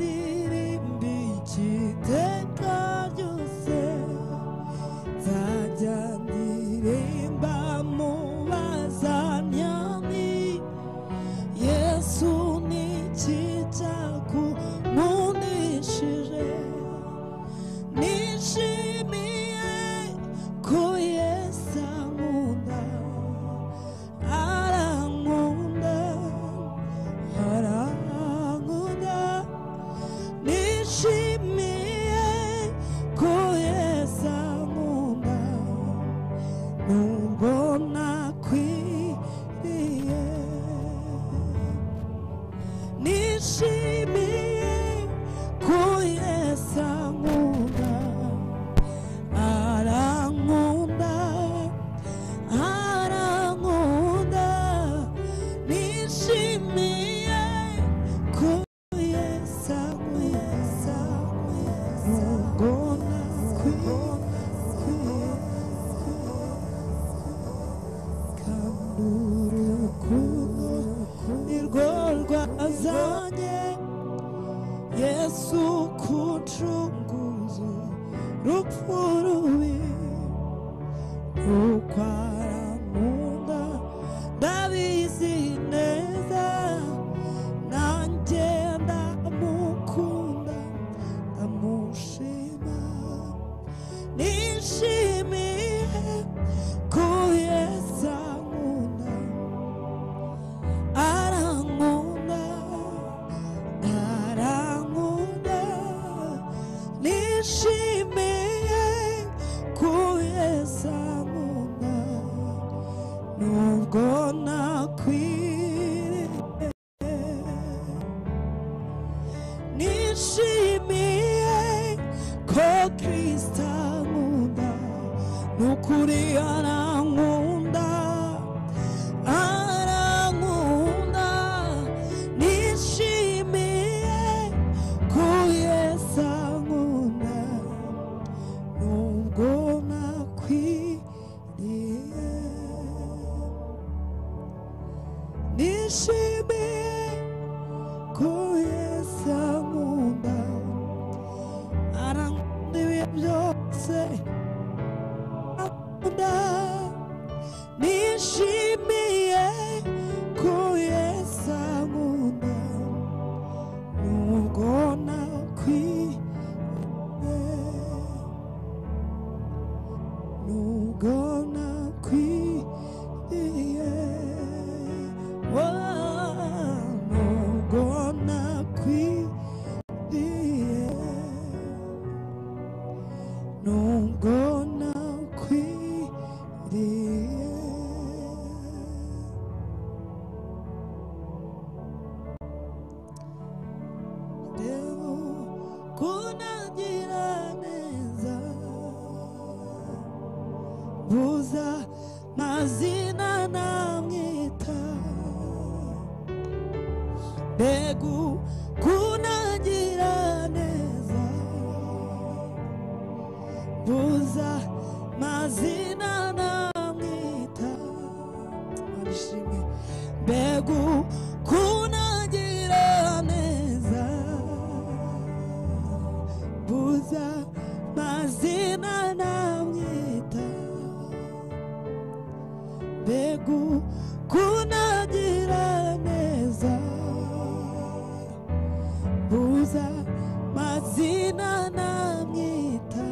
장디림비 지탱가주세 자장디림 밤모와 사냥이 예수니 지자고 무니시래 니시미에 고예 상우나 아랑운다 아랑운다 니시미에 고예 상우나 눈보나 귀에 니시미에 고예 상우나 아랑운다 아랑운다 니시미에 고예 상우나 눈보나 귀에 감무를 굳어 일골과 사냥 예수 구충구주 루푸르위 욕과랑온다 다윗이 내사 난제 나무쿤다 나무시마 니시미에 그의 상우나 아랑온다 나랑오다 네 심에 구의 사모나 누구나 귀에 네 심에 거 크리스타모나 누구리 아랑온다 아랑온다 네 심에 고의 상우나 농고나 귀리에 네 심에 고의 상우나 아랑내 옆에 아프다 네 심에 고의 상우나 누구나 귀에 누구나 귀에 와 누구나 귀에 누구나 귀에 Devo kuna jiraneza buza mazina namwita begu kuna jiraneza buza mazina namwita Barishimwe. mbegu kuna jiraneza buza mazina namwita mbegu kuna jiraneza buza mazina namwita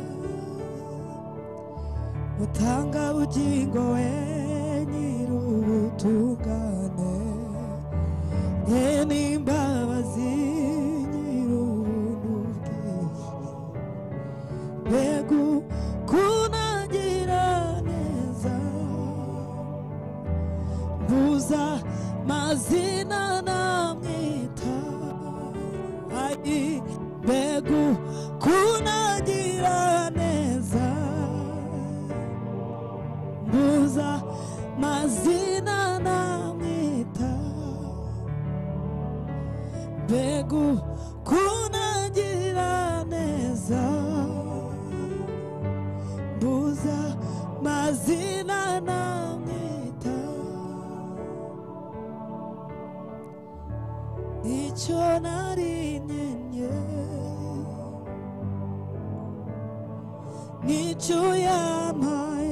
utanga ubugingo we nyir'ubutungane ye n'imbabazi nyir'ubuntu mbegu kunagira neza mbuza mazina namwita ai mbegu kunagira neza mbuza mazina namwita mbegu kunagira neza mbuza mazina namwita ni 뛰쳐나리는 예 니주야 마에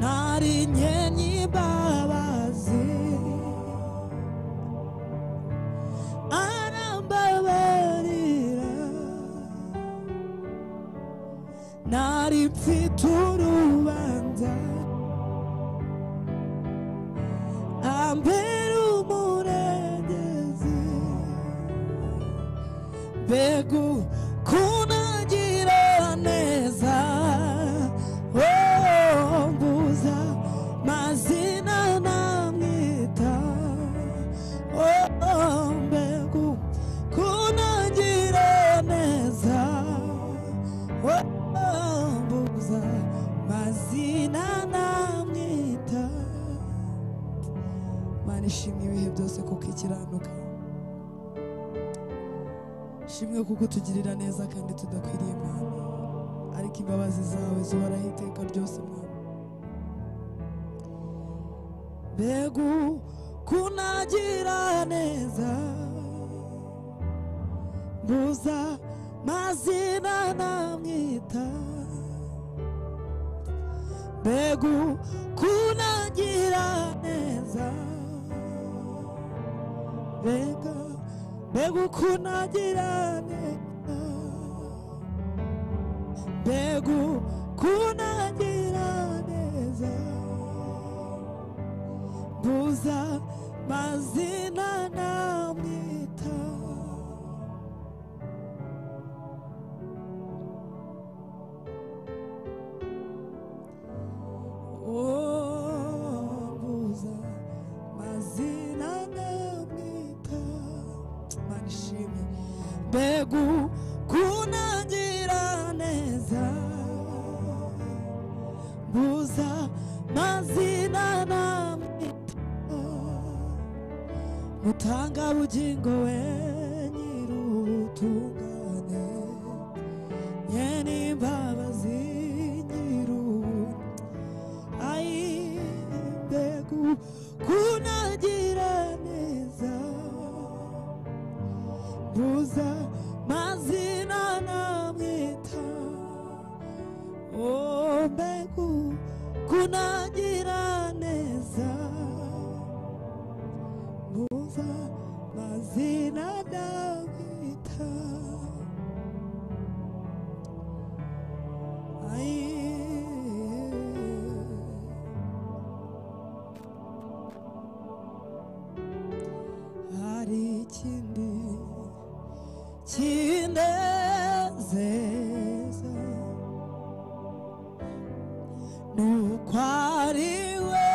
나린 예니 바와지 아람바와리라 날이 피토록 한다 안배로 몰아내지 배구 고나지라 내사 오 부사 마시나 남기다 오 배구 고나지라 내사 Wambuza mazina namwita Mana ishimwe ibihe byose kuko ikiranuka ishimwe kuko utugirira neza kandi tudakwiriye Mana ariko imbabazi zawe zihoraho iteka ryose Mana mbega kunagira neza mbuza mazina namwita mbegu kunagira neza mbega mbegu kunagira neza mbegu kunagira neza mbuza mazina namwita Obuza mazina namita manishime mbegu kunagira neza buza mazina namita mutanga bugingo we nyir'ubutungane yeni mbabazi nyiru Ai mbegu kunagira neza buza mazina namwita o mbegu kunagira neza buza mazina namwita ai hari ikindi kinezeza nuko ari we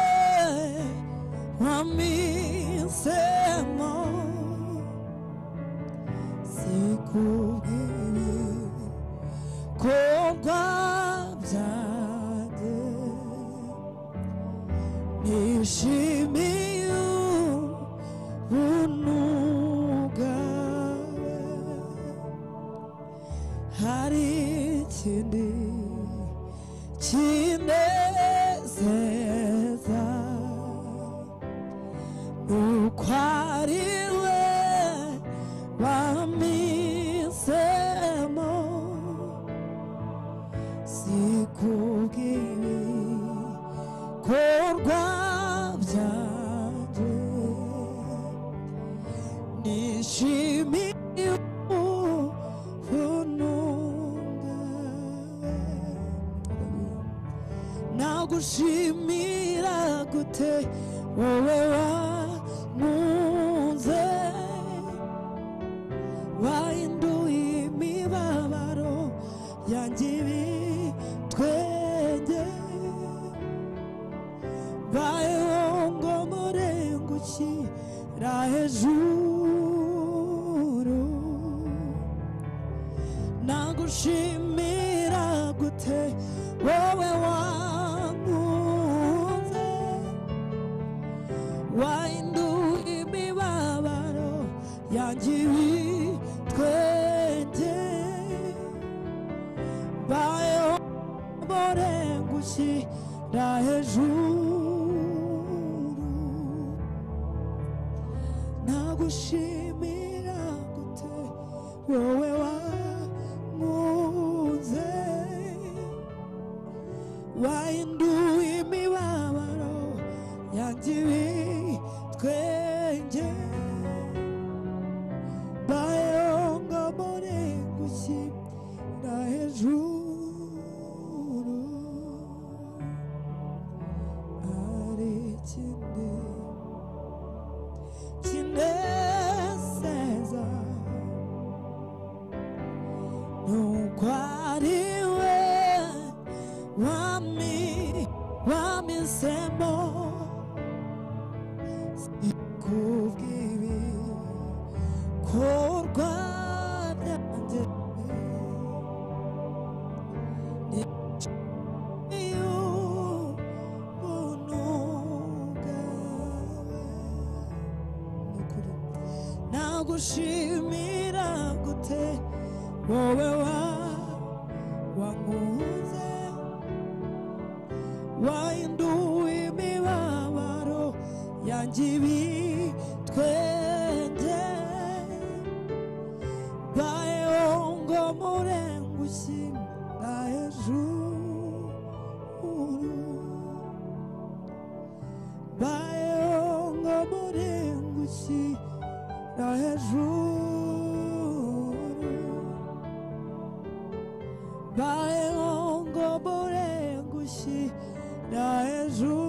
wampisemo sikubwiye ko rwabyanjye nishimiye unugawe hari ikindi kinezeza nuko ari we wampisemo sikubwiye korwa byanjye nishimiye ubuntu nagushimira gute wowe wankunze wahinduye imibabaro yanjye ibitwenge bayeho ngo murengukira hejuru nagushimira gute wowe wankunze wahinduye imibabaro yanjye ibitwenge bayeho borengushyira hejuru nagushimira gute wowe wankunze wahinduye imibabaro yanjye ibitwenge bayonga muri gushyira hejuru ari ikindi kinezeza nuko ari we wami wamisemo kubwibi korwa byanjye y'ubuntu bwawe nukuri nagushimira gute wowe wa wankunze wahinduye imibabaro yanjye ibitwenge bayongo murengushyi na hejuru bayonga murengushyi na hejuru bayonga murengushyi na hejuru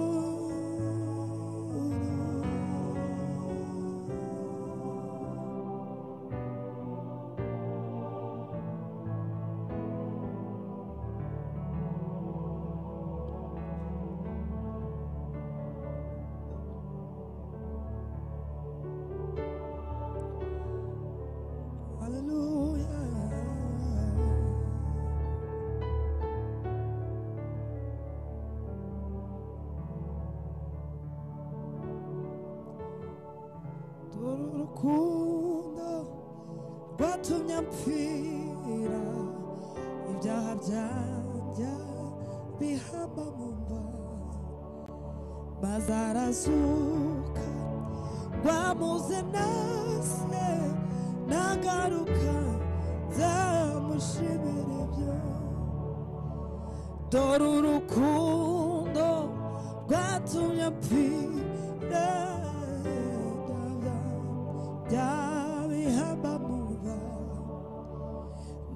haleluya dore urukundo rwatumye mpfira ibyaha byanjye bihamba mu mbaga bazarazuka rwamuze nase nagaruka nzamushimira ibyo dore urukundo rwatumye mpfira byabihamba mu mbaga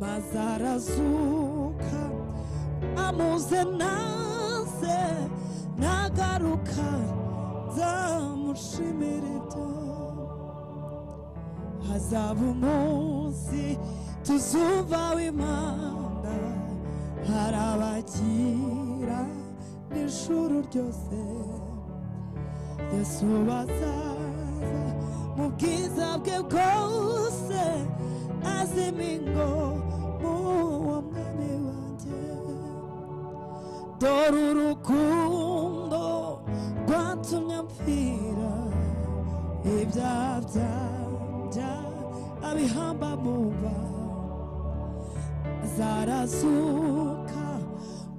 maze arazuka amuze naze nagaruka nzamushimira ibyo hazaba umunsi tuzumva w'imana hari abakira n'ishuri ryose yesu bazaza mu bwiza bwe bwose azimingo muwo mwami wanjye dore urukundo rwatumye mpfira ibyaha byanja abihamba muba zarazuka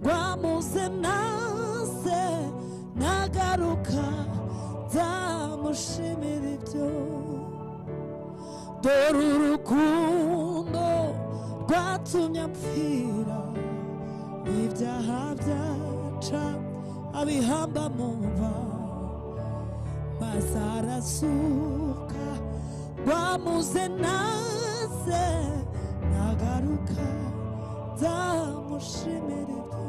rwamuze nase nagaruka nzamushimira ibyo dore urukundo rwatumye mpfira ibyaha byaca abihamba mu mva bazarasuka rwamuze naze nagaruka nzamushimira ibyo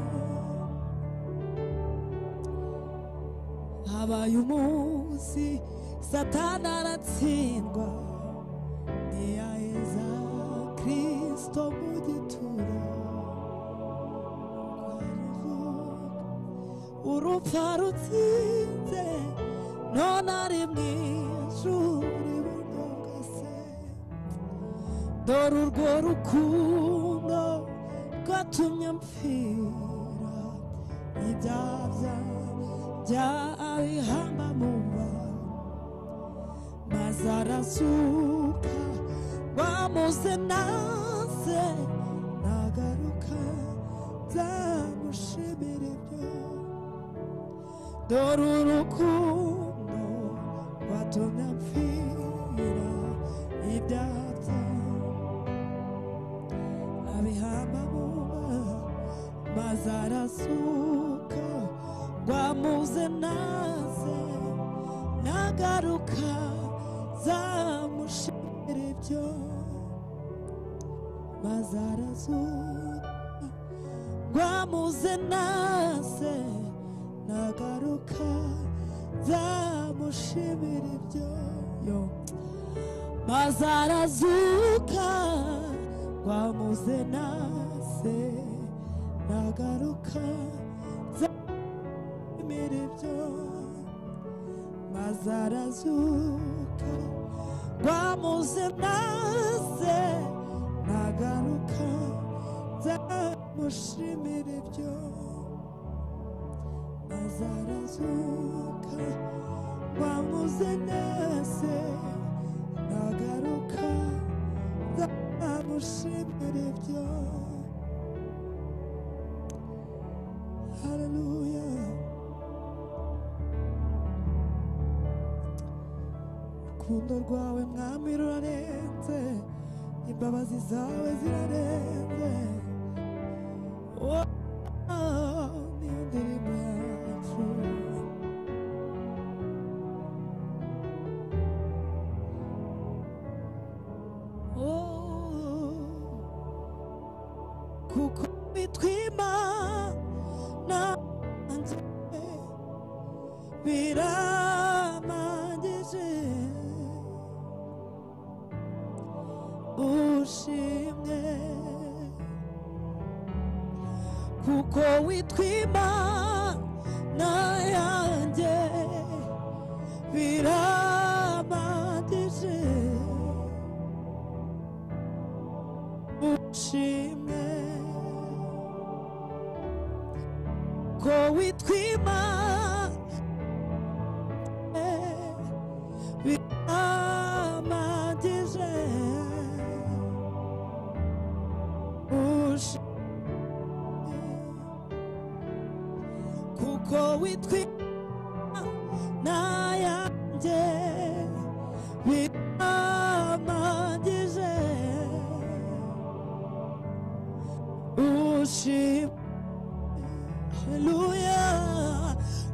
habaye umunsi satani aratsindwa ntiyaheza kristo mu gituro urupfa rutsinze none ari mu ijuru iburyo bwa se dore urwo rukundo rwatumye mpfira ibyaha bya abihamba mu mva maze arasuka rwamuze naze nagaruka nzamushimira ibyo dore urukundo rwatumye mpfira guhira ibyapfa abihamba buba maze arasuka rwamuze naze nagaruka zamushimira ibyo maze arazuka rwamuze naze nagaruka zamushimira ibyo yo maze arazuka rwamuze naze nagaruka zamushimira ibyo maze arazuka rwamuze naze nagaruka zamushimira ibyo azarazuka wamuze nese nagaruka nzamushimira ibyo haleluya urukundo rwawe mwami rurarenze imbabazi zawe zirarenze Oh, ni indirimbo yacu kuko bitwimana nanjye biramagije ushimwe kuko witwimana yanjye biramagije ushimwe ko witwimana biramagije ushimwe kuko witwimana yanjye biramagije ushimwe Haleluya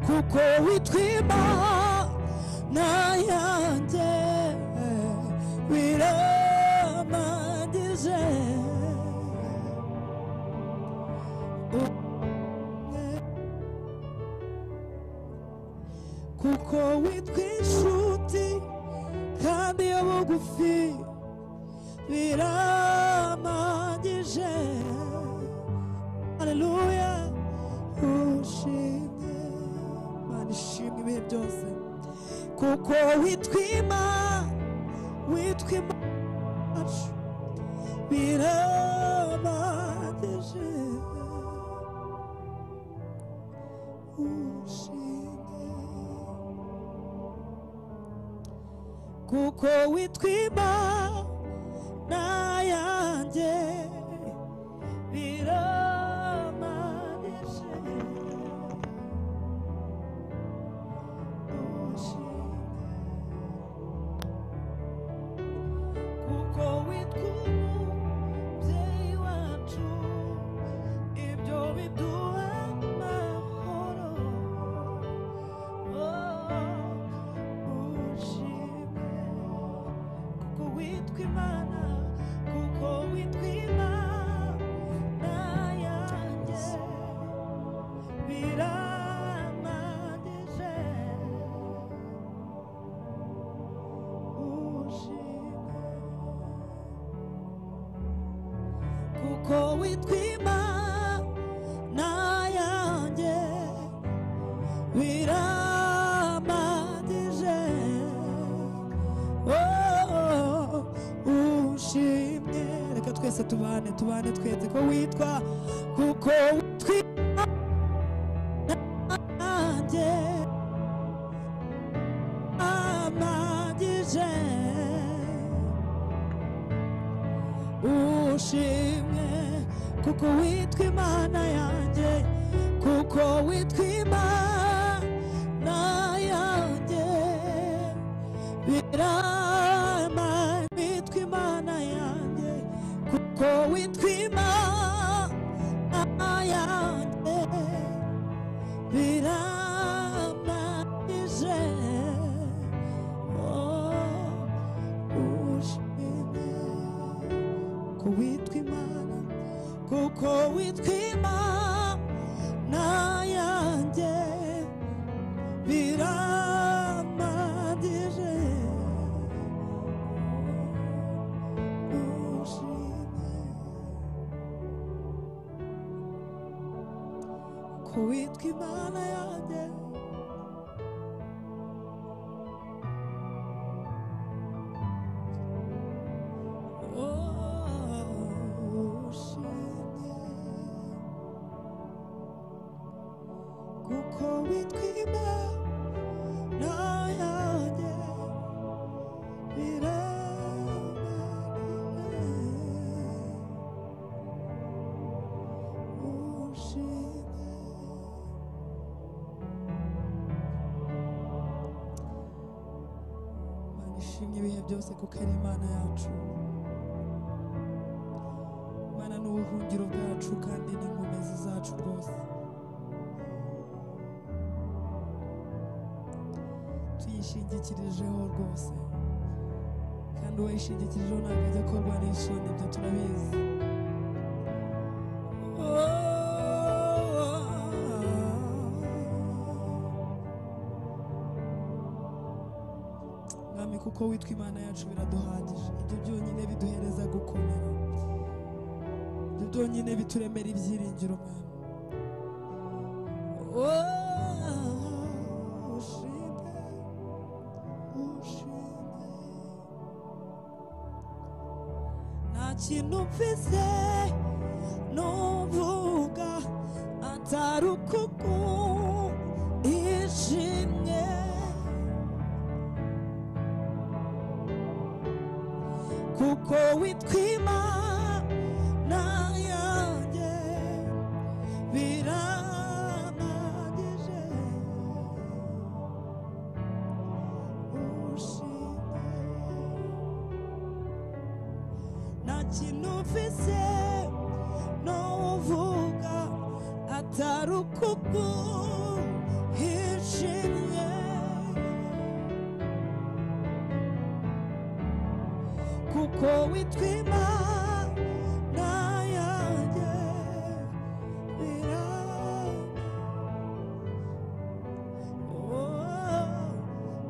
kuko witwima nayanjye biramagije Umwe. kuko witwa inshuti kandi yo bugufi biramagije Haleluya ushimwe Mana ishimwe ibihe byose kuko witwima witwima wacu biramagije ushimwe kuko witwima nayanjye biramanije kuko witwa umubyeyi wacu ibyo biduha amahoro kuko witwa imana kuko witwa imana yanjye biramanije ushimwe kuko witwa imana yanjye biramadije oh, ushimye reka twese tubane tubane twese ko witwa kuko witwa nanjye amagije ushimwe kuko witwa imana yanjye kuko witwa imana yanjye biramagije witwa imana yanjye Oh, ushimye kuko witwa imana yanjye biramaniwe ishimye ibihe byose kuko ari imana yacu imana ni ubuhungiro bwacu kandi ni inkomezi zacu rwose tuyishingikirijeho rwose kandi uwayishingikirijeho ntabwo ajya korwa n'ishini ibyo turabizi mwami kuko witwa imana yacu biraduhagije ibyo byonyine biduhereza gukomera ibyo byonyine bituremera ibyiringiro mwami Oh, ushime ushime nta kintu mfise nuvuga atari ukuku ishimye kuko witwa imana yanjye biramagije ushimye nta kintu mfise n'uvuga atari ukuguhishimye kuko witwa imana yanjye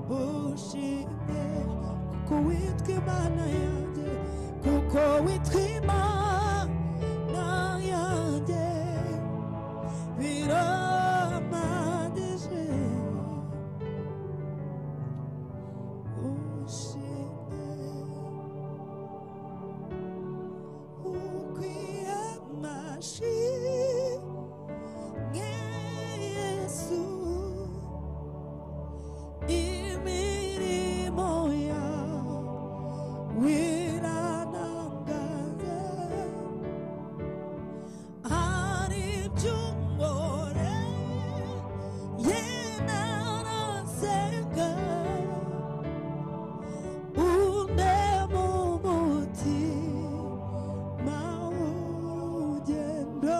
birabushimye kuko witwa imana yanjye kuko witwa imana yanjye birampagije ushimye ukwiye amashi nk'Yesu imirimo yawe irantangaza hari ibyo umboreye narasenga une mu mutima maugendo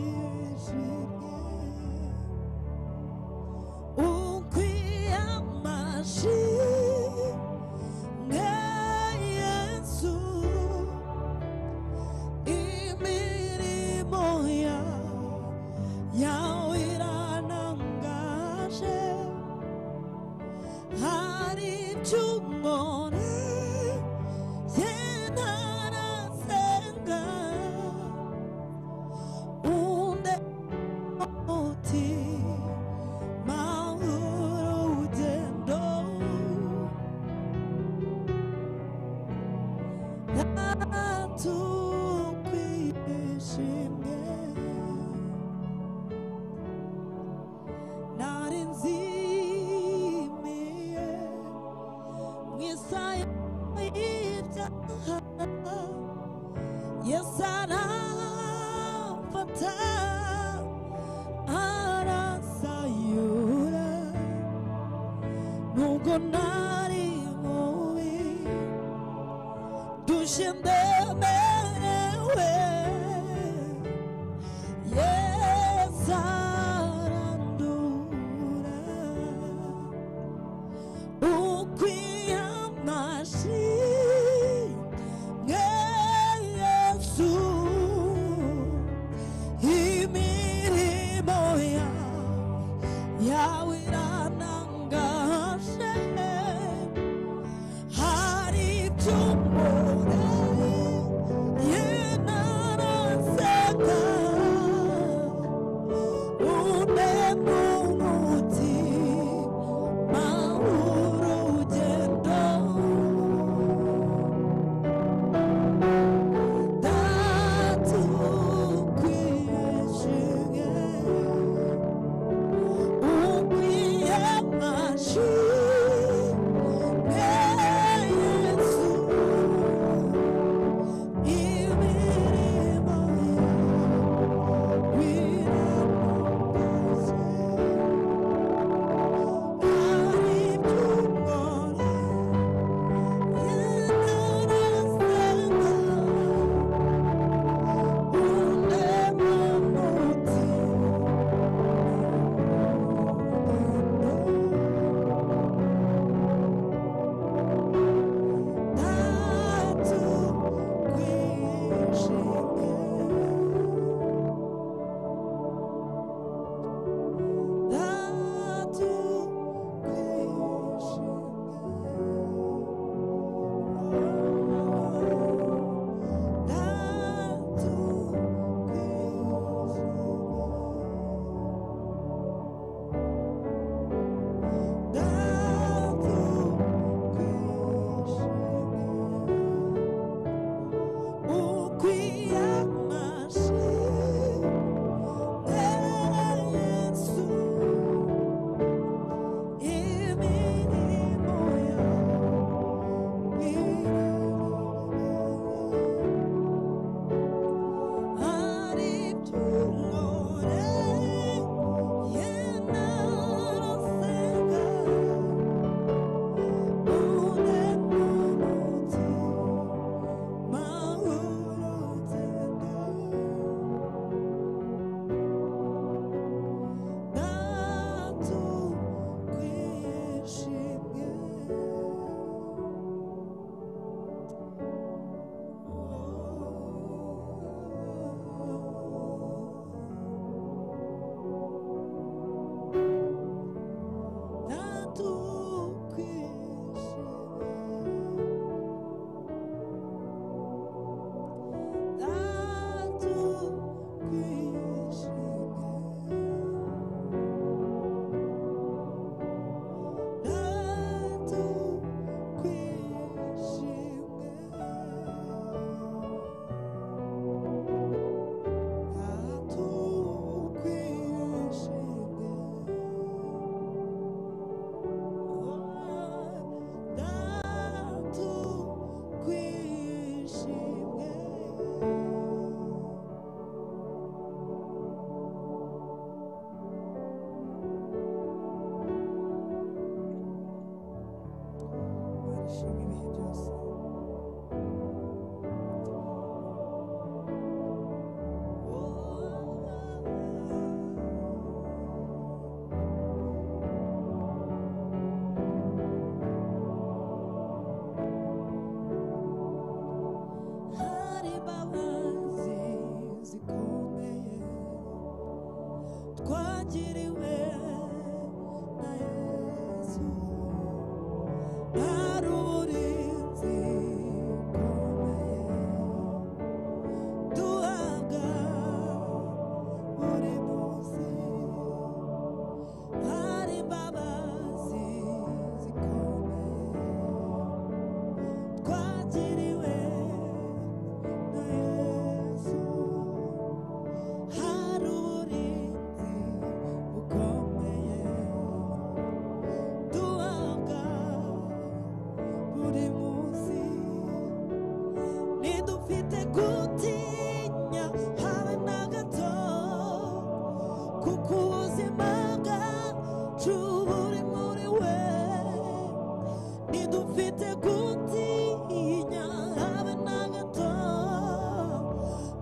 tatukwishimye ukwiyamashi ngeyesu imirimo ya yawe iranangaje hari iby'umubare yenda arasenga undi umutima w'urugendo natukwishimye nari nzimiye Messiah, yes, I am fatal. Arasayura, no gonari movi, dushende merewe, yes, arandura. ukwiamashi ngeyesu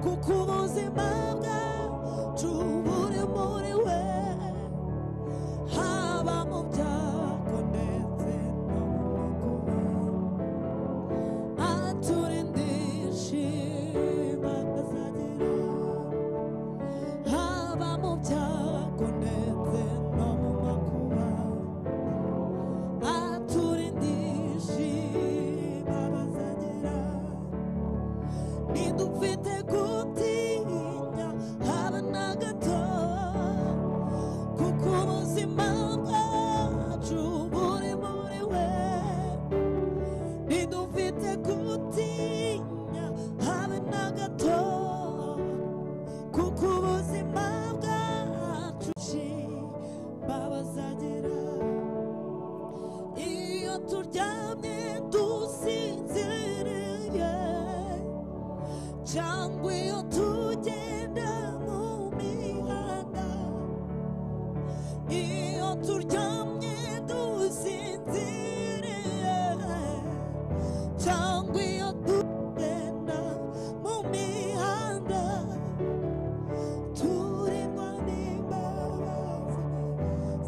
kuko ubuzima bwacu buri muri we haba mu byago ndetse no mu makuba aturindishe bakazagira haba mu byago ndetse no mu makuba aturindishe bakazagira ntidufite gutinya habe na gato kuko ubuzima bwacu buri muri we ntidufite gutinya habe na gato kuko ubuzima bwacu ci babazagira iyo turyamye dusinziriye cyangwa iyo tugenda mu mihanda iyo turyamye dusinziriye cyangwa iyo tugenda mu mihanda turindwa n'imbabazi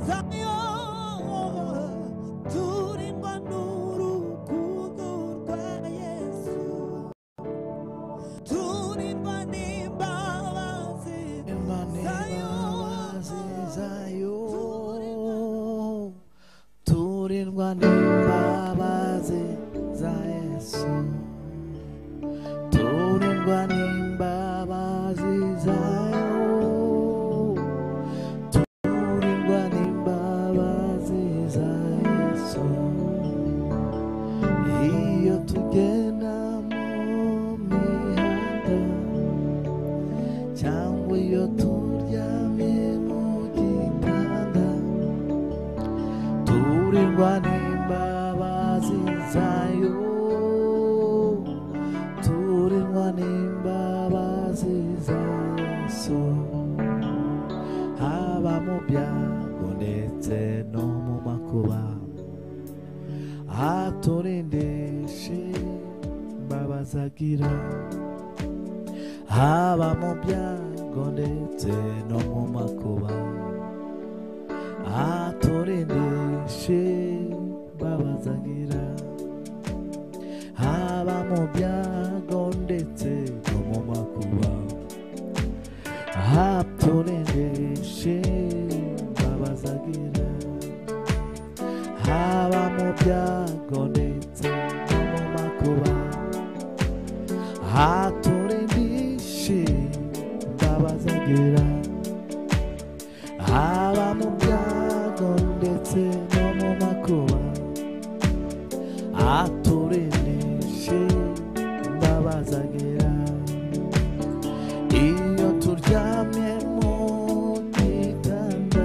zayo turindwa n'urukundo rwa yesu turindwa n'imbabazi imbabazi zayo turindwa n'imbabazi za yesu turindwa n'imbabazi zayo turindwa n'imbabazi za yesu iyo tugenda mu mihanda cyangwa iyo turyamye mu gitanda turirwa n'imbabazi zayo turirwa n'imbabazi za yesu haba mu byago ndetse no mu makuba aturindishe imbabazi agira haba mu byago ndetse no mu makuba aturindishe babazagira haba mu byago ndetse no mu makuba aturindishe babazagira haba mu byago ndetse no mu makuba haturindishe ndabazagira haba mu byago ndetse no mu makuba haturindishe ndabazagira iyo turyamye mu gitanda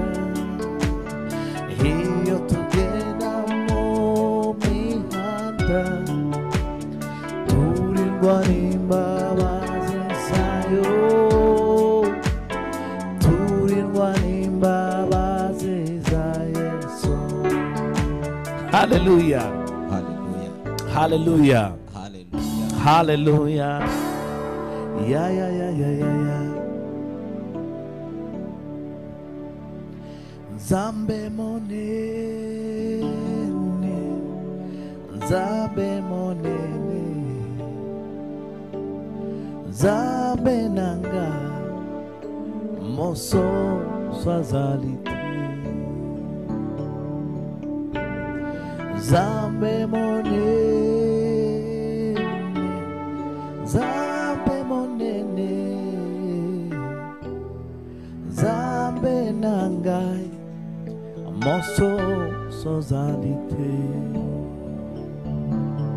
iyo tugenda mu mihanda turindwa n'imbabazi zayo turindwa n'imbabazi za yesu haleluya Hallelujah. haleluya Hallelujah. haleluya ya ya ya ya ya ya nzambe munene nzambe munene nzambe nanga mososo azali te nzambe monene nzambe monene nzambe na ngai mososo ozali te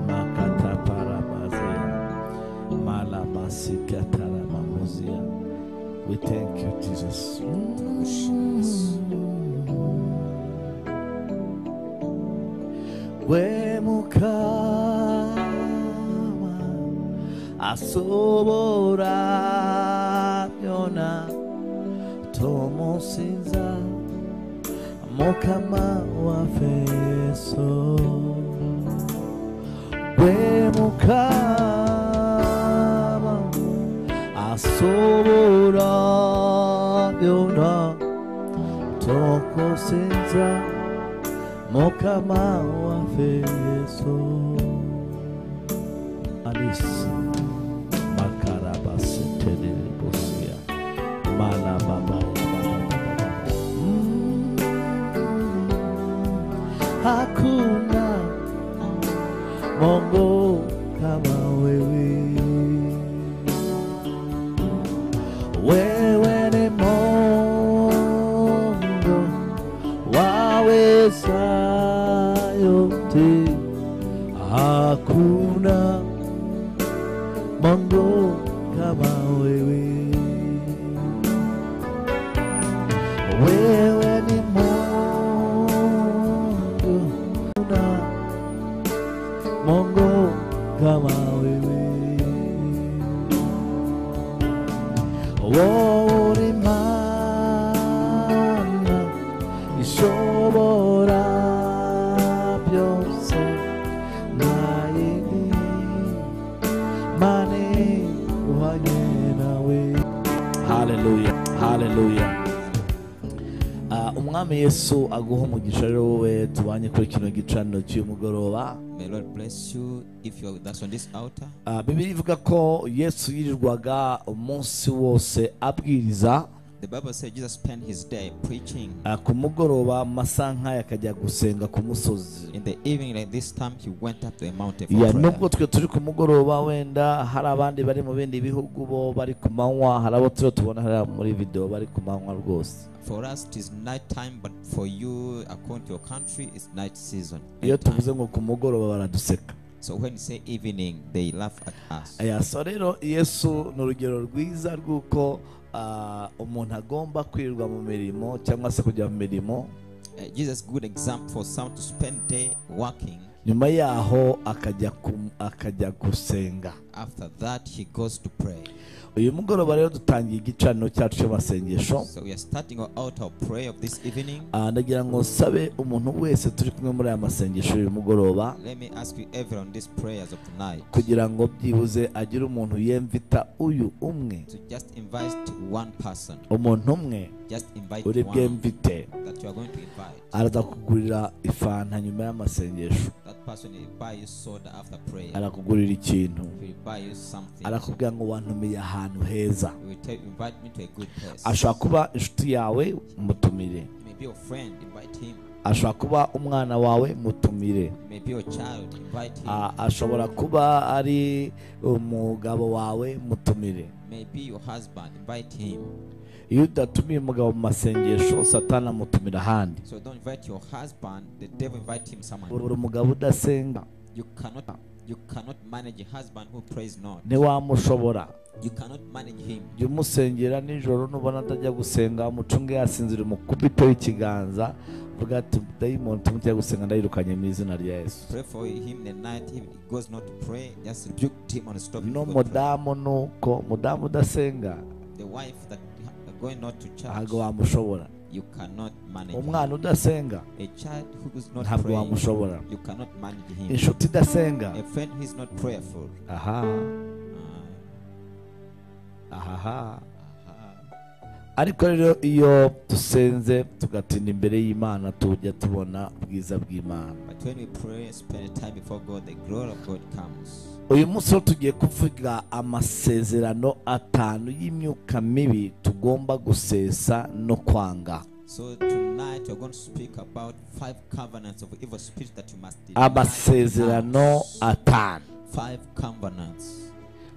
makataparabazea malabasikatarabamozea we thank you jesus we mukama asobora byona tumusinza mukama wafeso we mukama asobora yona tokosenza mukama waffe yesu alisi makarabasetenerebosia malababaabababa hakuna Mungu kama wewe. Wewe ni Mungu waweza yote, hakuna Mungu kama wewe. Wewe ni Mungu una Mungu kama wewe. Wori mana ishobora byose naini mane uhanye nawe haleluya haleluya Ah, umwami yesu aguha umugisha rero wowe tubanye kuri kino gicaniro cy'umugoroba May Lord bless you if you are with us on this altar. Ah, bibiliya ivuga ko yesu yirirwaga umunsi wose abwiriza The Bible says Jesus spent his day preaching. ah, ku mugoroba mu masaha nk'aya akajya gusenga ku musozi In the evening, like this time, he went up to a mountain for Ya, prayer. nubwo twe turi ku mugoroba wenda hari abandi bari mu bindi bihugu bo bari ku manywa hari abo turiho tubona hariya muri videwo bari ku manywa rwose For us, it is night time, but for you, according to your country, it's night season. iyo night time. tuvuze ngo ku mugoroba baraduseka So when you say evening, they laugh at us. Aya, so rero yesu ni urugero rwiza rw'uko ah, umuntu agomba kwirirwa mu mirimo cyangwa se kujya mu mirimo Uh, Jesus, good example for someone to spend day working. nyuma yaho akajya ku- akajya gusenga After that, he goes to pray. uyu mugoroba rero dutangiye igicaniro cyacu cy'amasengesho So we are starting our altar of prayer of this evening. Ah, ndagira ngo sabe umuntu wese turi kumwe muri aya masengesho uyu mugoroba Let me ask you, everyone, these prayers of tonight kugira ngo byibuze agire umuntu yemvita uyu umwe to just invite one person. umuntu umwe Just invite uri one bwemvite that you are going to invite. araza kugurira ifanta nyuma y'amasengesho That person will buy you soda after prayer. arakugurira ikintu Will buy you something. arakubwira ngo wantumiye ahantu heza He will tell, invite me to a good place. ashobora kuba inshuti yawe mutumire It may be your friend, invite him. ashobora kuba umwana wawe mutumire It may be your child, invite him. A- ashobora kuba ari umugabo wawe mutumire may be your husband, invite him. iyo udatumiye umugabo mu masengesho satana amutumira ahandi So don't invite your husband, the devil invite him somewhere. buri umugabo udasenga You cannot you cannot manage a husband who prays not. ntiwamushobora You cannot manage him. jya umusengera nijoro nubona atajya gusenga umucunge yasinzira umukubite w'ikiganza uvuga ati dayimoni tumuteye gusenga ndayirukanye mu izina rya yesu Pray for him in the night. If he goes not to pray, just rebuke him and stop him. from praying. n'umudamu ni uko umudamu udasenga The wife that ha- going not to ntabwo church, wamushobora you cannot manage him. umwana udasenga A child who is not ntabwo praying, wamushobora you cannot manage him. inshuti idasenga A friend who is not prayerful. aha Uh, ahaha uh, ariko rero iyo dusenze tugatinda imbere y'imana tujya tubona ubwiza bw'imana but when we pray, spend time before God, the glory of God comes. uyu munsi rero tugiye kuvuga amasezerano atanu y'imyuka mibi tugomba gusesa no kwanga So tonight we're going to speak about five covenants of evil spirits that you must deny. amasezerano atanu Five covenants.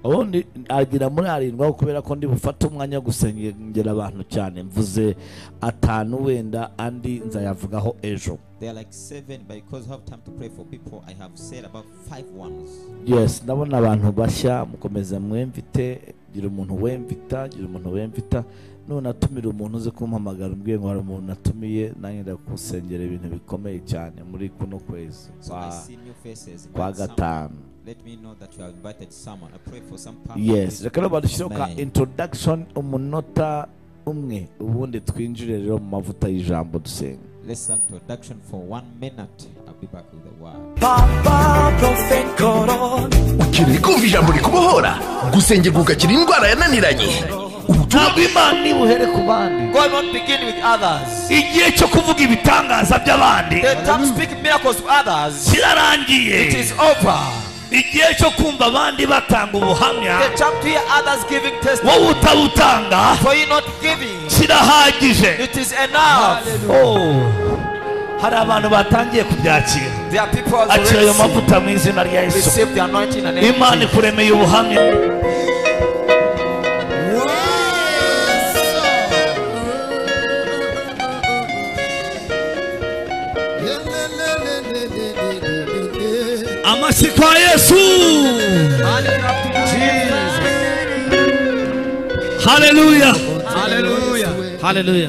ubundi agira muri arindwi aho kubera ko ndi bufate umwanya wo gusengera abantu cyane mvuze atanu wenda andi nzayavugaho ejo They are like seven, but because I have time to pray for people, I have said about five ones. yes ndabona abantu bashya mukomeza mwemvite gira umuntu wemvita gira umuntu wemvita none atumira umuntu uzi kumpamagara umbwiye ngo hari umuntu natumiye nanjye ndakusengera ibintu bikomeye cyane muri kuno kwezi So I kwa, see new faces. kwa Invite someone. gatanu Let me know that you have invited someone. I pray for some power. yes reka rero badushyiraho ka Amen. introduction umunota umwe ubundi twinjire rero mu mavuta y'ijambo dusenga Listen to introduction for one minute. I'll be back with the word. ukeneye kumva ijambo rikubohora gusengerwa ugakira indwara yananiranye ubutumwa bw'imana ntibuhere ku bandi God will not begin with others. igihe cyo kuvuga ibitangaza by'abandi The time speaking miracles to others kirarangiye it is over. igihe cyo kumva abandi batanga ubuhamya The time to hear others giving wowe testimony utabutanga for you not giving. kirahagije It is enough. Oh, hari abantu batangiye kubyakira There are people who akira ayo already mavuta mu izina rya yesu receive the anointing and name. imana ikuremeye ubuhamya amashyi kwa yesu haleluya haleluya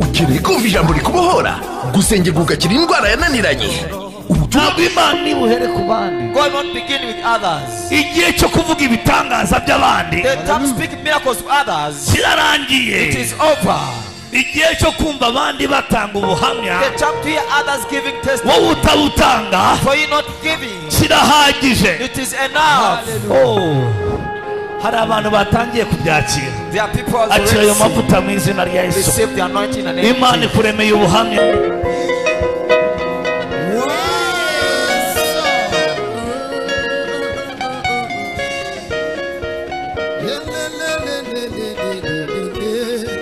ukeneye kumva ijambo rikubohora gusengerwa ugakira indwara yananiranye ubutumwa bw'imana ntibuhere ku bandi God will not begin with others. igihe cyo kuvuga ibitangaza by'abandi The time speaking miracles to others kirarangiye it is over. igihe cyo kumva abandi batanga ubuhamya The time to hear others giving testimony wowe utabutanga for you not giving. kirahagije It is enough. Oh, hari abantu batangiye kubyakira There are people who akira ayo already mavuta mu izina rya yesu receive the anointing and name. imana ikuremeye ubuhamya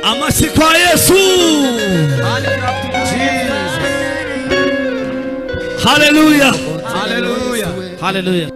amashyi kwa yesu haleluya haleluya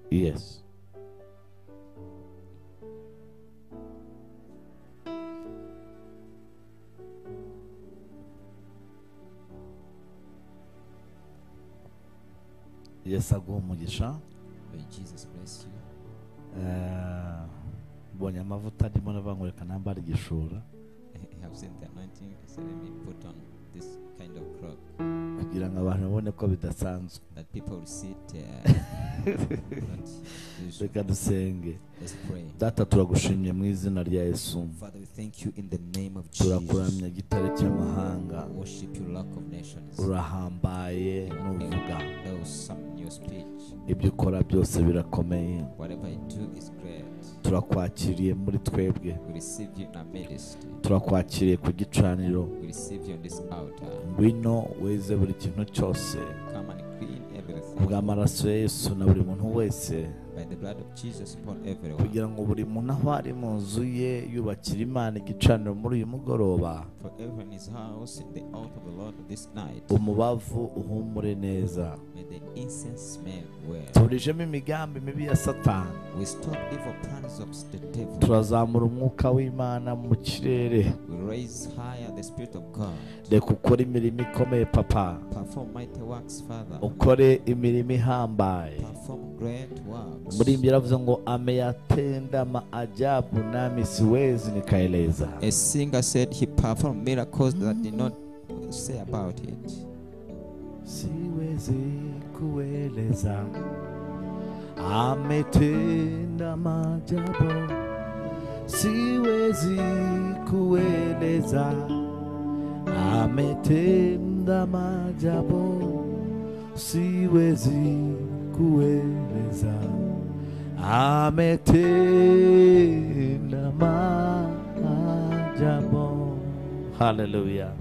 yes yesu aguha umugisha May Jesus bless you. Eh, mbonye amavuta arimo nabangureka nambara igishura I have seen the anointing. I said, let me put on this kind of cloth kugira ngo abantu babone ko bidasanzwe that people will see it. Uh, not usual. reka dusenge Let's pray. data turagushimye mu izina rya yesu Father, we thank you in the name of Jesus. turakuramya gitare cy'amahanga We Worship you, Lord of nations. urahambaye nuvuga There was some new speech. ibyo ukora byose birakomeye Whatever I do is great. turakwakiriye muri twebwe We receive you in our midst. turakwakiriye ku gicaniro We receive you on this altar. ngwino weze buri kintu cyose Come and clean everything kubw'amaraso ya yesu na buri muntu wese by the blood of Jesus upon everyone. kugira ngo buri muntu aho ari mu nzu ye yubakira imana igicaniro muri uyu mugoroba For everyone in his house, in the altar of the Lord this night, umubavu uhumure neza may the incense smell well. tuburijemo imigambi mibi ya satani We stop evil plans of the devil. turazamura umwuka w'imana mu kirere We raise higher the Spirit of God. reka ukore imirimo ikomeye papa Perform mighty works, Father. ukore imirimo ihambaye Perform great works. umuririmbyi yaravuze ngo ameyatenda maajabu nami siwezi nikaeleza A singer said he performed miracles that did not say about it. siwezi kueleza ametenda maajabu siwezi kueleza ametenda maajabu siwezi kueleza ametenda maajabu haleluya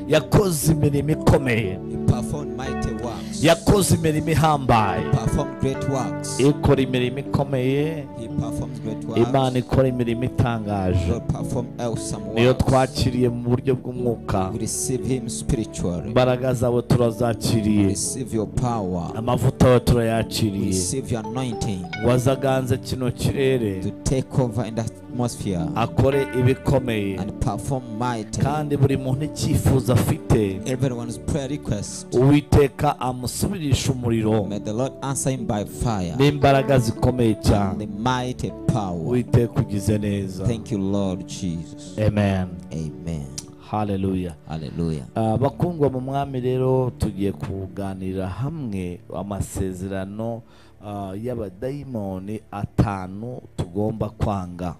yakoze imirimo ikomeye He performed mighty works. yakoze imirimo ihambaye Performed great works. ikora imirimo ikomeye He performs great works. imana ikora imirimo itangaje God perform awesome works. niyo twakiriye mu buryo bw'umwuka We receive him spiritually. imbaraga zawe We turazakiriye receive your power. amavuta yawe We turayakiriye receive your anointing wazaganze kino kirere to take over in the atmosphere akore ibikomeye and perform mighty. kandi buri muntu icyifuzo afite Everyone's prayer request. uwiteka amusubirisha umuriro May the Lord answer him by fire. n'imbaraga zikomeye cyane The mighty power. uwiteka ugize neza Thank you, Lord Jesus. amen Amen. haleluya Hallelujah. Ah, bakundwa mu mwami rero tugiye kuganira hamwe amasezerano ah, y'abadayimoni atanu tugomba kwanga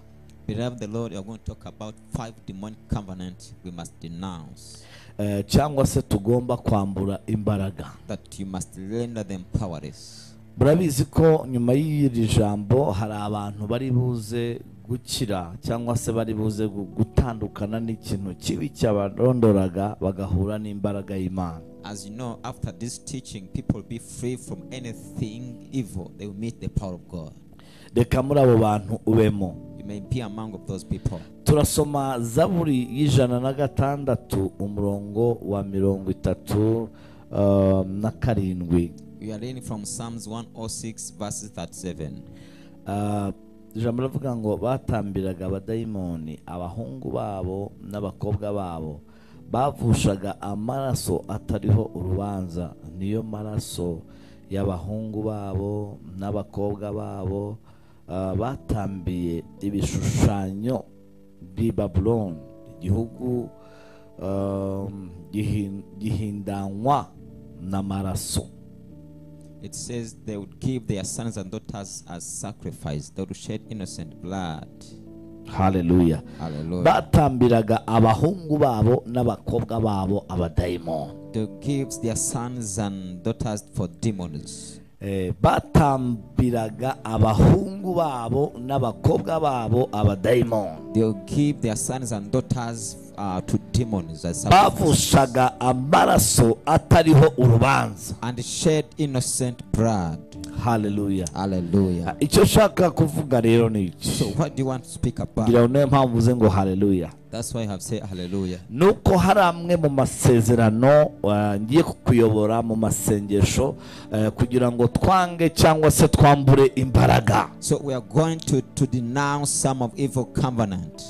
Beloved the Lord, we are going to talk about five demonic covenants we must denounce, Eh, cyangwa se tugomba kwambura imbaraga that you must render them powerless. murabizi ko nyuma y'iri jambo hari abantu bari buze gukira cyangwa se bari buze gu- gutandukana n'ikintu kibi cyabarondoraga bagahura n'imbaraga y'imana As you know, after this teaching, people will be free from anything evil. They will meet the power of God. reka muri abo bantu ubemo You may be among of those people. turasoma zaburi y'ijana na gatandatu umurongo wa mirongo itatu um, na karindwi We are reading from Psalms 106, verses 37. Ah, ijambo rivuga ngo batambiraga abadayimoni abahungu babo n'abakobwa babo bavushaga amaraso atariho urubanza niyo maraso y'abahungu babo n'abakobwa babo ah, batambiye ibishushanyo b'i babuloni igihugu um, gihin- gihindanywa n'amaraso It says, They would give their sons and daughters as sacrifice, they would shed innocent blood. haleluya Hallelujah. batambiraga abahungu babo n'abakobwa babo abadayimoni They give their sons and daughters for demons. Eh, batambiraga abahungu babo n'abakobwa babo abadayimoni They'll give their sons and daughters uh, to demons as sacrifice bavushaga amaraso atariho urubanza and shed innocent blood. haleluya Hallelujah. icyo nshaka kuvuga rero ni iki So, what do you want to speak ngira about? ngo niyo mpamvu uze ngo haleluya That's why I have said hallelujah. ni uko hari amwe mu masezerano eh, ngiye kukuyobora mu masengesho eh, kugira ngo twange cyangwa se twambure imbaraga So, we are going to, to denounce some of evil covenant.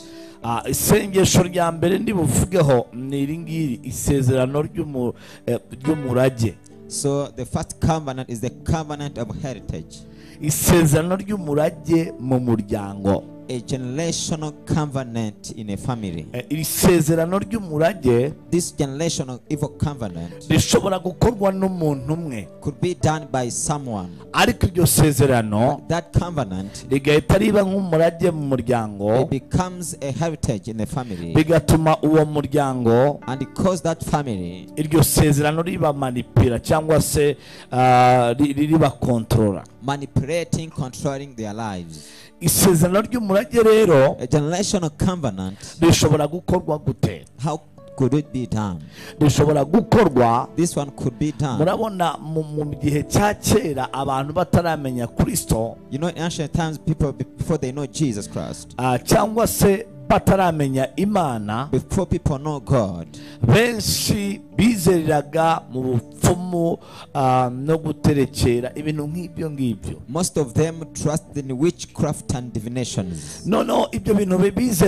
Ah, isengesho rya mbere ndibuvugeho ni iri ngiri isezerano ry'umu- eh, ry'umurage So, the first covenant is the covenant of heritage, isezerano ry'umurage mu muryango a generational covenant in a family. Eh, iri sezerano ry'umurage This generational evil covenant rishobora gukorwa n'umuntu umwe could be done by someone. ariko iryo sezerano That covenant rigahita riba nk'umurage mu it muryango becomes a heritage in the family bigatuma uwo muryango and it caused that family iryo sezerano ribamanipira cyangwa se ah, ri- ri- ribakontorora manipulating, controlling their lives. isezerano ry'umurage rero A generational covenant, rishobora gukorwa gute how could it be done? rishobora gukorwa This one could be done. murabona mu mu gihe cya kera abantu bataramenya kristo You know, in ancient times, people be- before they know Jesus Christ, ah, cyangwa se bataramenya imana before people know God, benshi bizereraga mu bupfumu ah, no guterekera ibintu nk'ibyo ngibyo most of them trust in witchcraft and divinations. noneho ibyo bintu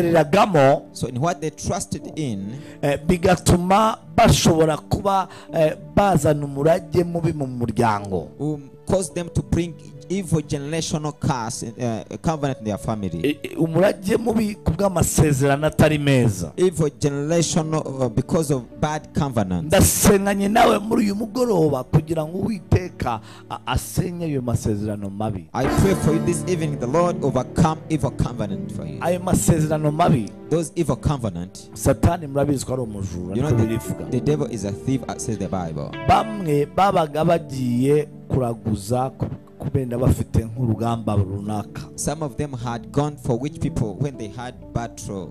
bizereragamo So, in what they trusted in, eh, bigatuma bashobora kuba eh, bazana umurage mubi mu muryango um, caused them to bring evil generational curse, in- uh, covenant in their family. E- e, umurage mubi ku bw'amasezerano atari meza Evil generational uh, because of bad covenant. ndasenganye nawe muri uyu mugoroba kugira ngo uwiteka a- asenye ayo masezerano mabi I pray for you this evening, the Lord overcome evil covenant for you. ayo masezerano mabi Those evil covenant, satani murabizi ko ari umujura you know, niko birivuga the, the devil is a thief, uh, says the Bible. bamwe babaga bagiye kuraguza kubenda bafite nk'urugamba runaka Some of them had gone for which people when they had battle.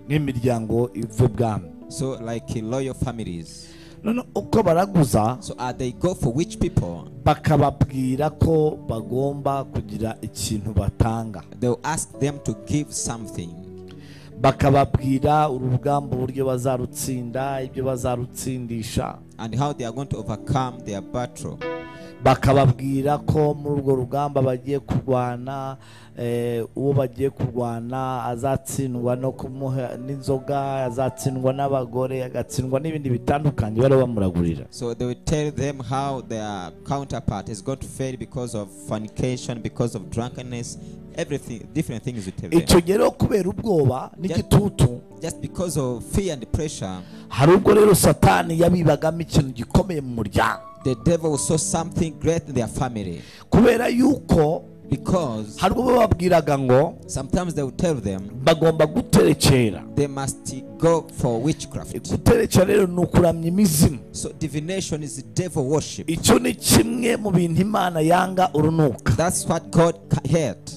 n'imiryango iva ibwami So, like uh, loyal families. none uko baraguza So, uh, they go for which people? bakababwira ko bagomba kugira ikintu batanga They'll ask them to give something. bakababwira urugamba uburyo bazarutsinda ibyo bazarutsindisha And how they are going to overcome their battle. bakababwira ko muri urwo rugamba bagiye kurwana eh, uwo bagiye kurwana azatsindwa no kumuha n'inzoga azatsindwa n'abagore agatsindwa n'ibindi bitandukanye bari bamuragurira So they will tell them how their counterpart is going to fail because of fornication, because of drunkenness, everything, different things you tell them. icyo gihe rero kubera ubwoba n'igitutu Just because of fear and pressure, hari ubwo rero satani yabibagamo ikintu gikomeye mu muryango the devil saw something great in their family. kubera yuko Because hari ubwo bababwiraga ngo sometimes they will tell them bagomba guterekera they must go for witchcraft. guterekera rero ni ukuramya imizimu So divination is devil worship. icyo ni kimwe mu bintu imana yanga urunuka That's what God ca- hate.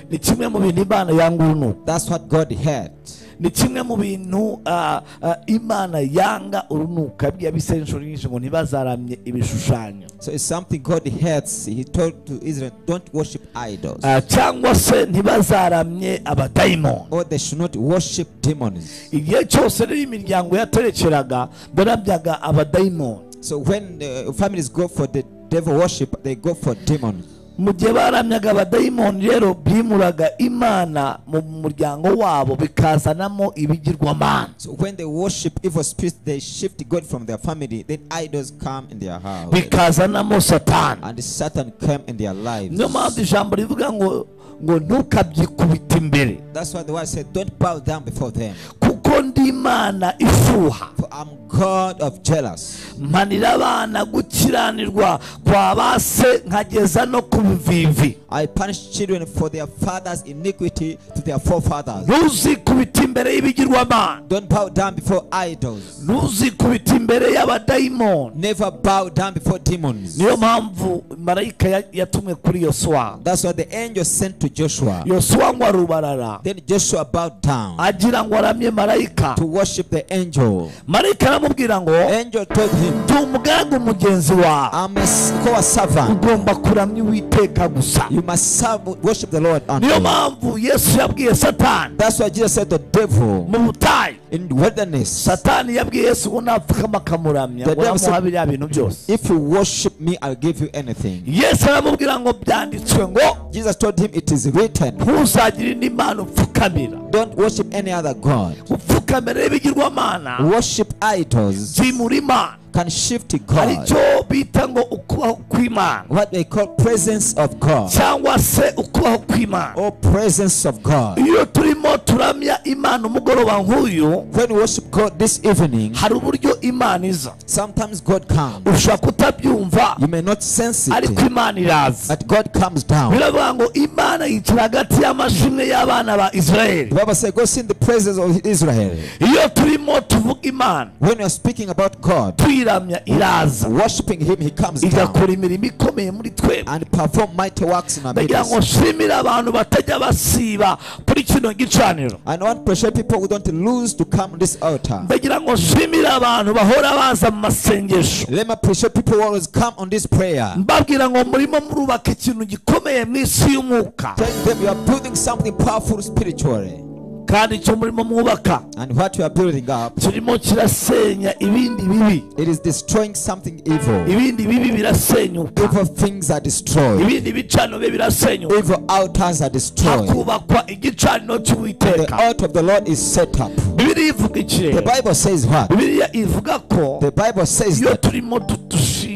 ni kimwe mu bintu imana yanga urunuka That's what God hate. ni kimwe mu bintu ah, ah, imana yanga urunuka bya bisenga inshuro nyinshi ngo ntibazaramye ibishushanyo So it's something God hates. He told to Israel, don't worship idols. Ah, cyangwa se ntibazaramye abadayimoni or they should not worship demons. igihe cyose rero imiryango yaterekeraga barabyaga abadayimoni So when uh, families go for the devil worship, they go for demons. mu gihe baramyaga abadayimoni rero bimuraga imana mu muryango wabo bikazanamo ibigirwamana So when they worship evil spirits, they shift God from their family. Then idols come in their house, bikazanamo satani and Satan came in their lives. niyo mpamvu ijambo rivuga ngo ngo ntukabyikubite imbere That's why the word said, "Don't bow down before them, kuko ndi imana ifuha for I'm God of jealous. mpanira abana gukiranirwa kwa ba se nkageza no ku bivivi I punish children for their father's iniquity to their forefathers. ntuzikubite imbere y'ibigirwamana Don't bow down before idols. ntuzikubite imbere y'abadayimoni Never bow down before demons." niyo mpamvu marayika ya- yatumwe kuri yosuwa That's why the angel sent to Joshua. yosuwa ngo arubarara Then Joshua bowed down agira ngo aramye marayika to worship the angel. marayika aramubwira ngo Angel told him. ndi umuganga umugenzi wawe I'm a s- co-servant. ugomba kuramya uwiteka gusa You must serve, worship the Lord on niyo mpamvu yesu yabwiye satani That's why Jesus said the devil mu butayu in the wilderness, satani yabwiye yesu ngo napfukama akamuramya ngo The devil said- namuha biriya bintu byose if you worship me, I'll give you anything. yesu aramubwira ngo byanditswe ngo Jesus told him, it is written, ntuzagira indi mana upfukamira don't worship any other God. upfukamira y'ibigirwamana Worship idols byimura imana can shift to hari God. icyo bita ngo ukubaho kw'imana What they call presence of God cyangwa se ukubaho kw'imana or presence of God. iyo turimo turamya imana umugoroba nk'uyu When you worship God this evening, hari uburyo imana iza sometimes God comes. ushobora kutabyumva You may not sense ariko it, imana iraza but God comes down. biravuga ngo imana yicara hagati y'amashimwe y'abana ba The isirayeli Bible says, Go see in the presence of Israel. iyo turimo tuvuga imana When you're speaking about God, tuyiramya iraza worshiping Him, He comes down igakora imirimo ikomeye muri twebwe and perform mighty works in our ndagira ngo midst. nshimire abantu batajya basiba kuri kino gicaniro I want pressure people who don't lose to come this altar. ndagira ngo nshimire abantu bahora baza mu masengesho Let me appreciate people who always come on this prayer. mbabwira ngo murimo murubaka ikintu gikomeye mu isi y'umwuka Tell them you are building something powerful spiritually. kandi icyo murimo mwubaka And what you are building up, kirimo kirasenya ibindi bibi it is destroying something evil. ibindi bibi birasenyuka Evil things are destroyed. ibindi bicaniro bye birasenyuka Evil altars are destroyed. hakubakwa igicaniro The cy'uwiteka altar of the Lord is set up. bibiliya ivuga iki The rero Bible says what? bibiliya ivuga ko The Bible says iyo that turimo du- dushima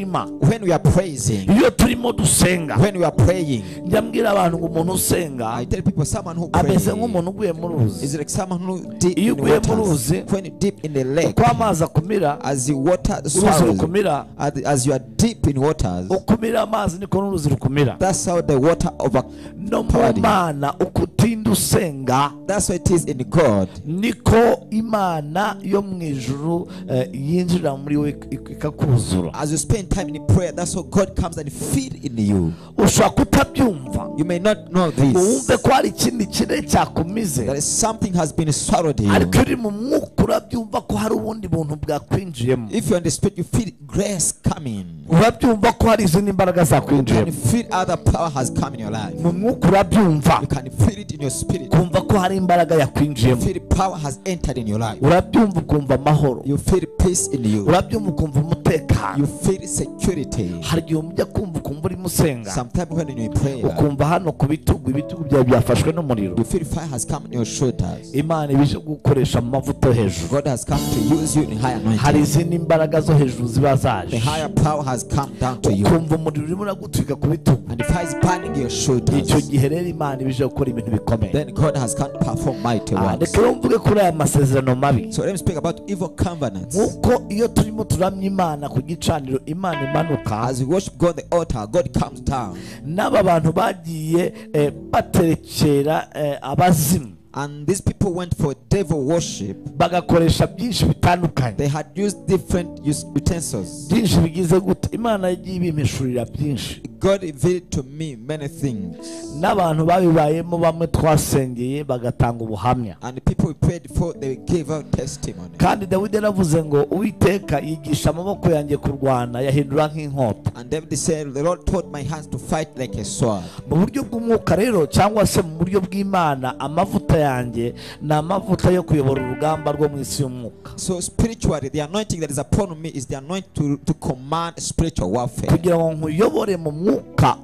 when we are praising, iyo turimo dusenga when we are praying, njya mbwira abantu ngo umuntu usenga I tell people someone who prays ameze nk'umuntu uguye mu ruzi is like someone who deep Iyo in uguye mu waters. ruzi, When you deep in the lake, uko amazi akumira as the water uruzi swallows, rukumira as, as you are deep in waters, ukumira amazi niko n'uruzi rukumira that's how the water over. no mu Party. mana uko utinda usenga That's what it is in God. niko imana yo mu ijuru eh, yinjirira muri we ik- ikakuzura As you spend time in prayer, that's how God comes and feed in you. ushobora kutabyumva You may not know ngo wumve this. ko hari ikindi kire That cyakumize is something has been swallowed in you. ariko uri mu mwuka urabyumva ko hari ubundi buntu bwakwinjiyemo If you understand, you feel grace coming. urabyumva ko hari izindi mbaraga You can zakwinjiyemo feel other power has come in your life. mu mwuka urabyumva You can feel it in your spirit. You kumva ko hari imbaraga yakwinjiyemo feel power has entered in your life. urabyumva ukumva amahoro You feel peace in you. urabyumva ukumva umutekano You feel security. hari igihe umujya kumva ukumva urimo usenga Sometimes when you're in prayer, ukumva hano ku bitugu ibitugu byawe byafashwe n'umuriro you feel fire has come on your shoulders. imana ibije gukoresha mu mavuta yo hejuru God has come to use you in higher hari anointing. izindi mbaraga zo hejuru ziba The zaje higher power has come down to you. ukumva umuriro urimo uragutwika ku bitugu And the fire is burning your icyo shoulders. gihe rero imana ibije gukora ibintu bikomeye Then God has come to perform mighty Ah, works. reka rero mvuge kuri aya masezerano mabi So let me speak about evil covenants. nk'uko iyo turimo turamya imana ku gicaniro imana imanuka As we worship God the altar, God comes down. n'aba bantu bagiye eh, baterekera eh, abazimu And these people went for devil worship. bagakoresha byinshi bitandukanye They had used different us- utensils. byinshi bigize gute imana yagiye ibimpishurira byinshi God revealed to me many things. n'abantu babibayemo bamwe twasengeye bagatanga ubuhamya And the people we prayed for, they gave out testimony. kandi dawidi yaravuze ngo uwiteka yigisha amaboko yanjye kurwana yahindura nk'inkota And David said, The Lord taught my hands to fight like a sword. mu buryo bw'umwuka rero cyangwa se mu buryo bw'imana amavuta yanjye ni amavuta yo kuyobora urugamba rwo mu isi y'umwuka So spiritually, the anointing that is upon me is the anointing to, to command spiritual warfare. kugira ngo nkuyobore mu mwuka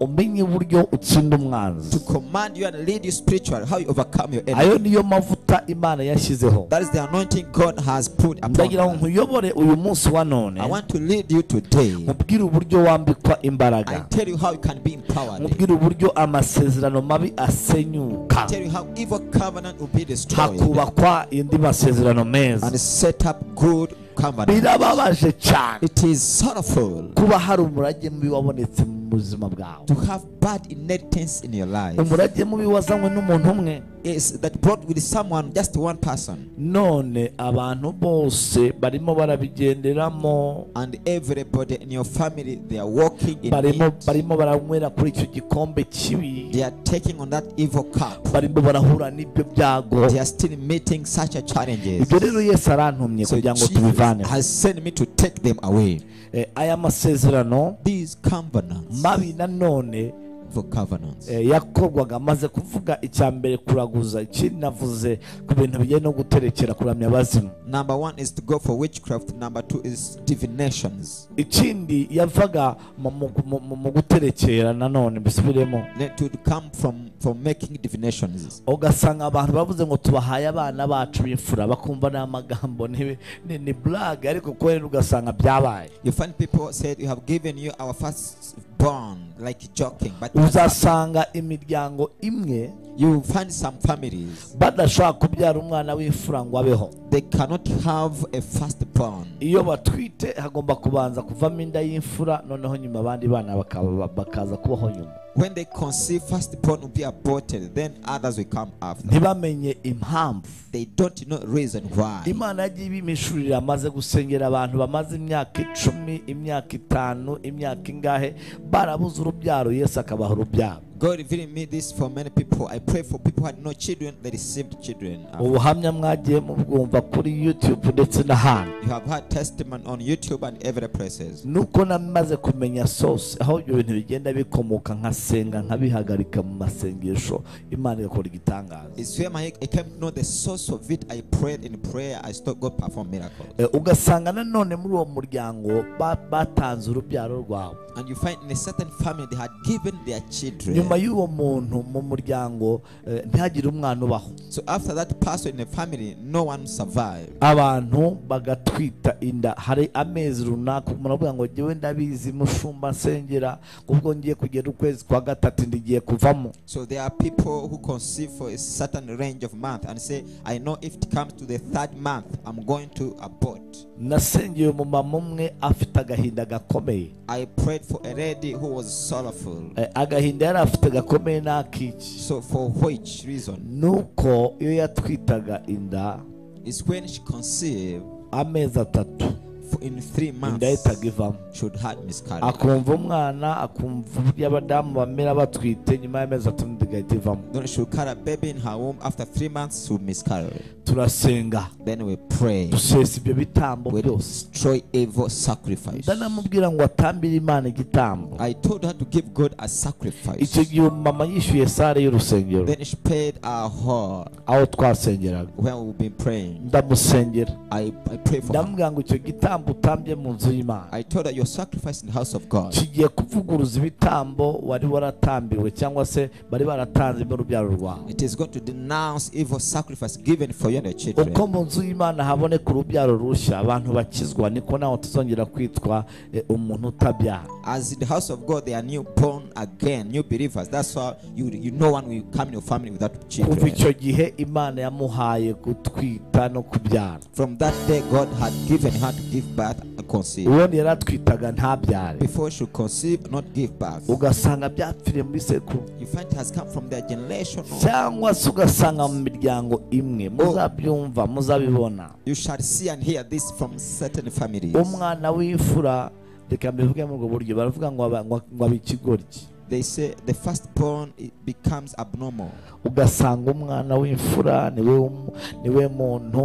umenye uburyo utsinda umwanzi To command you and lead you spiritually, how you overcome your enemy. ayo niyo mavuta imana yashyizeho That is the anointing God has put upon ndagira ngo us. nkuyobore uyu munsi wa none I want to lead you today. nkubwire uburyo wambikwa I imbaraga tell you how you can be empowered. nkubwire uburyo amasezerano mabi asenyuka I tell you how evil covenant will be destroyed hakubakwa indi masezerano meza and set up good covenant. birababaje cyane It is sorrowful kuba hari umurage mubi wabonetse mu mu buzima bwawe to have bad inheritance in your life umurage mubi wazanywe n'umuntu umwe is that brought with someone, just one person, none abantu bose barimo barabigenderamo and everybody in your family they are walking in barimo it. barimo baranywera kuri icyo gikombe kibi They are taking on that evil cup. barimo barahura n'ibyo byago They are still meeting such a challenges. ibyo rero yesu arantumye So kugira ngo Jesus tubivaneho has sent me to take them away. Eh, aya masezerano These covenants, mabi nanone for covenants, eh, yakorwaga amaze kuvuga icya mbere kuraguza ikindi navuze ku bintu bijyanye no guterekera kuramya abazimu Number one is to go for witchcraft. Number two is divinations. ikindi yavaga mu- mu- mu- mu- mu guterekera nanone mbisubiremo That would come from from making divinations. ugasanga abantu bavuze ngo tubahaye abana bacu b'imfura bakumva ni amagambo ni ni- ni blague ariko kubera ugasanga byabaye You find people said you have given you our firstborn, like joking, but uzasanga imiryango imwe you find some families badashobora kubyara umwana w'imfura ngo abeho they cannot have a firstborn. iyo batwite hagomba kubanza kuvamo inda y'imfura noneho nyuma abandi bana bakaba- bakaza kubaho nyuma When they conceive, firstborn will be aborted, then others will come after. ntibamenye impamvu They don't know reason why. imana yagiye ibimishurira amaze gusengera abantu bamaze imyaka icumi imyaka itanu imyaka ingahe barabuze urubyaro yesu akabaha urubyaro God revealing me this for many people. I pray for people who had no children, they received children. after. ubuhamya mwagiye mubwumva kuri youtube ndetse n'ahandi You have had testimony on YouTube and every places. nuko namaze kumenya sose aho ibyo bintu bigenda bikomoka nkasenga nkabihagarika mu masengesho imana igakora igitangaza It's where my, I came to know the source of it. I prayed in prayer. I saw God perform miracles. Eh, ugasanga nanone muri uwo muryango ba- batanze urubyaro rwawe And you find in a certain family they had given their nyuma children. y'uwo muntu mu muryango eh, ntihagire umwana ubaho So after that person in the family, no one survived. abantu bagatwita inda hari amezi runaka umuntu avuga ngo ngewe ndabizi mushumba nsengera ubwo ngiye kugera ukwezi kwa gatatu ndigiye kuvamo So there are people who conceive for a certain range of month and say, I know if it comes to the third month, I'm going to abort. nasengeye umumama umwe afite agahinda gakomeye I prayed for a lady who was sorrowful. Eh, agahinda yari afite gakomeye n'akiki So for which reason? nuko iyo yatwitaga inda It's when she conceived amezi atatu for in three inda ye months itaga ivamo should had miscarriage. akumva umwana akumva uburyo abadamu bamera batwite nyuma y'amezi atatu igahita ivamo Then she will carry a baby in her womb. After three months, she will miscarry. turasenga Then we pray. dusesa ibyo bitambo We byose destroy evil sacrifice. ndanamubwira ngo atambire imana igitambo I told her to give God a icyo sacrifice. gihe umumama yishyuye sare y'urusengero Then she paid our whole aho twasengeraga when we've been praying. ndamusengera I, I pray for her. ndamubwira ngo icyo gitambo utambye mu nzu y'imana I told her your sacrifice in the house of God kigiye kuvuguruza ibitambo wari waratambiwe cyangwa se bari baratanze n'urubyaro rwawe it is going to denounce evil sacrifice given for you and your children. uko mu nzu y'imana haboneka urubyaro rushya abantu bakizwa niko nawe tuzongera kwitwa eh, umuntu utabyara As in the house of God, they are new born again, new believers. That's why you, you no one will come in your family without kuva children. icyo gihe imana yamuhaye gutwita no kubyara From that day, God had given her to give birth and conceive. ubundi yari atwitaga ntabyare Before she conceive, not give birth. ugasanga byapfiriye muri sekuru You find it has come from their generation. cyangwa se ugasanga mu miryango imwe muzabyumva muzabibona You shall see and hear this from certain families. umwana w'imfura reka mbivuge muri ubwo buryo baravuga ngo aba- ngo- ngo aba ikigoryi They say the firstborn it becomes abnormal. ugasanga umwana w'imfura niwe w'umu- niwe muntu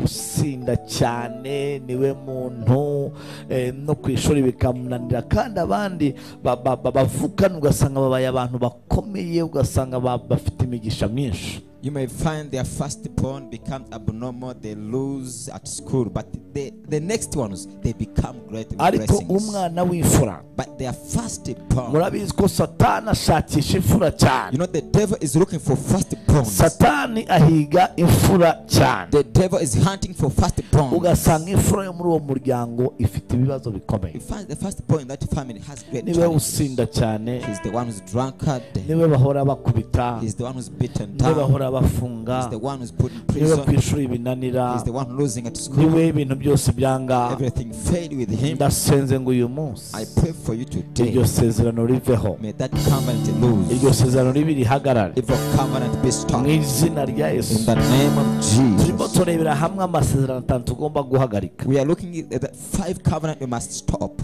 usinda cyane niwe muntu eh, no ku ishuri bikamunanira kandi abandi ba- ba- ba- bavukana ugasanga babaye abantu bakomeye ugasanga ba- bafite imigisha myinshi You may find their firstborn becomes abnormal. They lose at school, but they, the next ones they become great ariko blessings. umwana w'imfura But their firstborn, murabizi ko satani ashakisha imfura you cyane know, the devil is looking for firstborns. satani ahiga imfura cyane The devil is hunting for firstborns. ugasanga imfura yo muri uwo muryango ifite ibibazo You bikomeye find the firstborn in that family has great niwe challenges. usinda cyane He's the one who's drunkard. niwe bahora bakubita He's the one who's beaten niwe down. bahora abafunga He's the one who's put in niwe ku prison. ishuri binanira He's the one losing at school. niwe ibintu byose byanga Everything failed with him. ndasenze ngo uyu munsi I pray for you today. iryo sezerano riveho May that covenant lose. iryo sezerano ribe rihagarare Evil covenant be mu stopped. In izina rya yesu the name of turimo Jesus. turebera hamwe amasezerano atanu tugomba guhagarika We are looking at the five covenant we must stop.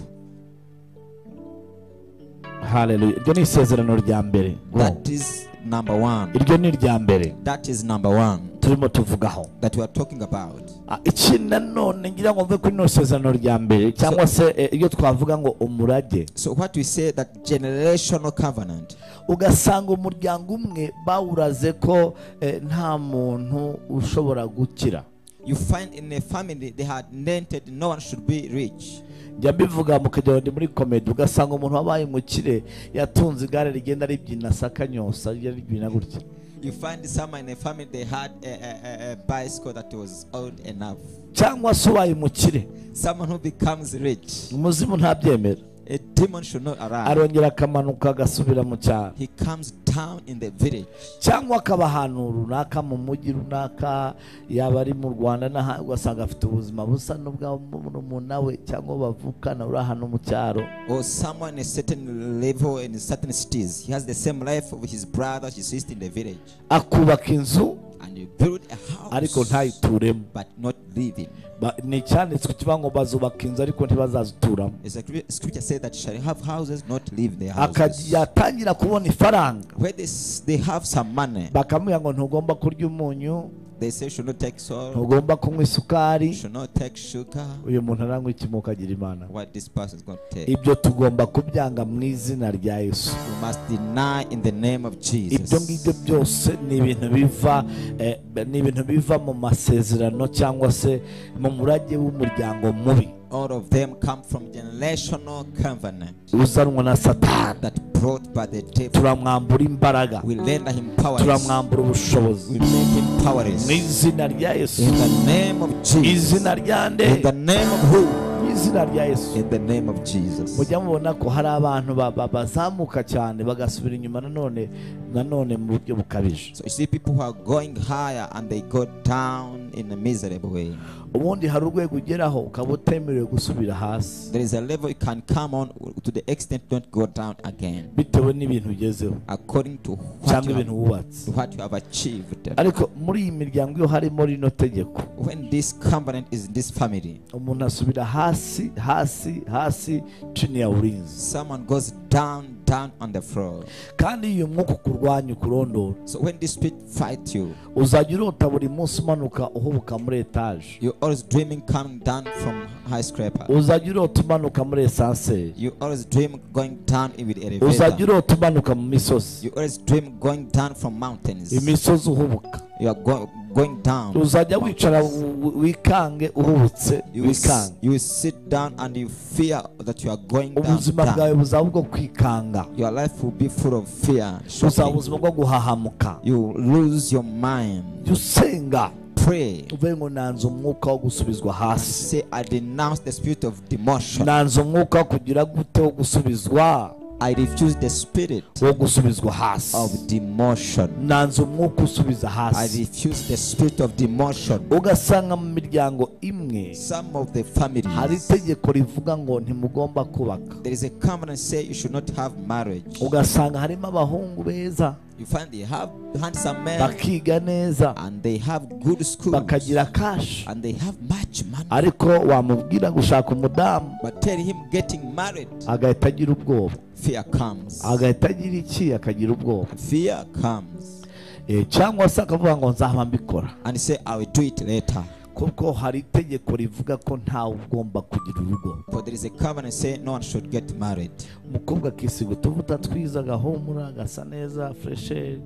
haleluya iryo ni isezerano rya mbere That is number one. iryo ni irya mbere That is number one turimo tuvugaho that we are talking about. Ah, iki nanone ngira ngo mve kuri rino sezerano rya mbere cyangwa se eh, iyo twavuga ngo umurage So what we say that generational covenant. ugasanga umuryango umwe bawuraze ko eh, nta muntu ushobora gukira You find in a family they had invented no one should be rich. njya mbivuga mu kagero ndi muri komedi ugasanga umuntu wabaye umukire yatunze igare rigenda ribyina sakanyosa rigenda ribyina gutya You find someone in a family they had a, a, a, a bicycle that was old enough. cyangwa se ubaye umukire Someone who becomes rich, umuzimu ntabyemera a demon should not arrive. arongera akamanuka agasubira mu cyaro He comes down in the village. cyangwa akaba ahantu runaka mu mujyi runaka yaba ari mu rwanda n'aha- ugasanga afite ubuzima busa n'ubw'umuntu nawe cyangwa bavukana uri ahantu mu cyaro Or someone in a certain level in certain cities. He has the same life of his brother, his sister in the village. akubaka inzu And you build a ariko house ntayituremo but not living. Ba- ni icyanditswe kivuga ngo bazubaka inzu ariko ntibazazituramo It's like the scripture says that shall have houses, not live their houses. akajya atangira kubona ifaranga Where they, s- they have some money, bakamubwira ngo ntugomba kurya umunyu they say should not take salt, ntugomba kunywa isukari should not take sugar. uyu muntu aranywa ikimuka agira imana What this person is going to take. ibyo tugomba kubyanga mu izina rya yesu You must deny in the name of Jesus. ibyo ngibyo byose ni ibintu biva eh, ni ibintu biva mu masezerano cyangwa se mu murage w'umuryango mubi All of them come from generational covenant uzanwa na satani that brought by the devil. turamwambura imbaraga We render him powerless. turamwambura We ubushobozi make him mu powerless. izina rya yesu In the name of Jesus. izina rya nde In the name of who? mu izina rya yesu In the name of Jesus. mujya mubona ko hari abantu ba- ba- bazamuka cyane bagasubira inyuma nanone nanone mu buryo bukabije So you see people who are going higher and they go down in a miserable way. ubundi hari urwego ugeraho ukaba utemerewe gusubira hasi There is a level you can come on to the extent don't go down again. bitewe n'ibintu ugezeho According to what cyangwa you ibintu have, wubatse to what you have achieved. ariko muri iyi miryango iyo harimo rino tegeko When this covenant is in this family, umuntu asubira hasi hasi hasi chini ya ulinzi someone goes down, down on the floor. kandi iyo umwuka ukurwanya ukurondora So when this spirit fights you, uzajya urota buri munsi umanuka uhubuka muri etaje you're always dreaming coming down from high scraper. uzajya urota umanuka muri esanseri You always dream going down with uzajya elevator. urota umanuka mu misozi You always dream going down from mountains. imisozi uhubuka You are go- going down. uzajya wicara wi- wi- wikange uhubutse you will, s- wikange you will sit down and you fear that you are going down, ubuzima bwawe down. buzaba ubwo kwikanga Your life will be full of fear. buzaba shocking. ubuzima bwo guhahamuka You will lose your mind. jya usenga Pray. uvuye ngo nanze umwuka wo gusubizwa hasi Say, I denounce the spirit of demotion. nanze umwuka wo kugira gute wo gusubizwa I refuse the spirit wo gusubizwa of hasi demotion. nanze umwuka usubiza I hasi refuse the spirit of demotion. ugasanga mu miryango imwe Some of the hari families, itegeko rivuga ngo ntimugomba kubaka there is a covenant say you should not have marriage. ugasanga harimo abahungu beza You find they have handsome men bakiga neza and they have good schools bakagira kashi and they have much money. ariko wamubwira gushaka umudamu But tell him getting married, agahita agira ubwoba fear comes. agahita agira iki akagira ubwoba Fear comes. Eh, cyangwa se akavuga ngo nzaba mbikora And say, I will do it later. kuko hari itegeko rivuga ko ntawe ugomba kugira urugo For there is a covenant say no one should get married. umukobwa akisiga utuvuta twiza agahumura agasa neza furesheri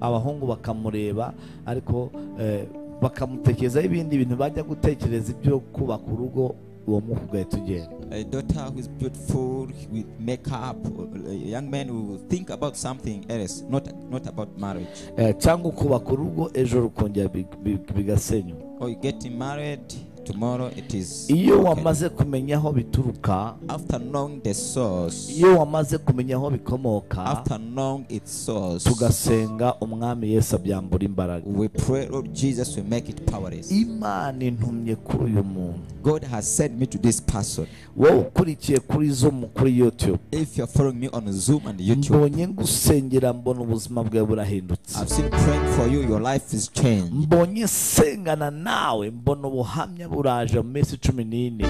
abahungu bakamureba ariko eh, bakamutekerezaho ibindi bintu bajya gutekereza ibyo kubaka urugo uwo mwuka ugahita ugenda A daughter who is beautiful with makeup, a young man who think about something else, not not about marriage. Eh, cyangwa ukubaka urugo ejo rukongera big- big- bigasenywa Or you getting married, tomorrow it is iyo broken. wamaze kumenya aho bituruka after knowing the source iyo wamaze kumenya aho bikomoka after knowing its source tugasenga umwami yesu abyambura imbaraga we pray lord jesus we make it powerless imana intumye kuri uyu muntu god has sent me to this person wowe ukurikiye kuri zoom kuri youtube if you're following me on zoom and youtube mbonye ngusengera mbona ubuzima bwawe burahindutse i've seen praying for you your life is changed mbonye sengana nawe mbona ubuhamya buraje mu minsi cumi n'ine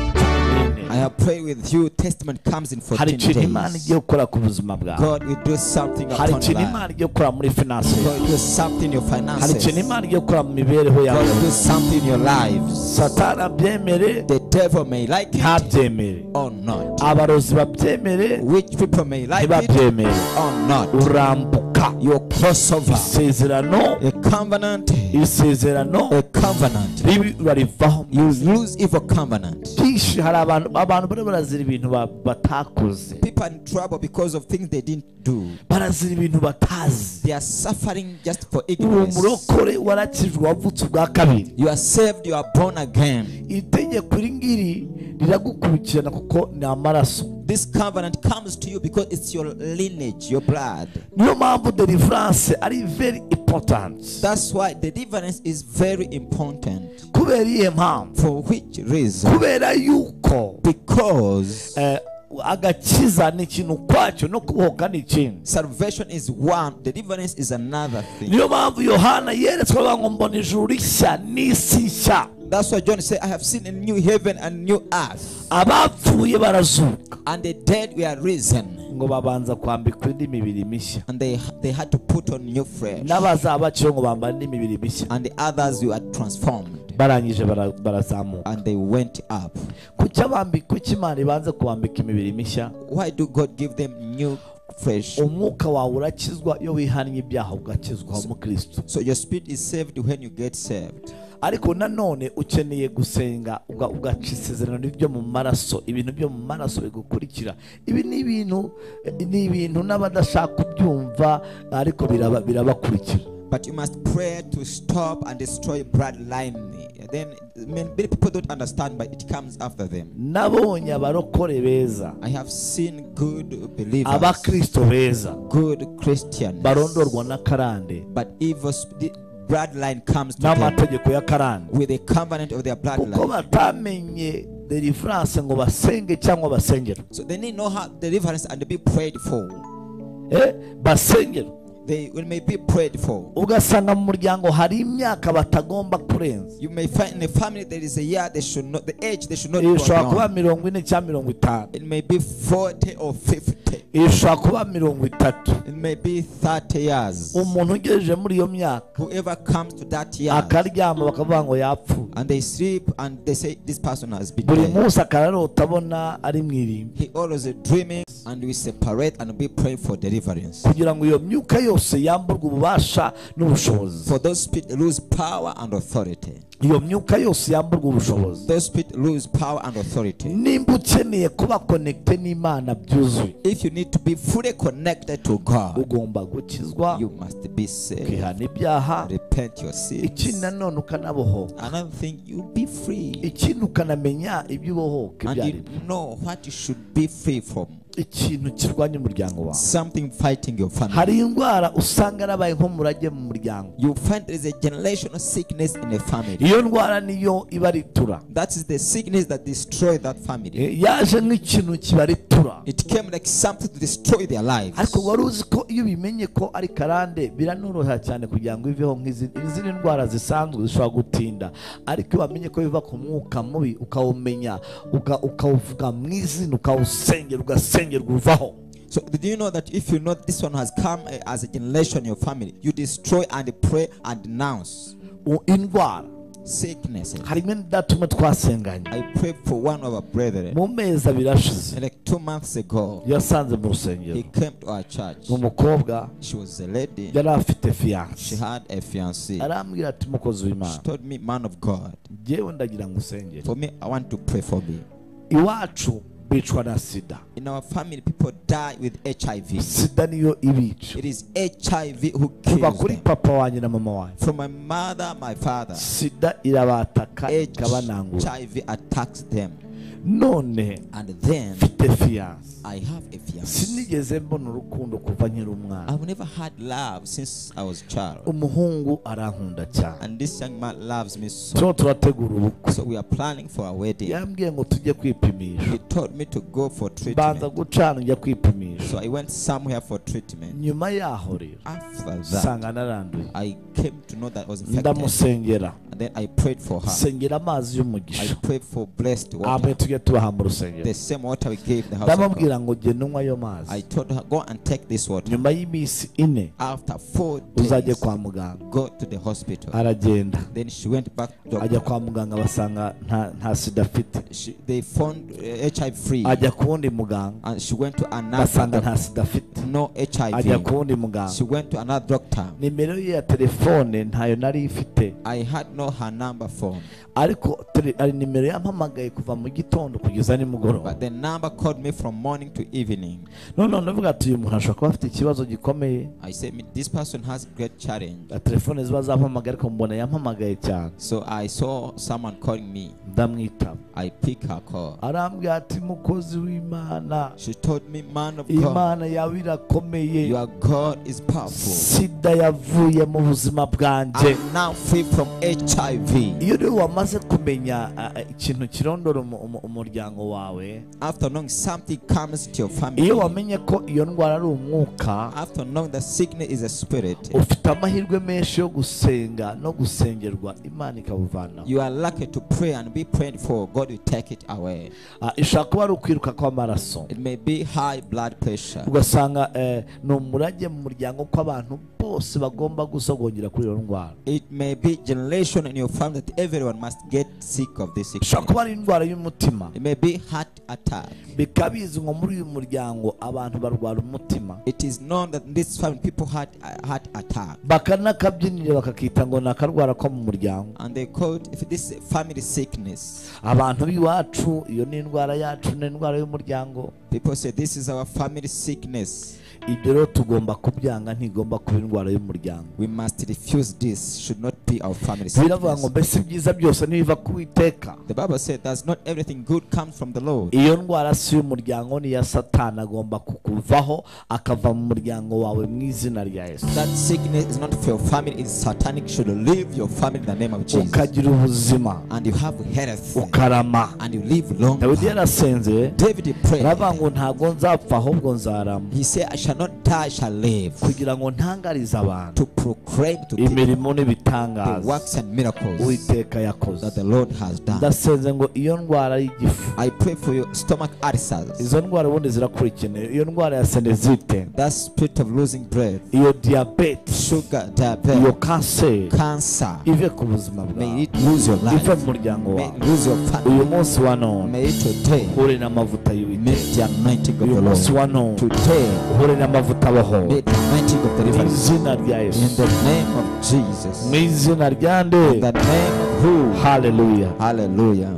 i have prayed with you testament comes in hari 14 ikintu imana days igiye gukora ku buzima bwawe god will do something upon hari your ikintu life imana igiye gukora muri finance god will do something in your hari ikintu finances imana igiye gukora mu mibereho god yawe will do something in your lives satani abyemere the devil may like it ntabyemere or not abarozi babyemere which people may like it ntibabyemere or not urambuka your crossover isezerano a covenant isezerano a covenant ribi barivaho you lose evil covenant byinshi hari abantu abantu bari barazira ibintu ba- batakoze people are in trouble because of things they didn't do barazira ibintu batazi they are suffering just for uwo ignorance murokore warakijwe wavutse ubwa kabiri you are saved you are born again iri tegeko iri ngiri riragukurikirana kuko ni amaraso this covenant comes to you because it's your lineage your blood niyo mpamvu deliverance ari very important that's why the deliverance is very important kubera iyihe mpamvu for which reason kubera yuko because eh, agakiza ni ikintu ukwacyo no kubohoka ni ikindi salvation is one deliverance is another thing niyo mpamvu yohana yeretswe avuga ngo mbona ijuru rishya n'isi nshya that's why john said i have seen a new heaven and new earth abapfuye barazuka and the dead were risen ngo babanza kwambikwa indi mibiri mishya and they they had to put on new flesh n'abazaba baciwe ngo bambara indi mibiri mishya and the others were transformed barangije bara- barazamuka and they went up kuki abambikwa kuki imana ibanze kubambika imibiri mishya why do god give them new flesh umwuka wawe urakizwa iyo wihannye ibyaha ugakizwa mu kristo so your spirit is saved when you get saved ariko nanone ukeneye gusenga uga- ugaca isezerano n'ibyo mu maraso ibintu byo mu maraso bigukurikira ibi ni ibintu ni ibintu n'abadashaka kubyumva ariko biraba- birabakurikira but you must pray to stop and destroy bloodline then many many people don't understand but it comes after them nabonye abarokore beza i have seen good believers abakristo beza good christians barondorwa na karande but evil sp- the bloodline comes to them n'amategeko ya karande with a covenant of their kuko bloodline batamenye deliverance ngo basenge cyangwa basengerwe so they need know how deliverance and be prayed for Eh, basengerwe they will may be prayed for ugasanga mu muryango hari imyaka batagomba kurenza You may find in a family there is a year they should not, the age they should not go ishobora kuba beyond. mirongo ine cyangwa mirongo itanu It may be 40 or 50. ishobora kuba mirongo itatu It may be 30 years. umuntu ugejeje muri iyo myaka Whoever comes to that year akaryama bakavuga ngo yapfuye and they sleep and they say, This person has been buri dead. munsi akararota abona ari mu irimbi He always dreaming, and we separate and we pray for deliverance. kugira ngo iyo myuka yose yamburwe ububasha n'ubushobozi For those spirit lose power and authority. iyo myuka yose yamburwe ubushobozi Those spirit lose power and authority. nimba ukeneye kuba konekite n'imana byuzuye If you need to be fully connected to God, ugomba gukizwa you must be saved. ukihana ibyaha Repent your ikindi sins. nanone ukanabohoka Another thing, you be free. ikindi ukanamenya ibyo ubohoka and ibyo ari you byo know what you should be free from. ikintu kirwanya umuryango wawe Something fighting your family. hari indwara usanga yarabaye nk'umurage mu muryango You find there is a generational sickness in a family. iyo ndwara niyo ibaritura That is the sickness that destroyed that family. Eh, yaje nk'ikintu kibaritura It came like something to destroy their lives. ariko wari uzi ko iyo ubimenye ko ari karande biranoroha cyane kugira ngo iveho nk'izi- izindi ndwara zisanzwe zishobora gutinda ariko iyo wamenye ko biva ku mwuka mubi ukawumenya uka- ukawuvuga mu izina ukawusengera ugasengerwa uvaho So, do you know that if you know this one has come eh, as a generation in your family, you destroy and pray and denounce U- indwara sicknesses? hari imwe idatuma twasenganye I prayed for one of our brethren mu mezi abiri ashize like two months ago. yasanze mu He rusengero came to our church. umukobwa She was a lady. yari She afite fiyanse had a fiancé. arambwira ati mukozi She w'imana told me, man of God, ngewe ndagira ngo usengere for me, I want to pray for me. iwacu bicwa na sida In our family, people die with HIV. sida niyo ibica It is HIV who kuva kills kuri them. papa wanjye na mama wanjye From my mother, my father, sida irabataka ikabanangura HIV attacks them. none And then mfite fiyanse I have a fiancé. sinigeze mbona urukundo kuva nkiri umwana I've never had love since I was a child. umuhungu arankunda cyane And this young man loves me so. turimo turategura ubukwe So we are planning for our wedding. yambwiye ngo tujye kwipimisha He told me to go for banza treatment. gucana njya kwipimisha So I went somewhere for treatment. nyuma yaho rero After that, usanga naranduye I came to know that I was infected. ndamusengera And then I prayed for her. sengera amazi I y'umugisha prayed for blessed water. amen tujye tubaha mu rusengero The same water we gave the house of God. ndamubwira ngo genda unywa ayo I mazi told her, go and take this water. nyuma y'iminsi ine After four uzajye days, kwa muganga go to the hospital. aragenda Then she went back to ajya doctor. kwa muganga basanga nta, nta sida afite She, they found uh, HIV free. ajya ku wundi muganga And she went to another basanga nta doctor. sida afite No ajya HIV. ku wundi muganga She went to another doctor. nimero ye ya telefone ntayo nari ifite I had no her number phone, ariko tele- ari nimero yampamagaye kuva mu gitondo kugeza nimugoroba but the number called me from morning to evening. none ndavuga ati uyu muntu ashobora kuba afite ikibazo gikomeye I said, "Me- this person has great challenge. na telefone ziba zampamagaye ariko mbona yampamagaye cyane So I saw someone calling me. ndamwitaba I pick her call. arambwira ati mukozi w'imana She told me, man of God, imana yawe irakomeye your God is powerful. sida yavuye mu buzima bwanjye I'm now free from HIV. iyo rero wamaze kumenya ah, ah, ikintu kirondora umu- umu- umuryango wawe After knowing something comes to your iyo family, wamenye ko iyo ndwara ari umwuka after knowing that sickness is a spirit, ufite amahirwe menshi yo gusenga no gusengerwa imana ikabuvanaho you are lucky to pray and be prayed for. God will take it away. Ah, ishobora kuba ari ukwiruka kw'amaraso It may be high blood pressure. ugasanga eh, ni umurage mu muryango ko abantu bose bagomba gusogongera kuri iyo ndwara It may be generation in your family that everyone must get sick of this sickness. ishobora kuba ari indwara y'umutima It may be heart attack. bikabizi nko muri uyu muryango abantu barwara umutima It is known that in this family people had a heart attack. bakanakabyinira bakakita ngo ni akarwara ko mu muryango And they called if this family sickness. abantu b'iwacu iyo ni indwara yacu ni indwara y'umuryango People say this is our family sickness. ibyo rero tugomba kubyanga ntigomba kuba indwara y'umuryango We must refuse this. Should not be our family biravuga ngo sickness. mbese ibyiza byose nibiva ku witeka The Bible said that not everything good comes from the Lord. iyo ndwara si y'umuryango ni iya satani agomba kukuvaho akava mu muryango wawe mu izina rya yesu That sickness is not for your family. It's satanic. Should leave your family in the name of Jesus. ukagira ubuzima And you have health. ukarama And you live long. dawidi yarasenze David prayed. aravuga ngo ntabwo nzapfa ahubwo nzarama He said, I shall not die, I shall live kugira ngo ntangarize abantu to proclaim to people imirimo the n'ibitangaza works and miracles uwiteka yakoze that the Lord has done. ndasenze ngo iyo ndwara y'igifu I pray for your stomach ulcers, izo ndwara ubundi zirakurikira iyo ndwara ya senezite that spirit of losing breath, iyo diyabete sugar, iyo diabetes, kanseri cancer. ive ku buzima May bwawe it lose your ive mu life. muryango May it wawe lose your family. uyu munsi wa none May it today. uhure n'amavuta May y'uwiteka the anointing of uyu the munsi Lord. wa none Today. uhure n'amavuta abaho May the anointing of the mu river. izina rya In yesu the name of Jesus. mu izina rya nde In the name of who? haleluya Hallelujah.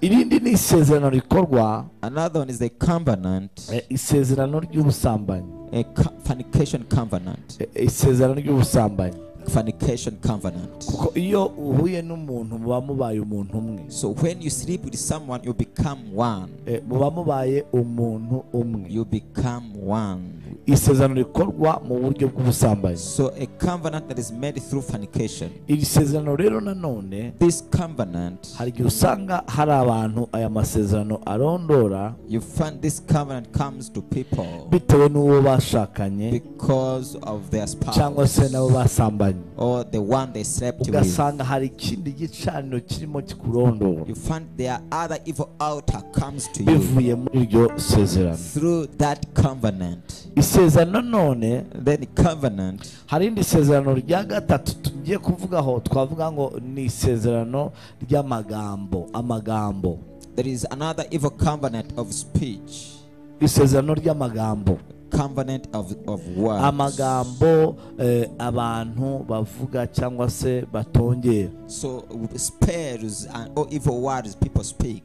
irindi ni isezerano rikorwa Another one is the covenant, eh, isezerano ry'ubusambanyi a co- fornication covenant. Eh, isezerano ry'ubusambanyi fornication covenant. kuko iyo uhuye n'umuntu muba mubaye umuntu umwe So when you sleep with someone, you become one. Eh, muba mubaye umuntu umwe You become one. isezerano rikorwa mu buryo bw'ubusambanyi So a covenant that is made through fornication. iri sezerano rero nanone This covenant, hari igihe usanga hari abantu aya masezerano arondora you find this covenant comes to people bitewe n'uwo bashakanye because of their cyangwa se spouse n'abo basambanye or the one they slept with. ugasanga hari ikindi gicaniro kirimo kikurondora You find their other evil altar comes to you bivuye muri iryo sezerano through that covenant. isezerano none Then the covenant, hari irindi sezerano rya gatatu tugiye kuvugaho twavuga ngo ni isezerano ry'amagambo amagambo there is another evil covenant of speech. isezerano ry'amagambo covenant of, of words. amagambo eh, abantu bavuga cyangwa se batongera So spells and all evil words people speak.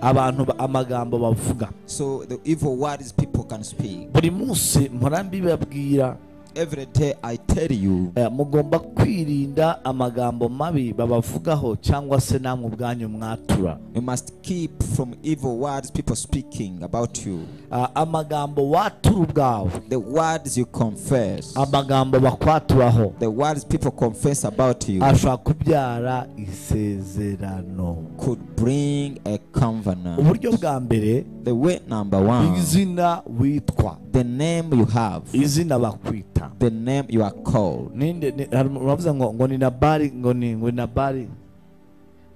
abantu ba- amagambo bavuga So the evil words people can speak. buri munsi mpora mbibabwira Every day I tell you, eh, mugomba kwirinda amagambo mabi babavugaho cyangwa se namwe ubwanyu mwatura you must keep from evil words people speaking about you. Ah, amagambo watura ubwawe The words you confess, amagambo bakwaturaho the words people confess about you ashobora kubyara isezerano could bring a covenant. uburyo bwa mbere The way number one, izina witwa the name you have, izina bakwita the name you are called. ninde ni- hari umuntu uravuga ngo ngo ni nabari ngo ni ngo ni nabari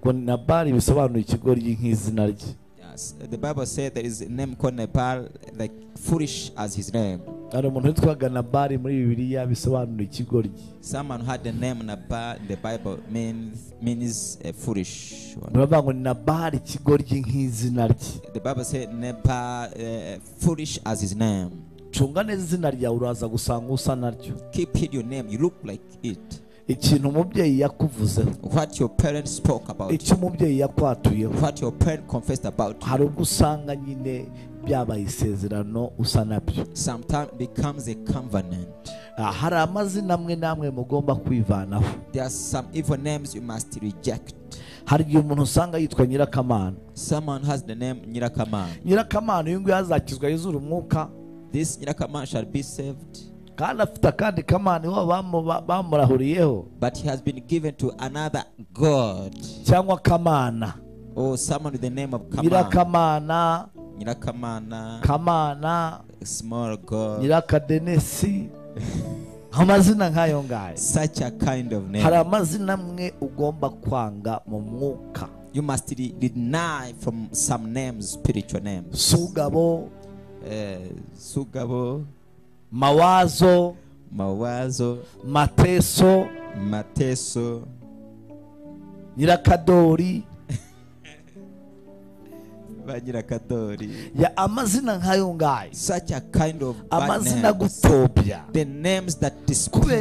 ngo ni nabari bisobanura ikigoryi nk'izina rye Yes. The Bible said there is a name called Nepal, like foolish as his name. hari umuntu witwaga nabari muri bibiliya bisobanura ikigoryi Someone who had the name Nabal in the Bible means means a foolish one. baravuga ngo ni nabari ikigoryi nk'izina rye The Bible said Nabal, uh, foolish as his name. cunga neza izina ryawe uraza gusanga usa naryo Keep hid your name. You look like it. ikintu umubyeyi yakuvuzeho What your parents spoke about, icyo umubyeyi yakwatuyeho what your parent confessed about, hari ubwo usanga nyine byabaye isezerano usa nabyo sometimes becomes a covenant. Ah, hari amazina amwe n'amwe mugomba kwivanaho There are some evil names you must reject. hari igihe umuntu usanga yitwa nyirakamana Someone has the name Nyirakaman. nyirakamana uyu nguyu azakizwa yuzura umwuka This Nyirakaman shall be saved, kandi afite akandi kamana iwabo bamu- ba- bamurahuriyeho but he has been given to another god cyangwa kamana or someone with the name of Kaman. nyirakamana Nyirakamana. kamana a small God, nyirakadenesi amazina nk'ayo ngayo such a kind of hari name. amazina amwe ugomba kwanga mu mwuka You must de- deny from some names, spiritual names. sugabo Eh, Sugabo, mawazo Mawazo, mateso Mateso, nyirakadori Banyirakadori. ya amazina nk'ayo ngayo Such a kind of bad amazina names. gutobya The names that kubera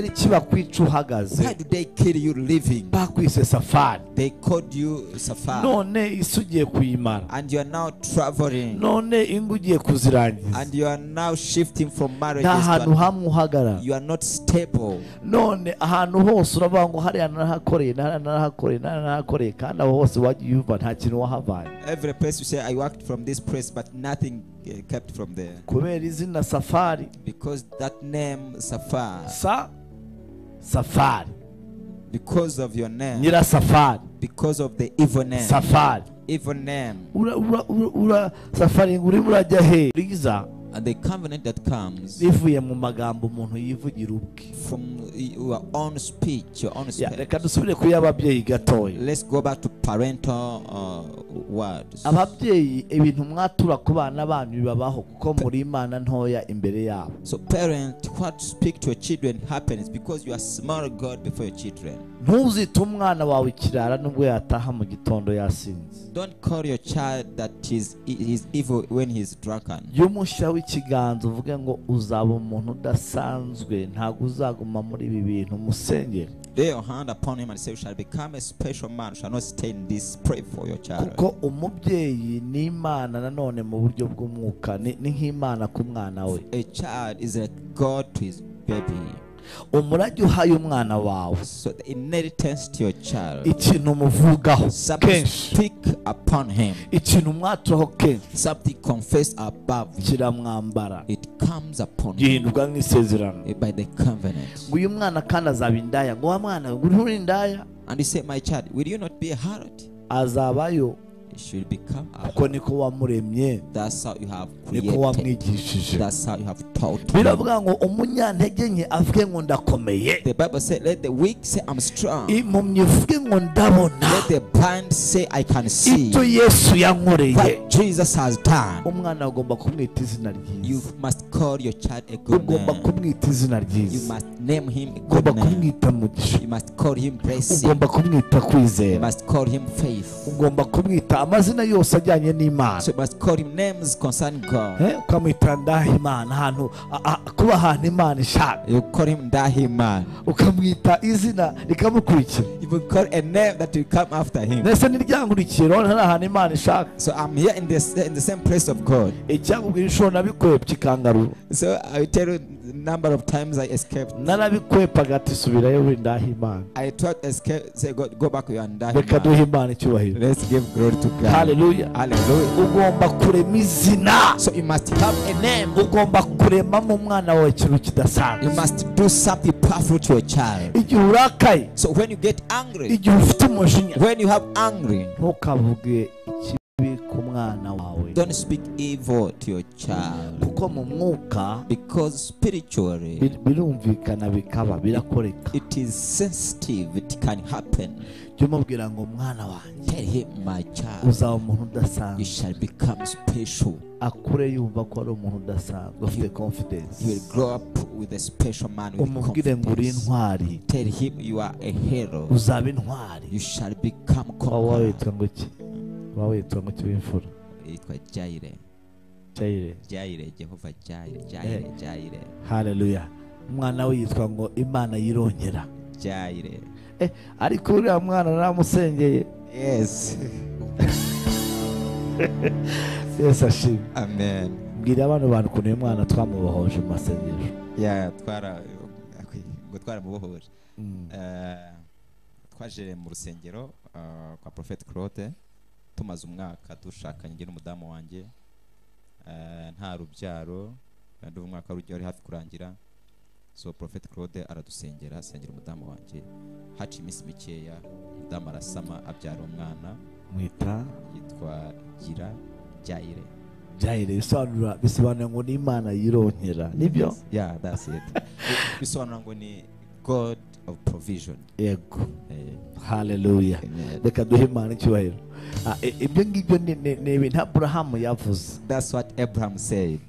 disgrace. iki bakwica Why uhagaze do they kill you living? bakwise safari They called you Safar, none isi ugiye kuyimara and you are now traveling, none ingo ugiye kuzirangiza and you are now shifting from marriage. nta hantu hamwe uhagarara You are not stable. none ahantu hose uravuga ngo hariya narahakoreye hariya narahakoreye hariya narahakoreye kandi aho hose wagiye wumva nta kintu wahavanye Every place you say, I worked from this place, but nothing uh, kept from there. kubera izina safari Because that name, Safar, sa safari because of your name, nyira safari because of the evil name, safari evil name, ura ura ura, ura safari ngo urimo urajya he riza and the covenant that comes bivuye mu magambo umuntu yivugira ubwe from your own speech, your own Ya, speech. reka dusubire kuri ababyeyi gatoya Let's go back to parental uh, words. ababyeyi ibintu mwatura ku bana banyu bibabaho kuko muri imana ntoya imbere yabo So, parent, what to speak to your children happens because you are small God before your children. ntuzite umwana wawe ikirara nubwo yataha mu gitondo yasinze Don't call your child that he's, he's evil when he's drunken. iyo umushyiraho ikiganza uvuge ngo uzaba umuntu udasanzwe ntabwo uzaguma muri ibi bintu musengere Lay your hand upon him and say, You shall become a special man, shall not stay in this. Pray for your child. kuko umubyeyi ni imana nanone mu buryo bw'umwuka ni ni nk'imana ku mwana we A child is a God to his baby. umurage uhaye umwana wawe So the inheritance to your child. ikintu umuvugaho Something kenshi speak upon him. ikintu mwaturaho kenshi Something confessed above you. kiramwambara It comes upon him gihinduka nk'isezerano by the covenant. ngo uyu mwana kandi azaba indaya ngo wa mwana we, ngo uriho uri indaya And you say, My child, will you not be a harlot? azabayo You should become a kuko niko wamuremye That's how you have niko created. wamwigishije That's how you have taught. him. biravuga ngo umunyantege nke avuge ngo ndakomeye The Bible said, Let the weak say, I'm strong. impumyi ivuge ngo ndabona Let the blind say, I can see. ibyo yesu yankoreye what Jesus has done. umwana agomba kumwita izina You ryiza must call your child a good ugomba name. kumwita izina You ryiza must name him a ugomba good name. kumwita mugisha You must call him blessing. ugomba kumwita You kwizera must call him faith. ugomba kumwita amazina yose ajyanye n'imana So you must call him names concerning God. Eh, ukamwita ndahimana ahantu a- a- kuba ahantu imana ishaka You call him Dahiman. ukamwita izina rikamukurikira You will call a name that will come after him. mbese niryankurikiye urabona hari ahantu imana ishaka So I'm here in this in the same place of God. icyakubwira inshuro nabikwepa ikangaruru So I will tell you the number of times I escaped. narabikwepaga ati subirayo we ndahimana I tried to escape. Say, God, go back. You are reka Dahiman. duhe imana icyubahiro Let's give glory to God. Hallelujah. Hallelujah. ugomba kurema izina So you must have a name. ugomba kuremamo umwana wawe ikintu You kidasanzwe must do something powerful to your child. igihe urakaye So when you get angry, igihe ufite umujinya when you have angry, ntukavuge ikibi ku mwana wawe don't speak evil to your child. kuko mu mwuka Because spiritually, bir- birumvikana bikaba birakoreka it is sensitive, it can happen. jya umubwira ngo mwana wanjye Tell him, my child, uzaba umuntu you udasanzwe shall become special. akure yumva ko ari umuntu udasanzwe ufite confidence You will grow up with a special man with umubwire ngo uri confidence. intwari Tell him you are a hero. uzaba intwari You shall become waba conqueror. witwa ngo iki waba witwa ngo iki w'imfura Yitwa Jaire. Jaire. Jaire, Jehovah Jaire, Jaire, Jaire, haleluya umwana we yitwa ngo imana yirongera Jaire. Eh, ariko uriya mwana naramusengeye Yes. yesu ashimwe Amen. mbwira abana bantu ukuntu uyu mwana twamubohoje mu masengesho yeah twara ngo twaramubohoje Eh, twaje mu rusengero eh, kwa prophet claude tumaze umwaka dushakanye njye n'umudamu wanjye Eh, nta rubyaro kandi ubu umwaka wari wari hafi kurangira so prophet claude aradusengera asengera umudamu wanjye haciye iminsi mikeya umudamu arasama abyara umwana mwita yitwa gira jaire jayire bisobanura bisobanura ngo ni imana yirongera nibyo yeah that's it Bi- bisobanura ngo ni god of provision yego Eh, haleluya Amen. reka duhe imana icyubahiro Ah, i- ibyo ngibyo ni- ni ni ibintu aburahamu yavuze That's what Abraham said.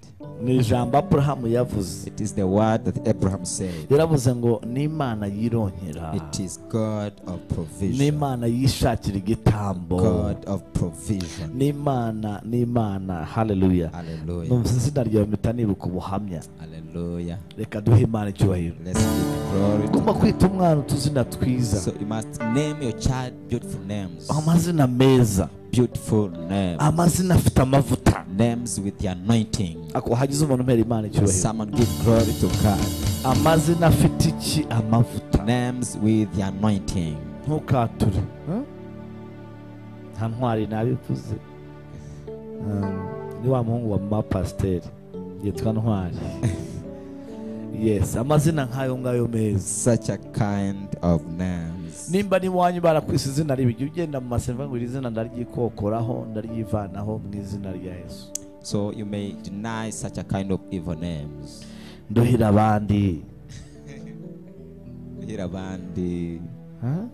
ni ijambo aburahamu yavuze It is the word that Abraham said. yaravuze ngo ni imana yirongera It is God of ni provision. imana yishakira igitambo God of provision. ni imana ni imana haleluya Hallelujah. numvise izina ryawe mpita nibuka ubuhamya Hallelujah. reka duhe imana icyubahiro Let's give glory to ugomba kwita umwana utuzina God. twiza So you must name your child beautiful names. amazina meza Beautiful names. amazina afite amavuta Names with the anointing. ako hagize umuntu umpera imana icyubahiro Someone give glory to God. amazina afite iki amavuta Names with the anointing. ntukature eh? nta ntwari nabivuze Um, ni wa muhungu wa mama pasiteri yitwa ntwari yes amazina nk'ayo ngayo meza Such a kind of names. nimba n'iwanyu barakwise izina ribi jya ugenda mu masenga ngo iri zina ndaryikokoraho ndaryivanaho mu izina rya yesu So you may deny such a kind of evil names. nduhira abandi Hirabandi. Huh?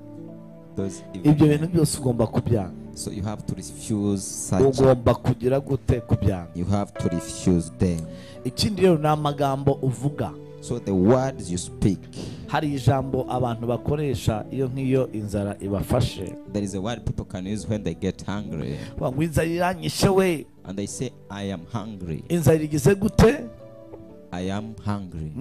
those evil ibyo bintu men. byose ugomba kubyanga So you have to refuse such. ugomba kugira gute kubyanga You have to refuse them. ikindi rero ni amagambo uvuga So the words you speak, hari ijambo abantu bakoresha iyo nk'iyo inzara ibafashe there is a word people can use when they get hungry, Bavuga ngo inzara iranyishe we and they say, "I am hungry. inzara igize gute I am hungry."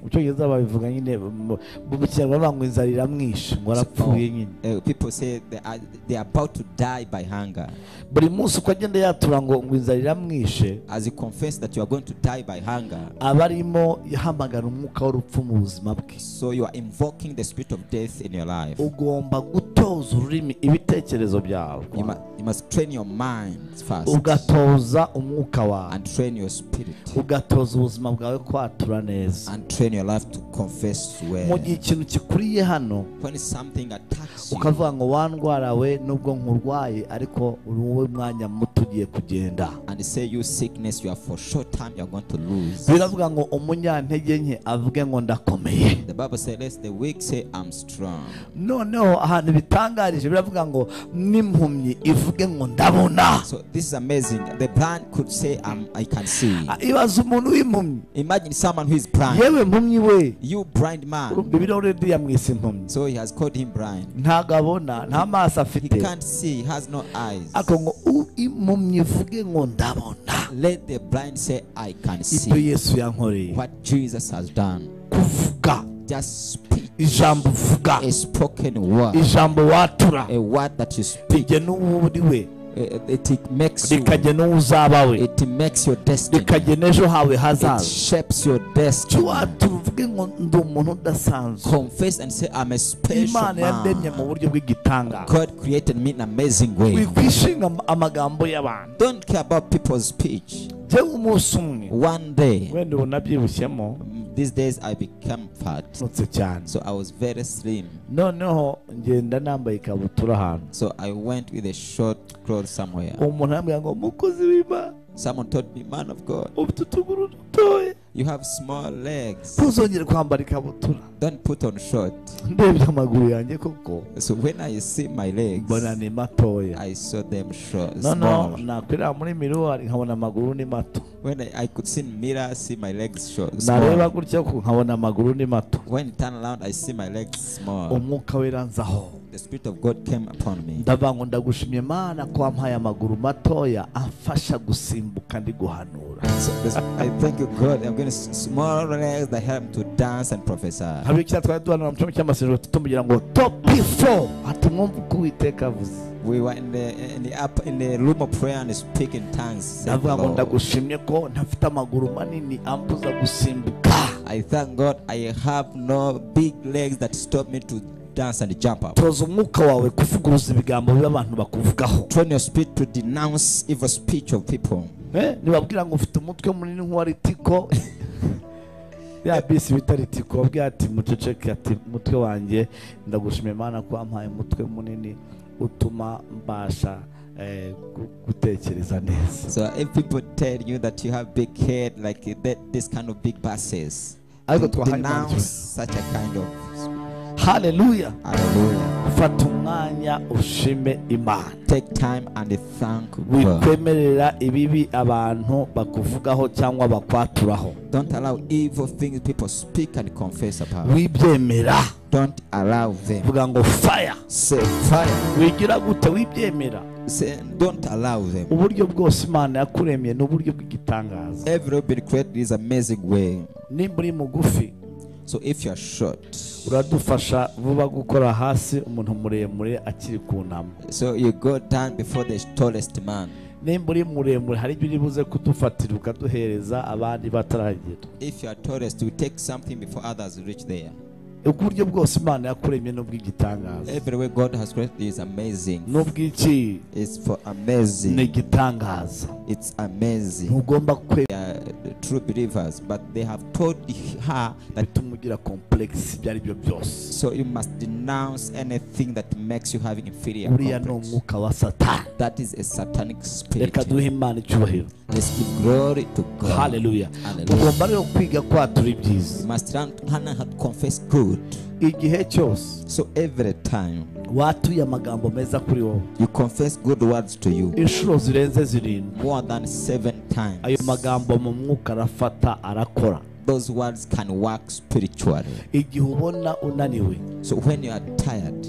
ucyongereza babivuga nyine mu- mu kinyarwanda bavuga ngo inzara iramwishe ngo arapfuye nyine So, uh, people say they are, they are about to die by hunger. buri munsi uko agenda yatura ngo ngo inzara iramwishe As you confess that you are going to die by hunger, aba arimo yahamagara umwuka w'urupfu mu buzima bwe so you are invoking the spirit of death in your life. ugomba gutoza ururimi ibitekerezo byawe You, mu- you must train your mind first ugatoza umwuka wawe and train your spirit ugatoza ubuzima bwawe kwatura neza and train your life to confess mu well. gihe ikintu kikuriye hano when something attacks you, ukavuga ngo wandwara we nubwo nkurwaye ariko uri wowe mwanya muto ugiye kugenda and say you sickness, you are for short time you are going to lose. biravuga ngo umunyantege nke avuge ngo ndakomeye The Bible says, "Let the weak say I'm strong." noneho ahantu bitangarije biravuga ngo n'impumyi ivuge ngo ndabona So this is amazing. The blind could say, "I'm, I can see." Ah, ibaza umuntu w'impumyi Imagine someone who is blind. yewe mpumyi we You blind man. bibirahure uriya mwisi impumyi So he has called him blind. ntabwo abona nta maso He afite can't see, he has no eyes. ariko ngo u- impumyi ivuge ngo ndabona Let the blind say, I can ibyo see yesu yankoreye what Jesus has done. kuvuga Just speak ijambo uvuga a spoken word, ijambo watura a word that you speak. rijya n'uwo uri we It, it makes you, rikajya n'uwo uzaba we it makes your destiny, rikajya n'ejo hawe it hazaza shapes your icyo destiny. watura uvuge ngo ndi umuntu udasanzwe Confess and say, I'm a special imana yandemye mu man. buryo bw'igitangaro God created me in an amazing way. wikwishinga am- amagambo y'abantu Don't care about people's speech. jyewe umunsi umwe One day, wenda ubu nabyibushyemo these days I became fat. nutse cyane So I was very slim. noneho ngenda nambaye ikabutura ahantu So I went with a short clothes somewhere. uwo muntu arambwira ngo mukozi w'imana Someone told me, man of God, ufite utuguru dutoya you have small legs. ntuzongere kwambara ikabutura Don't put on short. ndebye amaguru yanjye koko So when I see my legs, mbona ni matoya I saw them short. noneho Small. nakwireba muri miruwari nkabona amaguru ni mato When I, I could see in mirror, see my legs short. nareba Small. gutya ko nkabona amaguru ni mato When turn around, I see my legs small. umwuka wiranzaho The Spirit of God came upon me. ndavuga ngo ndagushimye imana ko wampaye amaguru matoya amfasha gusimbuka ndi guhanura So this- I thank you, God. I'm going to small legs that help to dance and prophesy. hari ikintu twari duhanura mu cyumba cy'amasezerano tumugira ngo topi fo ati mwumva uko uwiteka avuze We were in the in the up in the room of prayer and speak in tongues. said ndavuga the ngo Lord. ndagushimye ko ntafite amaguru manini ambuza gusimbuka I thank God I have no big legs that stop me to dance and jump up. toza umwuka wawe kuvuguruza ibigambo biba abantu bakuvugaho Train your spirit to denounce evil speech of people. Eh, nibabwira ngo ufite umutwe munini nk'uwa ritiko ya bisi bita ritiko wabwira ati muceceke ati umutwe wanjye ndagushimira imana ko wampaye umutwe munini utuma mbasha eh, gu- gutekereza neza So if people tell you that you have big head like that, this kind of big buses, ariko twahaye Imana denounce icyubahiro. such a kind of haleluya hallelujah. fata umwanya ushime imana Take time and thank God. wikwemerera ibibi abantu bakuvugaho cyangwa bakwaturaho Don't allow evil things people speak and confess about. wibyemera Don't allow them. vuga ngo faya Say fire. wigira gute wibyemera Say don't allow them. uburyo bwose imana yakuremye ni uburyo bw'igitangaza Every been created is amazing way. nimba uri mugufi So if you are short, uradufasha vuba gukora hasi umuntu muremure akiri kunama so you go down before the tallest man. nimba uri muremure hari ibyo uri buze kudufatira ukaduhereza abandi bataragera If you are tallest, you take something before others reach there. ubwo buryo bwose imana yakuremye ni ubw'igitangaza Every way God has created is amazing. ni ubw'iki It's for ni amazing. igitangaza It's amazing. ntugomba kwe They are the true believers, but they have told her that bituma ugira complex ibyo ari byo byose so you must denounce anything that makes you having inferior. uriya ni complex. umwuka wa satani That is a satanic spirit. reka duhe imana icyubahiro Let's give glory to God. haleluya Hallelujah. tugomba rero kwiga kwatura ibyiza You must learn Hannah had confessed good. igihe cyose So every time watuye amagambo meza kuri wowe you confess good words to you, inshuro zirenze zirindwi more than seven times, ayo magambo mu mwuka arafata arakora those words can work spiritually. igihe ubona unaniwe So when you are tired,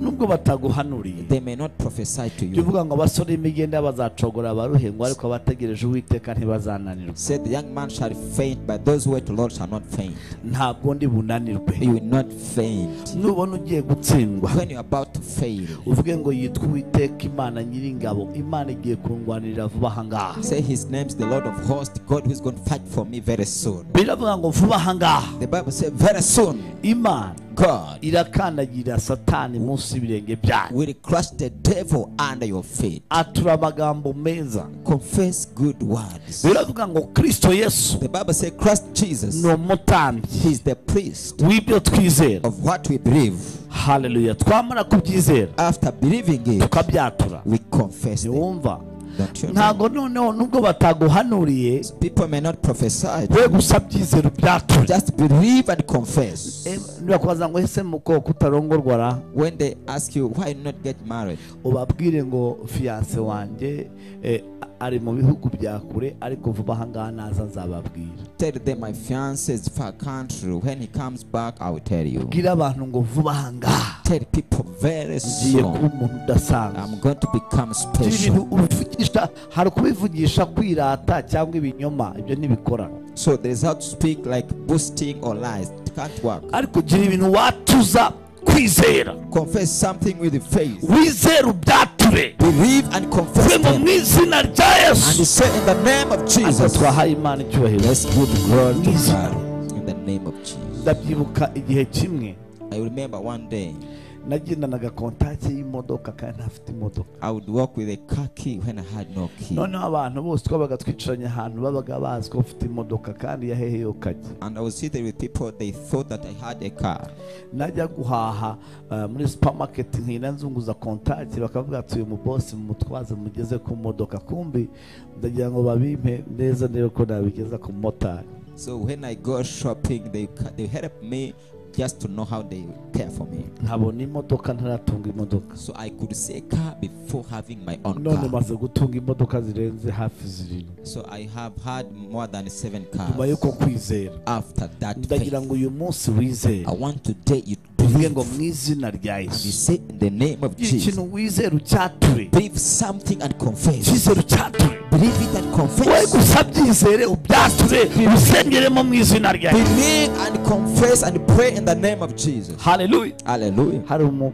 nubwo bataguhanuriye they may not prophesy to jya you. uvuga ngo abasore b'imigenda bazacogora abaruhengwa ariko abategereje uwiteka ntibazananirwa Said the young man shall faint, but those who wait the Lord shall not faint. ntabwo ndi bunanirwe You will not faint. nubona ugiye gutsindwa When you are about to fail, uvuge ngo yitwa uwiteka imana nyiringabo imana igiye kundwanirira vuba ahangaha say his name is the Lord of hosts, God who is going to fight for me very soon. biravuga ngo vuba ahangaha The Bible says, very soon, imana God irakandagira satani munsi y'ibirenge byayo will crush the devil under your feet. atura amagambo meza Confess good words. biravuga ngo kristo yesu The Bible says Christ Jesus ni umutambyi is the priest w'ibyo twizera of what we believe. haleluya twamara kubyizera After believing it, tukabyatura we confess it. ntiwumva Don't you know? ntabwo noneho nubwo bataguhanuriye People may not prophesy. we gusa byizero byatura Just believe and confess. Eh, ntibakubaza ngo ese mukoko utarongorwa ra When they ask you why you not get married, ubabwire ngo fiyanse wanjye eh, ari mu bihugu bya kure ariko vuba ahangaha naza nzababwira tell them my fiance is far country. When he comes back, I will tell you. bwira abantu ngo vuba ahangaha tell people very ngiye kuba soon umuntu udasanzwe I'm going to become ibi bintu special. ubivugisha hari ukubivugisha kwirata cyangwa ibinyoma ibyo ntibikora So there is how to speak like boasting or lies. It can't work. ariko gira ibintu watuza kwizera Confess something with the faith. wizera ubyature Believe and confess uve mu them. mu izina rya And you yesu say in the name of ariko Jesus. twahaye imana icyubahiro Let's give glory to Yes. God in the name of Jesus. ndabyibuka igihe kimwe I remember one day nagendanaga kontake y'imodoka kandi ntafite imodoka I would walk with a car key when I had no key. noneho abantu bose twabaga twicaranye ahantu babaga bazi ko bafite imodoka kandi yahehe yo kajya And I was sitting with people, they thought that I had a car. najya guhaha uh, muri supermarket nkina nzunguza kontaki bakavuga ati uyu mubosi mutwaze mugeze ku modoka kumbi ndagira ngo babimpe neza niba ko nabigeza ku motari So when I go shopping, they ca- they help me just to know how they care for me. nkabona imodoka ntaratunga imodoka So I could say car before having my own none car. maze gutunga imodoka zirenze hafi zirindwi So I have had more than seven nyuma y'uko cars. kwizera After that, ndagira ngo faith, uyu munsi wizere I want today you uvuge ngo believe. mu izina rya You yesu say in the name of gira ikintu Jesus. wizera ucyature Believe something and confess. icyizere ucyature Believe it and we confess. gusa byizere ubyature ubisengeremo mu izina rya yesu Believe and confess and pray in the name of Jesus. haleluya Hallelujah. hari umu-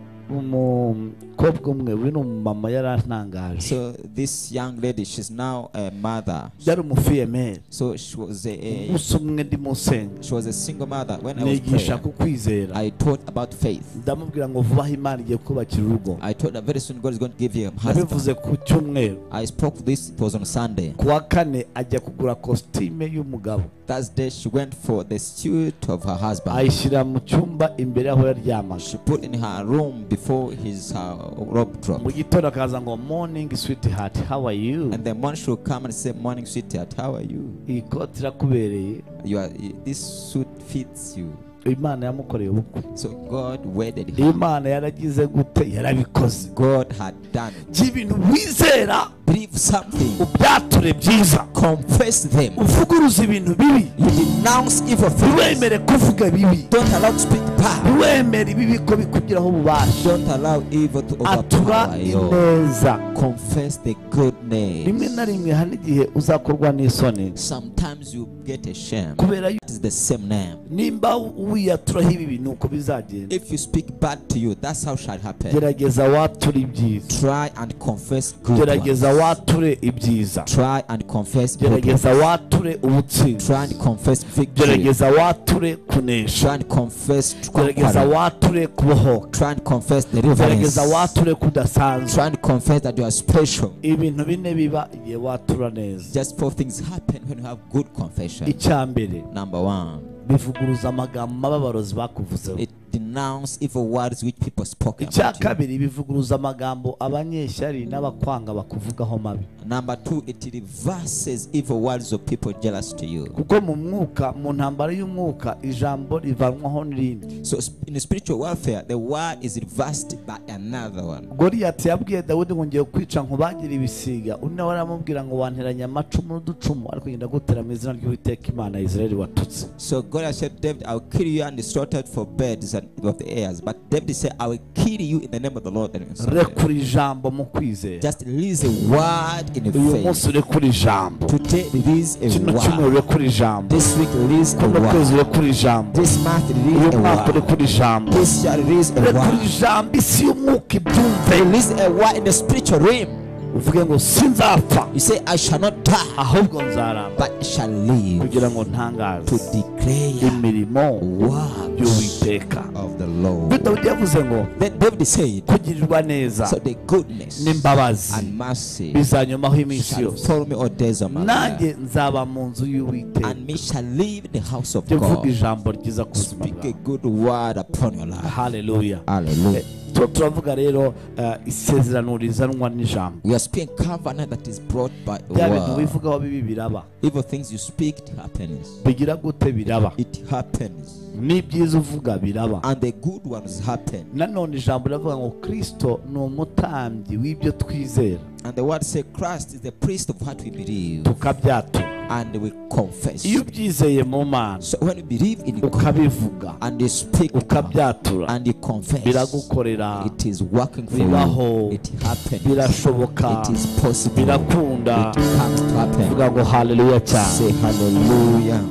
umukobwa umwe uyu ni umumama yarantangaje So this young lady, she's now a mother. yari umufiyemeri So she was a, a gusa umwe ndimusenge she was a single mother. When I was nigisha praying, ku kwizera I taught about faith. ndamubwira ngo vuba aho imana igiye kubakira urugo I told her very soon God is going to give you a husband. nabivuze ku cyumweru I spoke this. It was on Sunday. ku wa kane ajya kugura kositime y'umugabo That day she went for the suit of her husband. ayishyira mu cyumba imbere aho yaryamaga She put in her room before his uh, robe mu dropped. gitondo akaza ngo morning sweet heart how are you And the morning she would come and say, "Morning, sweetheart. How are you? iyi koti irakubereye You are. This suit fits you." imana yamukoreye ubukwe So God wedded her. imana yaragize gute yarabikoze God had done. it. gira ibintu wizera Believe something. ubyature byiza Confess them. uvuguruza ibintu bibi You denounce evil things. ntiwemere kuvuga bibi Don't allow to speak bad. ntiwemere ibibi ko bikugiraho ububasha Don't allow evil to atura overpower you. ineza Confess the rimwe goodness. na rimwe hari n'igihe uzakorwa n'isoni Sometimes you get ashamed. kubera yu- It's the same name. nimba wiyaturaho ibibi ni uko bizagenda If you speak bad to you, that's how shall happen. gerageza wature ibyiza Try and confess good. ones. gerageza wature ibyiza Try and confess good. ones. gerageza wature ubutsinzi Try and confess victory. gerageza wature kunesha Try and confess gerageza conquering. wature kubohoka Try and confess gerageza deliverance. wature kudasanzwe Try and confess that you are special. ibintu bine biba igihe watura neza Just four things happen when you have good confession. icya mbere Number one. bivuguruza amagambo ababarozi bakuvuzeho It denounce evil words which people spoke icya about you. kabiri bivuguruza amagambo abanyeshyari n'abakwanga bakuvugaho mabi Number two, it reverses evil words of people jealous to you. kuko mu mwuka mu ntambara y'umwuka ijambo rivanwaho n'irindi So sp- in spiritual warfare, the word is reversed by another one. goriyati yabwiye dawudi ngo ngiye kwica nkubagira ibisiga undi nawe aramubwira ngo wanteranya amacumu n'uducumu ariko ngenda gutera mu izina ry'uwiteka imana ya israeli watutse So God said, David, I'll kill you and slaughter for birds and of the airs. But David said, I will kill you in the name of the Lord. and in His name." rekura ijambo mu kwizera Just release a word in uyu faith. munsi urekura ijambo Today, release a kino cyumweru word. urekura ijambo This week, release a kuno kwezi word. urekura ijambo This month, release uyu a mwaka word. urekura ijambo This year, release a urekura word. ijambo isi y'umwuka ibyumve Release a word in the spiritual realm. uvuge ngo sinzapfa You say, I shall not die. ahubwo nzaramba but shall live kugira ngo to ntangaze declare imirimo works y'uwiteka of the Ubwo Lord. dawudi yavuze ngo Then David said, kugirirwa neza So the goodness n'imbabazi and mercy bizanyomaho iminsi shall yose follow me all days of my life, nanjye nzaba mu nzu y'uwiteka and me shall live in the house of jya uvuga God. ijambo ryiza ku buzima Speak a bwawe good word upon your life. haleluya Hallelujah. Tuba turavuga rero eh, isezerano rizanwa n'ijambo We are speaking covenant that is brought by a bya bintu word. wivugaho bibi biraba Evil things you speak, it happens. bigira gute biraba It happens. n'ibyiza uvuga biraba And the good ones happen. nanone ijambo riravuga ngo kirisito ni umutambyi w'ibyo twizera And the word say Christ is the priest of what we believe. tukabyatura and we confess. iyo ubyizeye mu mana So when you believe in God ukabivuga and you speak God ukabyatura and you confess, biragukorera it is working for bibaho you. It happens. birashoboka It is possible. birakunda It comes to happen. uvuga ngo haleluya cyane Say hallelujah.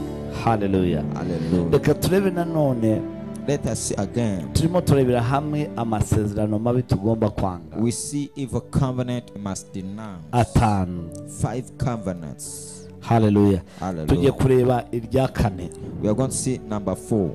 haleluya Hallelujah. reka turebe nanone Let us see again. turimo turebera hamwe amasezerano mabi tugomba kwanga We see evil covenant must denounce. atanu Five covenants. haleluya tujye Hallelujah. kureba irya kane We are going to see number four.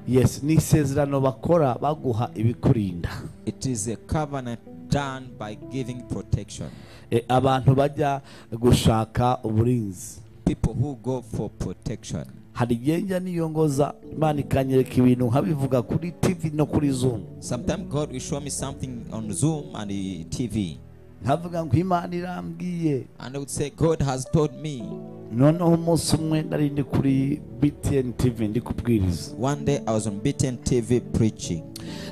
yes ni isezerano bakora baguha ibikurinda It is a covenant done by giving protection. E, abantu bajya gushaka uburinzi People who go for protection. hari igihe njya niyongoza imana ikanyereka ibintu nkabivuga kuri tv no kuri zoom Sometimes God will show me something on Zoom and the TV. nkavuga ngo imana irambwiye And I would say, God has told me. noneho umunsi umwe nari ndi kuri btn tv ndi kubwiriza One day I was on BTN TV preaching.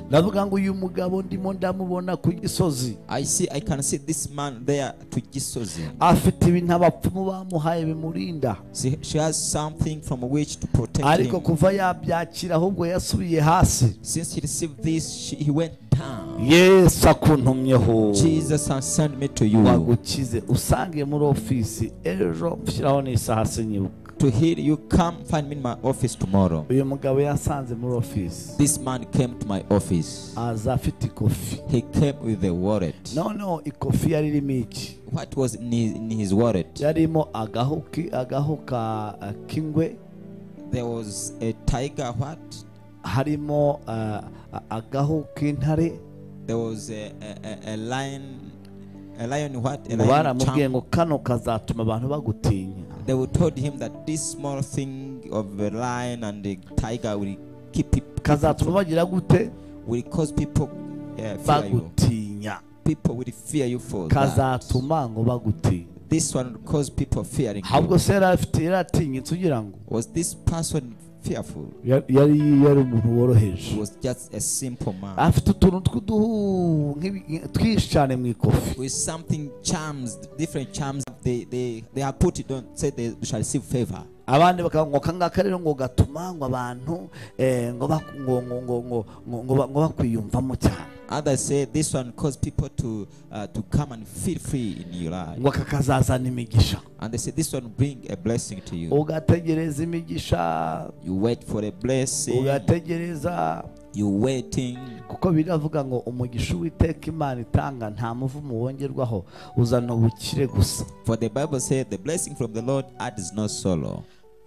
ndavuga ngo uyu mugabo ndimo ndamubona ku gisozi I see, I can see this man there to Jesus. afite ibintu abapfumu bamuhaye bimurinda See, she has something from which to protect ariko him. kuva yabyakira ahubwo yasubiye hasi Since he received this, she, he went down. yesu akuntumyeho Jesus has sent me to you wagukize usange muri ofisi ejo shyiraho n'isaha sinyibuka to heal you. Come find me in my office tomorrow. uyu mugabo yasanze muri ofisi This man came to my office. aza afite ikofi He came with a wallet. noneho ikofi yari irimo iki What was in his, in his wallet? yarimo agahu ki- agahu ka k'ingwe There was a tiger. What? harimo ah, a- agahu k'intare There was a, a, a, a lion. A lion. What? A ngo lion. baramubwiye Champ. ngo kano kazatuma abantu bagutinya They would told him that this small thing of a lion and the tiger will keep peop- kazatuma bagira gute will cause people uh, fear you. bagutinya People will fear you for that. kazatuma ngo bagutinya This one would cause people fearing. ahubwo You. se yari afite yari atinyitse ugira ngo Was this person fearful? yari yari- yari umuntu woroheje He was just a simple man afite utuntu tw'uduhu nk'ibi- twinshi cyane mu ikofi with something charms, different charms. They they they have put it on. Say they shall receive favor. abandi bakavuga ngo kangaka rero ngo gatuma ngo abantu eh, ngo bak- ngo ngo ngo ngo ngo ngo ba- ngo bakwiyumvamo cyane Others say this one cause people to uh, to come and feel free in your life. ngo aka kazazana imigisha And they say this one bring a blessing to you. ugategereza imigisha You wait for a blessing. ugategereza You waiting. kuko biravuga ngo umugisha uwiteka imana itanga nta muvumo wongerwaho uzana ubukire gusa For the Bible said, the blessing from the Lord adds no sorrow.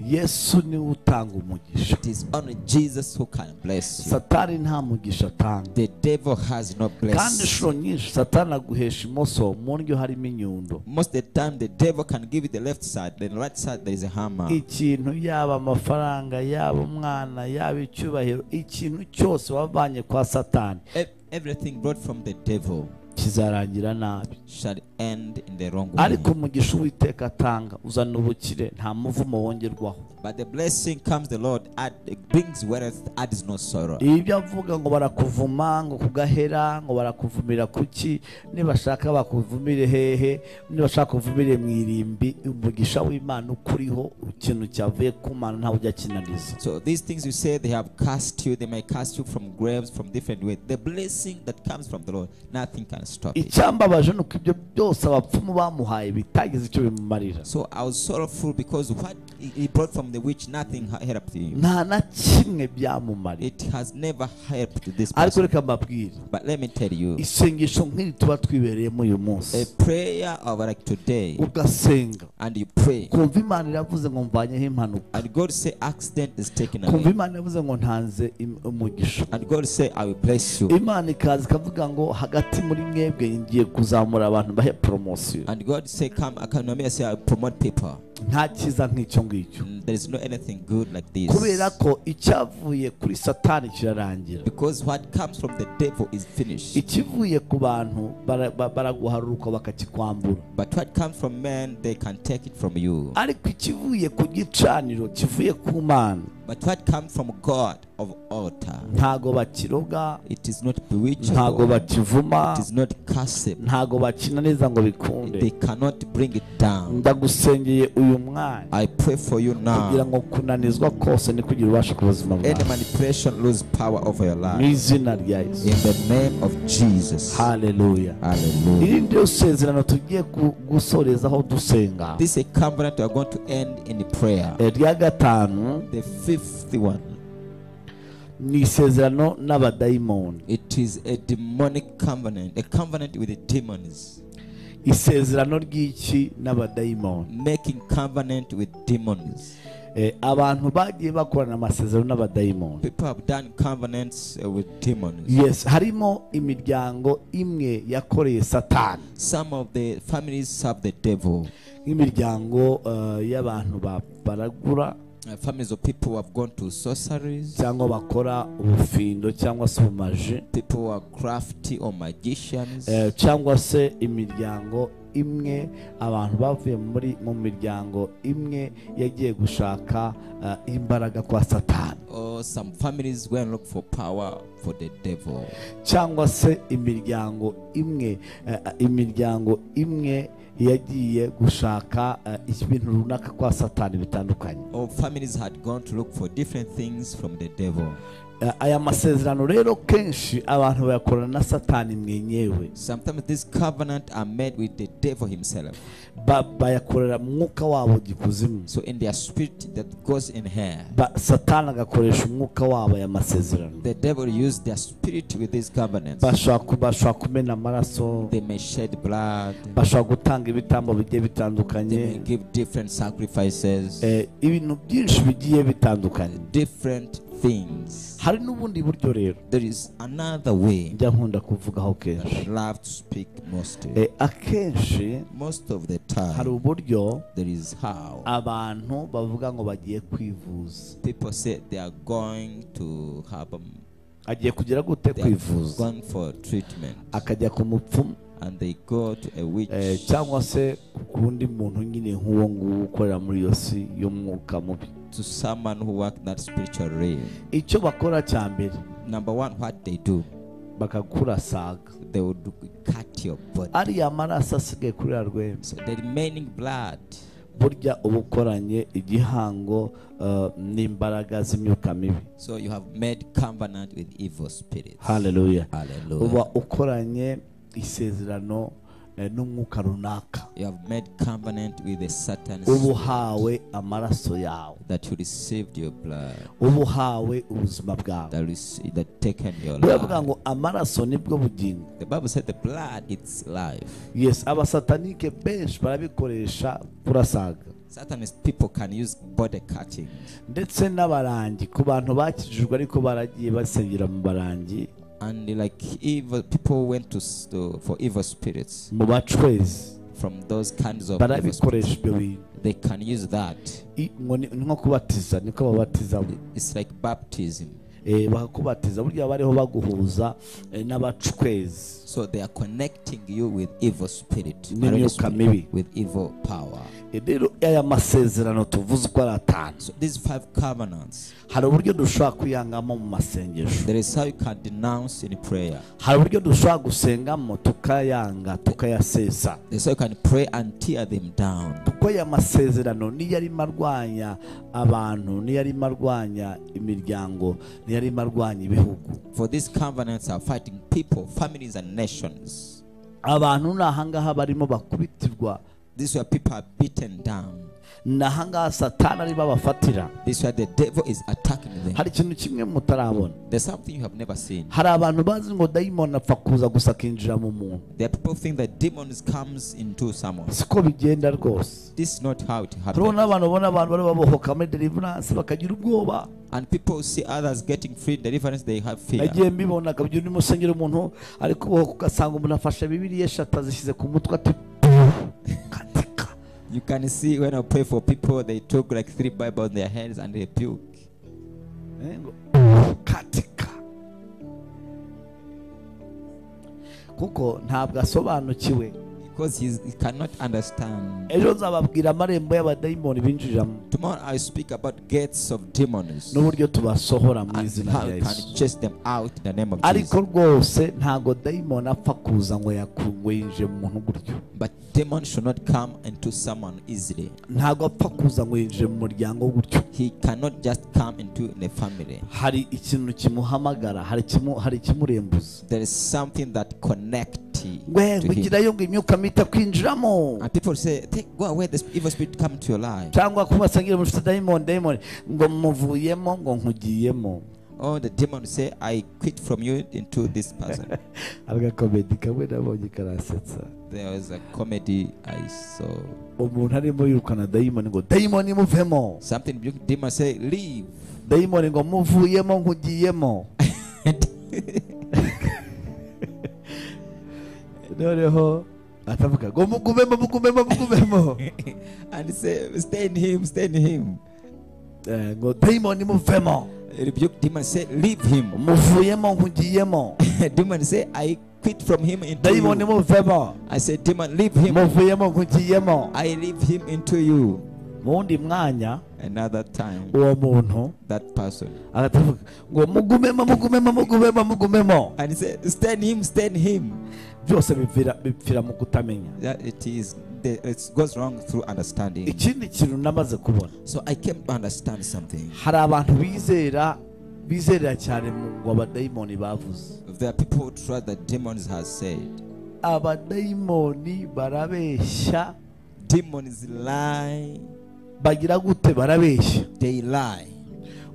yesu niwe utanga umugisha It is only Jesus who can bless you. satani nta mugisha atanga The devil has no kandi blessing. inshuro nyinshi satani aguhesha imoso mu ndyo harimo inyundo Most of the time, the devil can give you the left side, the right side, there is a hammer. ikintu yaba amafaranga yaba umwana yaba icyubahiro ikintu cyose wavanye kwa satani Ev- Everything brought from the devil kizarangira nabi shall end in the wrong ariko way. umugisha uwiteka atanga uzana ubukire nta muvumo wongerwaho But the blessing comes, the Lord add, brings wealth, adds no sorrow. ibyo avuga ngo barakuvuma ngo kugahera ngo barakuvumira kuki nibashaka bakuvumire hehe nibashaka kuvumire mu irimbi umugisha w'imana ukuriho ikintu cyavuye ku mana ntawe ujya kinaniza So these things you say they have cast you, they may cast you from graves, from different ways. The blessing that comes from the Lord, nothing can stop it. icyambabaje ni uko ibyo byose abapfumu bamuhaye bitagize icyo bimumarira So I was sorrowful because what he- he brought from the witch, nothing ha- helped him. nta na kimwe byamumariye It has never helped this ariko person. reka mbabwire But let me tell you, isengesho nk'iri tuba twibereyemo uyu munsi a prayer of like today, ugasenga and you pray, kumva imana iravuze ngo mvanyeho impanuka and God say accident is taken kumva away, imana iravuze ngo ntanze im- umugisha and God say I will bless you, imana ikaza ikavuga ngo hagati muri mwebwe ngiye kuzamura abantu bahe poromosiyo and God say come, I can say I will promote people. nta cyiza nk'icyo ngicyo Mm, There is no anything good like this. kubera ko icyavuye kuri satani kirarangira Because what comes from the devil is finished. ikivuye ku bantu bara- ba- baraguharuruka bakakikwambura But what comes from man, they can take it from you. ariko ikivuye ku gicaniro kivuye ku mana But what comes from God of altar, ntago bakiroga it is not ntago bewitchable. bakivuma It is not cursable. ntago bakina neza ngo bikunde They cannot bring it down. ndagusengeye uyu mwanya I pray for you kugira now. ngo kunanizwa kose ni kugira ubasha ku buzima Any bwawe manipulation lose power over your mu life. izina rya yesu In the name of Jesus. haleluya Hallelujah. irindi ryo sezerano tugiye ku- gusorezaho dusenga This is a covenant we are going to end in prayer. Eh, rya gatanu The fifth one, ni isezerano n'abadayimoni it is a demonic covenant, a covenant with the demons, isezerano ry'iki n'abadayimoni making covenant with demons. Eh, abantu bagiye bakorana amasezerano n'abadayimoni People have done covenants uh, with demons. yes harimo imiryango imwe yakoreye satani Some of the families serve the devil. nk'imiryango eh, y'abantu ba- baragura Uh, families of people who have gone to sorceries, cyangwa bakora ubufindo cyangwa se ubumaji people who are crafty or magicians. eh, cyangwa se imiryango imwe abantu bavuye muri mu miryango imwe yagiye gushaka eh, imbaraga kwa satani Or some families go and look for power for the devil. cyangwa se imiryango imwe eh, imiryango imwe yagiye gushaka eh, ibintu runaka kwa satani bitandukanye Or families had gone to look for different things from the devil. Eh, aya masezerano rero kenshi abantu bayakorana na satani mwenyewe Sometimes these covenant are made with the devil himself. Ba- bayakorera umwuka wabo gikuzimu So in their spirit that goes in here, Ba- satani agakoresha umwuka wabo aya masezerano the devil used their spirit with these covenants. bashobora ku- bashobora kumena amaraso They may shed blood. bashobora gutanga ibitambo bigiye They may bitandukanye give different sacrifices, Eh, ibintu byinshi bigiye bitandukanye different things. hari n'ubundi buryo rero There is another way njya nkunda kuvugaho that kenshi I love to speak most of. Eh, akenshi Most of the hari time, uburyo there is how. abantu bavuga ngo bagiye kwivuza People say they are going to have um, agiye kugira gute they are kwivuza going for treatment, akajya ku mupfumu and they go to a witch. eh, cyangwa se ku wundi muntu nyine nk'uwo nguwo ukorera muri iyo si y'umwuka mubi to someone who work that spiritual realm. icyo bakora cya mbere Number one, what they do, bakakurasaga they would do- cut your body. ariya maraso asigaye kuri ya rwembe So the remaining blood, burya uba ukoranye igihango eh, n'imbaraga z'imyuka mibi so you have made covenant with evil spirits. haleluya uba Hallelujah. ukoranye isezerano eh, n'umwuka runaka You have made covenant with the Satan uba uhawe amaraso yawe that you received your blood, uba uhawe ubuzima bwawe that, rece- that taken your baravuga life. ngo amaraso nibwo bugingo The Bible said the blood it's life. yes abasatanike benshi barabikoresha kurasaga Sometimes people can use body cutting. ndetse n'abarangi ku bantu bakijijwe ariko baragiye basengera mu barangi And like evil people went to, s- to for evil spirits mu bacwezi from those kinds of evil spirits. barabikoresha ibyo bintu they can use that. I- ngo ni ni nko kubatiza niko babatizamo It's like baptism. Eh, bakakubatiza burya bariho baguhuza eh, n'abacwezi So they are connecting you with evil spirit, Nini Arrow yo spirit, kamili. with evil power. Eh, rero aya masezerano tuvuze uko ari atanu So these five covenants, hari uburyo dushobora kwihangamo mu masengesho there is how you can denounce in prayer. hari uburyo dushobora gusengamo tukayanga tukayasesa There's how you can pray and tear them down. kuko aya masezerano niyo arimo arwanya abantu niyo arimo arwanya imiryango niyo arimo arwanya ibihugu For these covenants are fighting people, families, and nations. abantu ni ahangaha barimo bakubitirwa This is where people are beaten down. ni ahangaha satani arimo abafatira This is where the devil is attacking them. hari ikintu kimwe mutarabona There's something you have never seen. hari abantu bazi ngo dayimoni apfa kuza gusa akinjira mu muntu There are people think that demons comes into someone. siko bigenda rwose This is not how it hariho happens. n'abantu ubona abantu bari babohoka muri deliverance bakagira ubwoba And people see others getting free deliverance, they have fear. nagiye mbibona akabyina urimo usengera umuntu ariko ubohoka ugasanga umuntu afashe bibiriya eshatu azishyize ku mutwe ati "Puh, katika You can see when I pray for people, they took like three Bibles in their hands and they puke. Eh, ngo katika kuko ntabwo asobanukiwe Because he's, he cannot understand. ejo nzababwira amarembo y'abadayimoni binjiramo Tomorrow I speak about gates of demons n'uburyo tubasohora mu and izina how rya you yesu can chase them out in the name of ariko Jesus. rwose ntabwo dayimoni apfa kuza ngo yakungu yinjiye mu muntu gutyo But demons should not come into someone easily. ntabwo apfa kuza ngo yinjiye mu muryango gutyo He cannot just come into the family. hari ikintu kimuhamagara hari ikimu- hari ikimurembuza There is something that connects to we him. kugira ngo imyuka mita kwinjiramo And people say, Take, go away, this evil spirit come to your life. cyangwa kubasangira muri dayimoni dayimoni ngo muvuyemo ngo nkugiyemo Oh, the demon say, I quit from you into this person. agakomedi kamwe nabonye karasetsa there was a comedy I saw. umuntu arimo yirukana dayimoni ngo dayimoni muvemo Something big demon say, leave. dayimoni ngo muvuyemo nkugiyemo noneho atavuga ngo mugumemo mugumemo mugumemo and say, stay in him, stay in him. Eh, ngo dayimoni muvemo Rebuke demon say, leave him. muvuyemo nkugiyemo demon say, I quit from him into dayimoni you. muvemo I said, demon, leave him. muvuyemo nkugiyemo I leave him into you. mu wundi mwanya Another time, uwo muntu that person. aratavuga ngo mugumemo mugumemo mugumemo mugumemo And he said, stay in him, stay in him. byose bipfira bipfira mu kutamenya That it is, the, it goes wrong through understanding. ikindi kintu namaze kubona So I came to understand something. hari abantu bizera bizerera cyane mu ngo abadayimoni bavuze There are people who trust that demons has said. abadayimoni barabeshya Demons lie. bagira gute barabeshya They lie.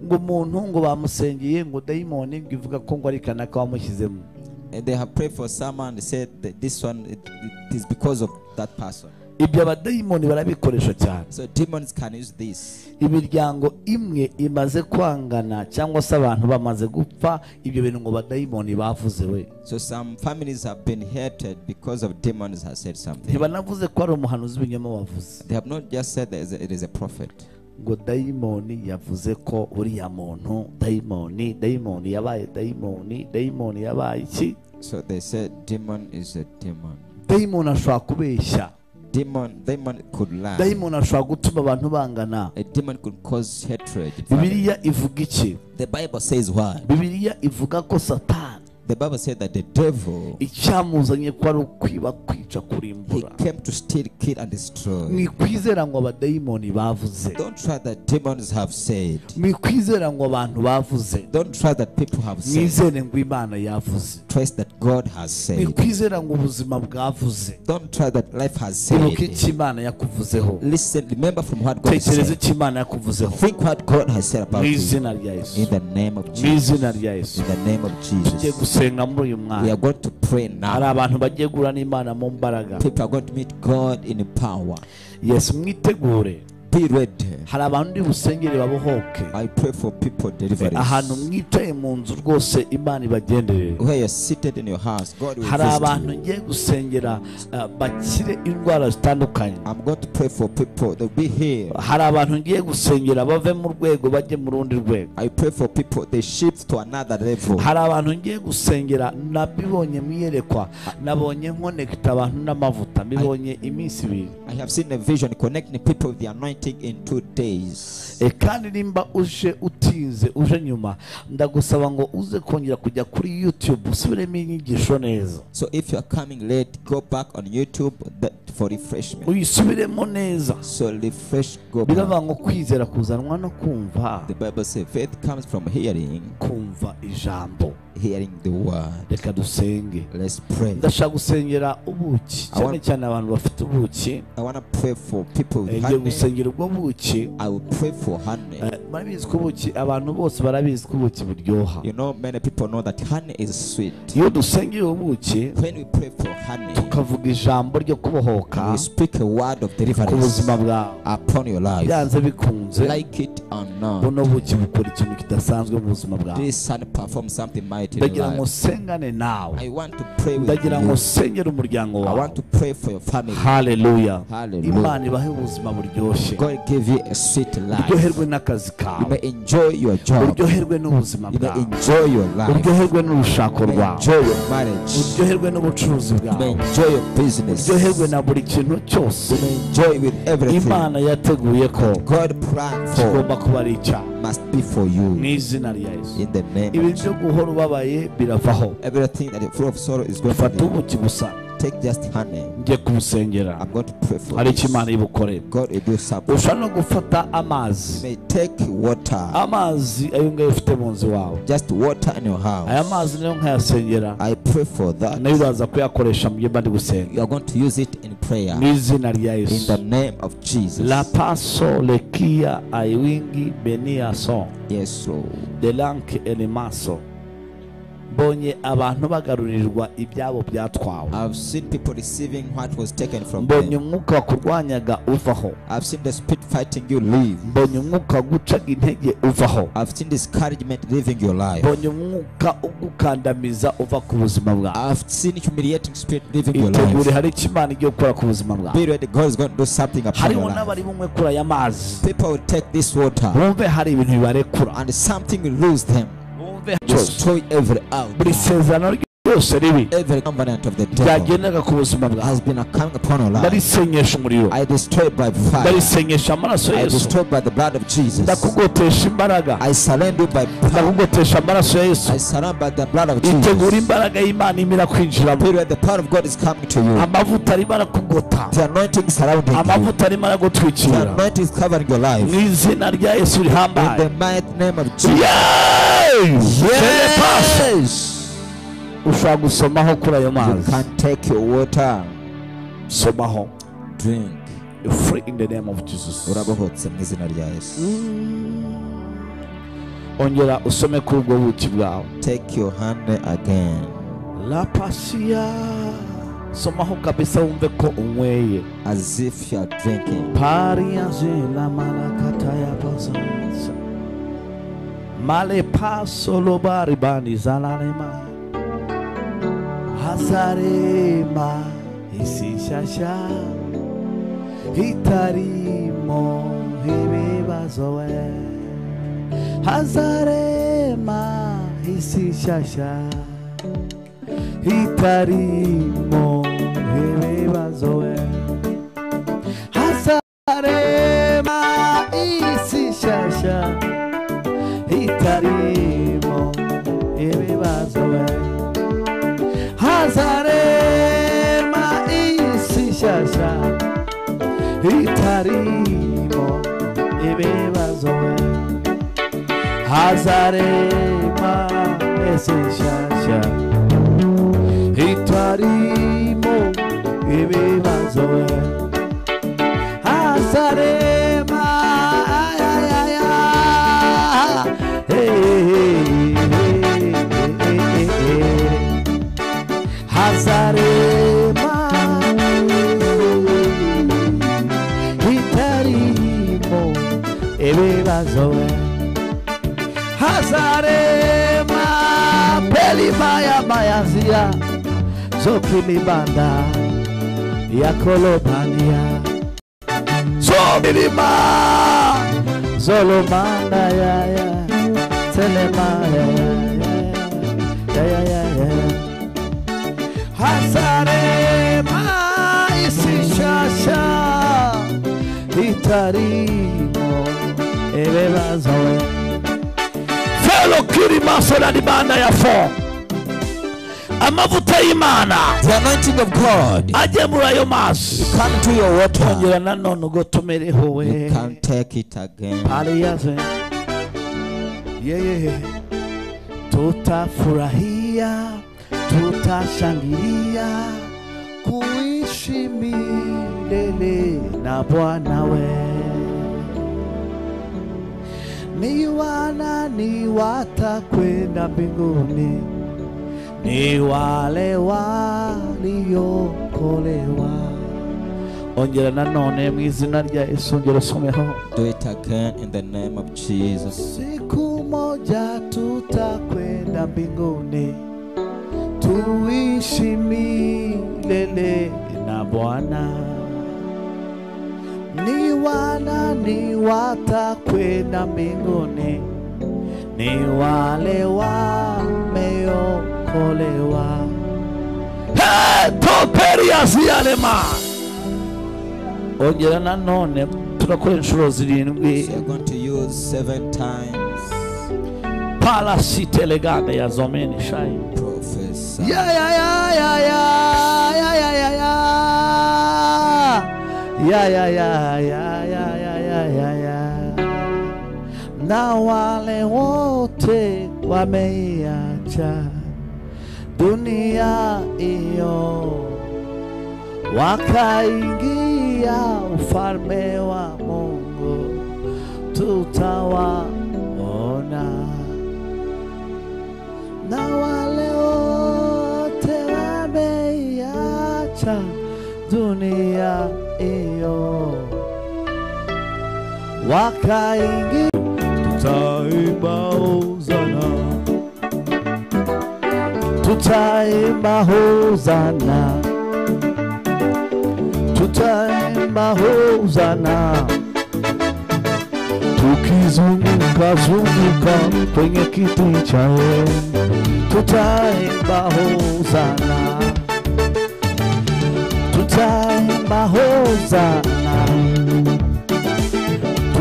ngo umuntu ngo bamusengeye ngo dayimoni ngo ivuga ko ngo ari kanaka wamushyizemo And they have prayed for someone and said that this one it, it is because of that person. ibyo abadayimoni barabikoresha cyane So demons can use this. imiryango imwe imaze kwangana cyangwa se abantu bamaze gupfa ibyo bintu ngo badayimoni bavuze we So some families have been hated because of demons has said something. ntibanavuze ko ari umuhanuzi w'ibinyoma wavuze They have not just said that it is a prophet. ngo dayimoni yavuze ko uriya muntu dayimoni dayimoni yabaye dayimoni dayimoni yabaye iki So they said demon is a demon. dayimoni ashobora kubeshya Demon demon could lie. dayimoni ashobora gutuma abantu bangana A demon could cause hatred. in family. bibiliya ivuga iki The Bible says what? bibiliya ivuga ko satani The Bible said that the devil icyamuzanye ko ari ukwiba kwica He kurimbura came to steal, kill, and destroy. mwikwizera ngo abadayimoni bavuze Don't trust that demons have said. mwikwizera ngo abantu bavuze Don't trust that people have said. mwizere ngo imana yavuze Trust that God has said. mwikwizera ngo ubuzima bwavuze Don't trust that life has ibuka said. icyo imana yakuvuzeho Listen, remember from what God tekereza said. icyo imana yakuvuzeho Think what God has said mu about you. izina rya yesu In the name of mu izina Jesus. rya yesu In the name of tugiye Jesus. gusenga muri uyu We mwanya are going to pray hari now. abantu bagiye guhura n'imana mu mbaraga People are going to meet God in power. yesu mwitegure Be ready. hari abantu ndi busengere babohoke I pray for people ahantu deliverance. mwicaye mu nzu rwose imana ibagenderere Where you're seated in your house, God will hari abantu visit you. ngiye gusengera eh, bakire indwara zitandukanye I'm going to pray for people that be here. hari abantu ngiye gusengera bave mu rwego bajye mu rundi rwego I pray for people they shift to another level. hari abantu ngiye gusengera nabibonye mwiyerekwa nabonye nkonekita abantu n'amavuta mbibonye iminsi ibiri I have seen a vision connecting people with the anointing in two days. E, kandi nimba uje utinze uje nyuma ndagusaba ngo uze kongera kujya kuri youtube usubiremo inyigisho neza So if you are coming late, go back on YouTube that for refreshment. uyisubiremo neza So refresh, go biravuga back. ngo kwizera kuzanwa no kumva The Bible says faith comes from hearing, kumva ijambo hearing the word. reka dusenge Let's pray. ndashaka gusengera ubuki cyane Awa- cyane abantu bafite ubuki I want to pray for people Eh, with ngiye honey. gusengera ubwo buki I will pray for honey. Eh, murabizi ko ubuki abantu bose barabizi ko ubuki buryoha You know, many people know that honey is sweet. iyo dusengera ubuki When we pray for honey, tukavuga ijambo ryo kubohoka we speak a word of ku deliverance buzima bwawe upon your life. byanze bikunze like it or not, buno buki bukora ikintu kidasanzwe mu buzima bwawe this son performs something mighty right in ndagira your ngo life. nsengane nawe I want to pray with ndagira ngo you. nsengere umuryango I wawe want to pray for your family. haleluya Hallelujah. imana ibahe ubuzima buryoshye God give you a sweet life. uryoherwe n'akazi You kawe may enjoy your job. uryoherwe n'ubuzima You may bwawe enjoy your life. uryoherwe n'urushako You may rwawe enjoy your marriage. You uryoherwe n'ubucuruzi may bwawe enjoy your business. uryoherwe You na buri kintu cyose may enjoy with everything. imana yateguye ko God planned kigomba for kuba ari icyaha must be for you. mu izina rya yesu In the name ibi of byo guhora ubabaye biravaho everything that is full of sorrow is going fata to ubuki gusa take just honey. njye kumusengera I'm going to pray for hari icyo imana you. ibukore God will do something. ushobora no gufata amazi You may take water. amazi ayo ngayo ufite mu nzu wawe Just water in your aya house. mazi niyo nkayasengera I pray for nayo that. uraza kuyakoresha mu gihe bari gusenga You are going to use it in prayer. mu izina rya In yesu the name of Jesus. la paso lekia aiwingi beniason Yes, Lord. delanke elimaso mbonye abantu bagarurirwa ibyabo byatwawe I've seen people receiving what was taken from mbonye them. umwuka wakurwanyaga uvaho I've seen the spirit fighting you leave. mbonye umwuka wagucaga intege uvaho I've seen discouragement leaving your life. mbonye umwuka ugukandamiza uva ku buzima bwawe I've seen humiliating spirit leaving your itegure life. hari icyo imana igiye gukora ku buzima bwawe Be ready, God is going to do something upon hariho your life. n'abari bunywe kuri aya mazi People will take this water bumve hari ibintu bibarekura and something will lose them. bumve Destroy every out. buri sezerano ryose ribi Every covenant of the devil ryagendaga ku buzima bwawe has been coming upon your life. ndarisenyesha umuriro I destroy by fire. ndarisenyesha amaraso I yesu destroy by the blood of Jesus. ndakugotesha imbaraga I surrender by power. ndakugotesha amaraso ya yesu I surrender by the blood of itegura Jesus. imbaraga y'imana irimo irakwinjiramo Period. The power of God is coming to you. amavuta arimo arakugota The anointing is surrounding you. amavuta arimo aragutwikira The anointing is covering your mu life. izina rya yesu In rihambaye the mighty name of Jesus. Yes. ushobora gusomaho kuri ayo You mazi can take your water. somaho Drink. free in the name of jesus urabohotse mu izina rya yesu ongera usome kuri ubwo buki bwawe take your hand again la pasiya somaho kabisa wumve ko unyweye as if you are drinking pariaje la malakata ya pasansa male paso lo baribani zalalema hazarema isishasha hitarimo ibibazo we hazarema isishasha hitarimo ibibazo we hazarema isi nshyashya itarimo ibibazo we hazarema isi nshyashya itarimo ibibazo we hazarema isi nshyashya itarimo ibibazo we Hazarema ay, ay, ay, ay. Hey, hey, hey, hey, hey. Hazarema itarimo ibibazo we Hazarema pelima ya mayazia zokinibanda ya kolobania Zomirima Zolomanda ya ya Telema ya ya ya ya ya ya Hasarema isishasha Itarimo ebebazo Felo kirima solalibanda ya fo amavuta y'imana the anointing of God ajye muri ayo mazi come to your water ongera nanone ugotomereho we you can take it again Alianze yeye, tutafurahia, tutashangilia, kuishi milele na Bwana we. Ni wanani watakwenda mbinguni? Ni wale waliokolewa. Ongera nanone mu izina rya Yesu, ongera usomeho do it again in the name of Jesus siku pamoja tutakwenda mbinguni, tuishi milele na Bwana. Ni wanani watakwenda mbinguni? Ni wale wameokolewa. Hey, Toperias yalema ongera nanone turakora inshuro zirindwi So you're going to use seven times parasitelegame ya zomeni shai professor. ya ya ya ya ya ya ya ya ya ya ya ya ya ya ya ya ya na wale wote wameiacha dunia hiyo wakaingia ufalme wa Mungu tutawaona na wale wote wameiacha dunia hiyo wakaingia, tutaimba hosana, tutaimba hosana, tutaimba hosana tukizunguka zunguka kwenye kiti cha enzi tutaimba hosana, tutaimba hosana,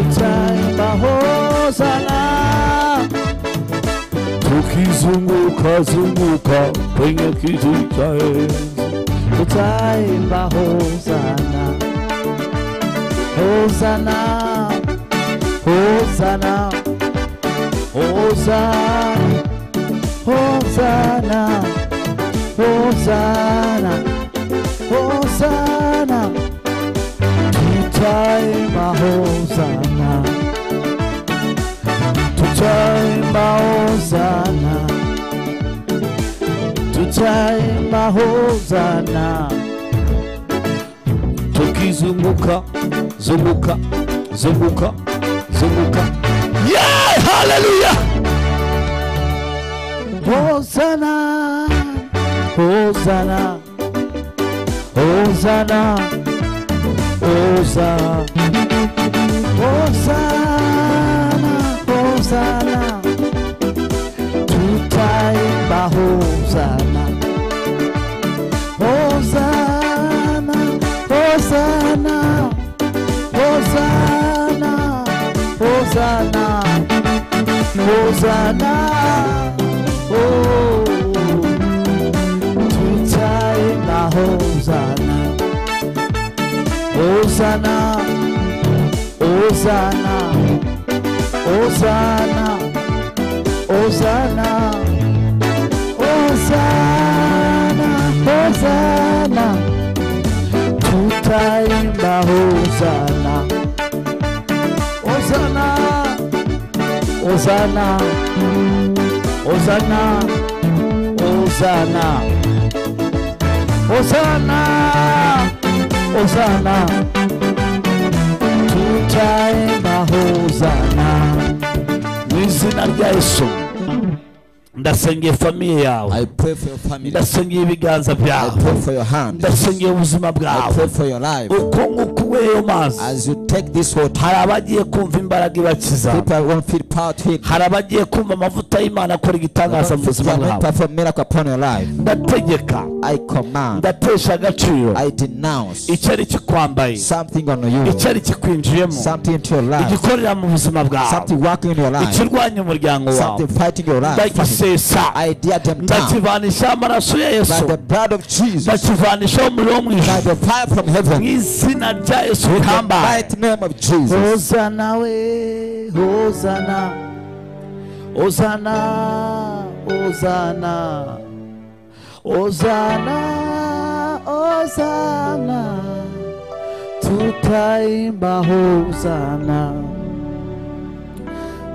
tutaimba hosana, tukizunguka zunguka kwenye kiti cha enzi tutaimba hosana, hosana, hosana, hosana. Hosanna, Hosanna, Hosanna. Tutaimba Hosanna, tutaimba Hosanna, tutaimba Hosanna. Tukizunguka, zunguka, zunguka, zunguka. Yeah, hallelujah. Hosanna, Hosanna, Hosanna, Hosanna, Hosanna, Hosanna, tutaimba Hosanna, Hosanna, Hosanna, Hosanna, Hosanna, Hosanna. Oh, tutaimba Hosanna, Hosanna, Hosanna, Hosanna, Hosanna, Hosanna, Hosanna, tutaimba Hosanna, Hosanna, Hosanna, Hosanna, Hosanna, Hosanna, Hosanna, tutaimba Hosanna mu izina rya Yesu. Ndasengeye famiye yawe, I pray for your family. ndasengeye ibiganza I byawe, pray for your hand. ndasengeye ubuzima I pray bwawe. for your life. Uko nguku weyo mazi, As you take this water, hari abagiye kumva imbaraga ibakiza, people won't feel power to heal. hari abagiye kumva amavuta y'Imana akora igitangaza mu buzima Cannot bwawe. perform miracle upon your life. Ndategeka, I command. ndatesha agaciro I denounce icyo ari kikwambaye something on you. icyo ari kikwinjiyemo Something into your life. igikorera mu buzima bwawe Something working in your life. ikirwanya umuryango wawe Something fighting your life. ndagisesa I dare them now. ndakivanishaho amaraso ya By yesu the blood of Jesus. ndakivanishaho umuriro wo mu By ijuru the fire from mu heaven. izina rya yesu In the rihambaye mighty name of Jesus. hozana we hozana hozana hozana hozana hozana tutaimba hozana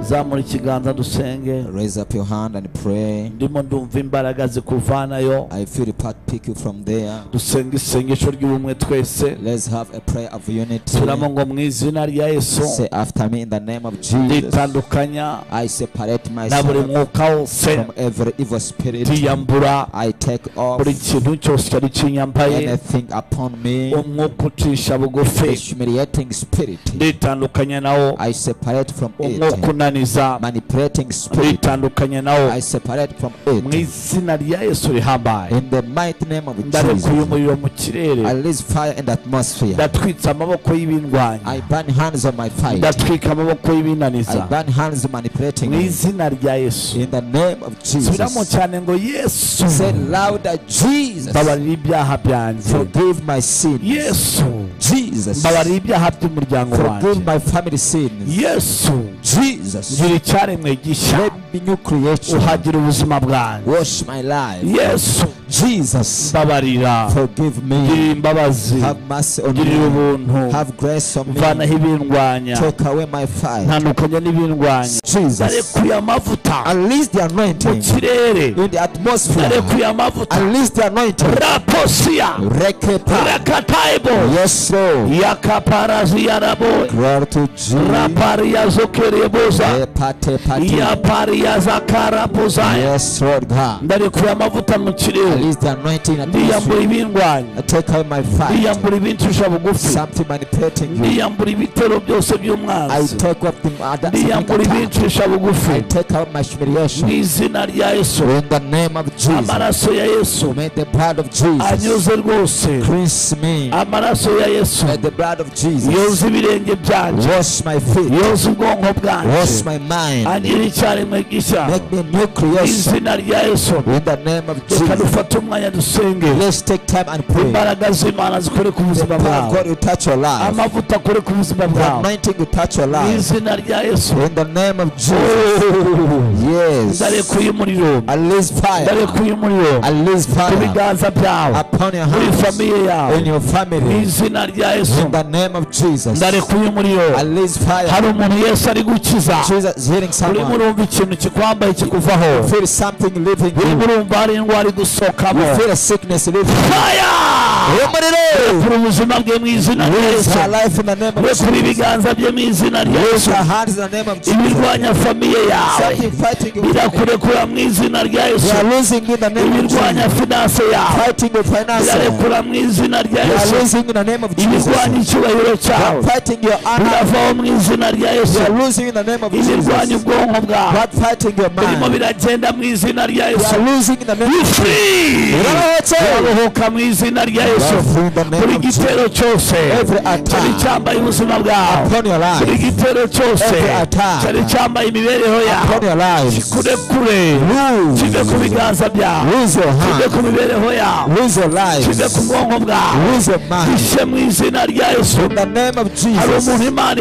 zamura ikiganza dusenge Raise up your hand and pray. ndimo ndumva imbaraga zikuvanayo I feel the path pick you from there. dusenga isengesho ry'ubumwe twese Let's have a prayer of unity. turamo ngo mu izina rya yesu Say after me in the name of Jesus. nditandukanya I separate na buri myself mwuka wose from every evil spirit. ndiyambura I take off buri kintu cyose cyari kinyambaye anything upon me, umwuka ucisha a bugufi humiliating spirit. nditandukanya nawo I separate from umwuka it, unaniza manipulating spirit. nditandukanye nawo I separate from mu it. izina rya yesu rihambaye In the mighty name of ndarekuye Jesus, umuriro mu kirere I release fire in the atmosphere. ndatwitse amaboko y'ibindwanya I burn hands on my fight. ndatwika amaboko I y'ibinaniza burn hands manipulating mu me. izina rya yesu In the name of subiramo Jesus. cyane ngo yesu Say louder, Jesus. mbabarira ibyaha byanjye Forgive my sins. yesu Jesus. mbabarira ibyaha by'umuryango wanjye Forgive my family sins. yesu Jesus. ngira icyaremwe gishya Make me new creation. uhagira ubuzima bwanjye Wash my life. yesu Jesus. mbabarira Forgive me. girira imbabazi Have mercy on girira me. ubuntu Have grace on me. mvanaho ibindwanya Take away my fire. ntandukanye n'ibindwanya Jesus. narekuye amavuta Unleash the mu anointing kirere in the atmosphere. narekuye amavuta Unleash the anointing. raposiya Reketa. rakataibo Yes, Lord. yakaparaziyarabo Glory to Jesus. rapariyazokereboza Epate, pate. yapariyazakarambuza Yes, Lord God. ndarekuye amavuta mu kirere Release the anointing in the ndiyambura atmosphere. ibindwanya Take away my fire. ndiyambura ibincisha bugufi Something manipulating you. ndiyambura ibitero byose I by'umwanzi take up the other ndiyambura ibincisha I bugufi take out my mu humiliation. izina rya yesu In the name of Jesus. amaraso ya yesu May the blood of Jesus anyuze rwose cleanse me. amaraso ya yesu May the blood of Jesus yoza ibirenge byanjye wash my feet. yoza ubwonko Wash bwanjye my mind. agira icyaremwe gishya Make me a new mu creation. izina rya yesu In the name of reka Jesus. dufate umwanya dusenge Let's take time and pray. imbaraga z'imana zikore ku The buzima power of bwawe God will touch your life. amavuta akore ku buzima The bwawe anointing will touch your mu life. izina rya yesu In the name of Jesus. Yes. ndarekuye umuriro Unleash fire. ndarekuye umuriro Unleash ku fire biganza byawe upon your muri house. famiye yawe In your mu family. izina rya yesu In the name of Jesus. ndarekuye umuriro Unleash hari fire. umuntu yesu ari gukiza Jesus is healing urimo someone. urumva ikintu kikwambaye kikuvaho Feel something leaving urimo you. urumva hari indwara idusohokamo You feel a sickness leaving you. faya Umuriro. kuri ubuzima bwe mu izina rya Raise yesu her life in the name of rekura Jesus. ibiganza bye mu izina rya Raise yesu her hands in the name of Jesus. ibirwanya famiye yawe Something fighting you. birakurekura mu izina rya We yesu are losing in the name of ibirwanya Jesus. finanse yawe Fighting your finances. birarekura mu izina rya We are yesu losing in the name of ibirwanya Jesus. icyubahiro cyawe What fighting your honor, biravaho mu izina rya yesu you are losing in the name of ibirwanya Jesus. ubwonko bwawe What fighting your birimo mind, biragenda mu izina rya you yesu are losing in the name Be of free! Uraruhutse! uraruhuka mu izina rya yesu Uraruhutse in the name buri of gitero cyose Every attack cyari cyambaye ubuzima bwawe upon your buri life, gitero cyose Every attack cyari cyambaye imibereho yawe upon your life. kure kure kive ku Lose, biganza byawe lose your kive ku hand, mibereho yawe lose your life, kive ku bwonko bwawe lose your mind. bishe mu izina rya yesu In the name of hari Jesus, umuntu imana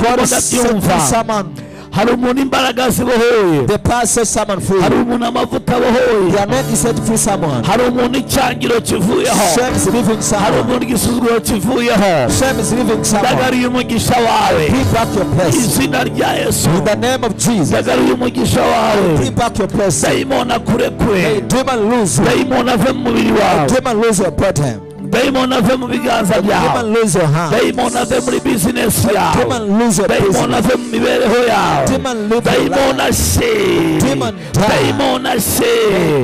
God ndimo is setting ndabyumva someone, hari umuntu imbaraga zibohoye the power set someone free. hari umuntu amavuta abohoye The name is set free someone. hari umuntu icyangiro kivuyeho Shame is leaving hari someone. umuntu igisuzuguro kivuyeho Shame is leaving someone. ndagaruye umugisha wawe Keep back your place. izina rya yesu In the name of Jesus, ndagaruye umugisha wawe keep back your place. dayimoni akurekure May demon lose you. dayimoni ave mu mubiri May wawe demon lose your body. dayimoni ave mu biganza byawe Demon lose your hand. dayimoni ave muri bizinesi yawe Demon lose your dayimoni business. ave mu mibereho yawe Demon live your dayimoni life. ashe Demon die. dayimoni ashe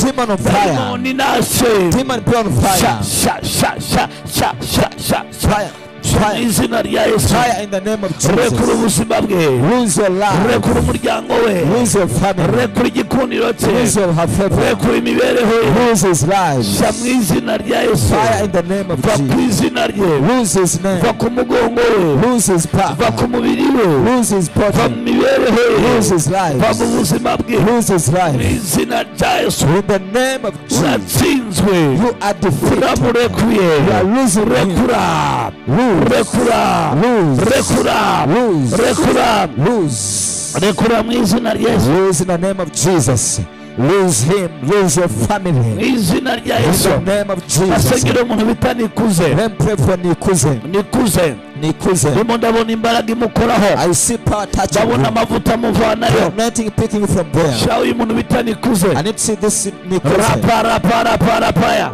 Demon on fire. dayimoni nashe Demon be on fire. sha sha sha sha sha sha sha sha Fire. mu Fire. izina rya yesu Fire in the name of rekura Jesus. ubuzima bwe Lose your life. rekura umuryango we Lose your family. rekura igikundiro cye Lose your favor. rekura imibereho ye Lose his life. sha mu izina rya yesu Fire in the name of va ku Jesus. izina rye Lose his va name. ku mugongo we Lose his va ku power. mubiri we Lose his va mu body. mibereho ye Lose his va life. mu buzima bwe Lose his mu life. izina rya yesu In the name of Jesus. uratsinzwe You are defeated. uramurekuye You are losing him. rekura Lose. rekura Lose. rekura Lose. rekura Lose. rekura mu izina rya yesu Lose in the name of Jesus. Lose him. Lose your mu family. izina rya In yesu the name of Jesus. basengera umuntu bita nikuze Then pray for Nikuze. nikuze nikuze ndimo ndabona imbaraga imukoraho i see power touching ndabona you amavuta amuvanayo anointing picking you from there shaho uyu muntu bita nikuze i need to see this nikuze raparaparapaya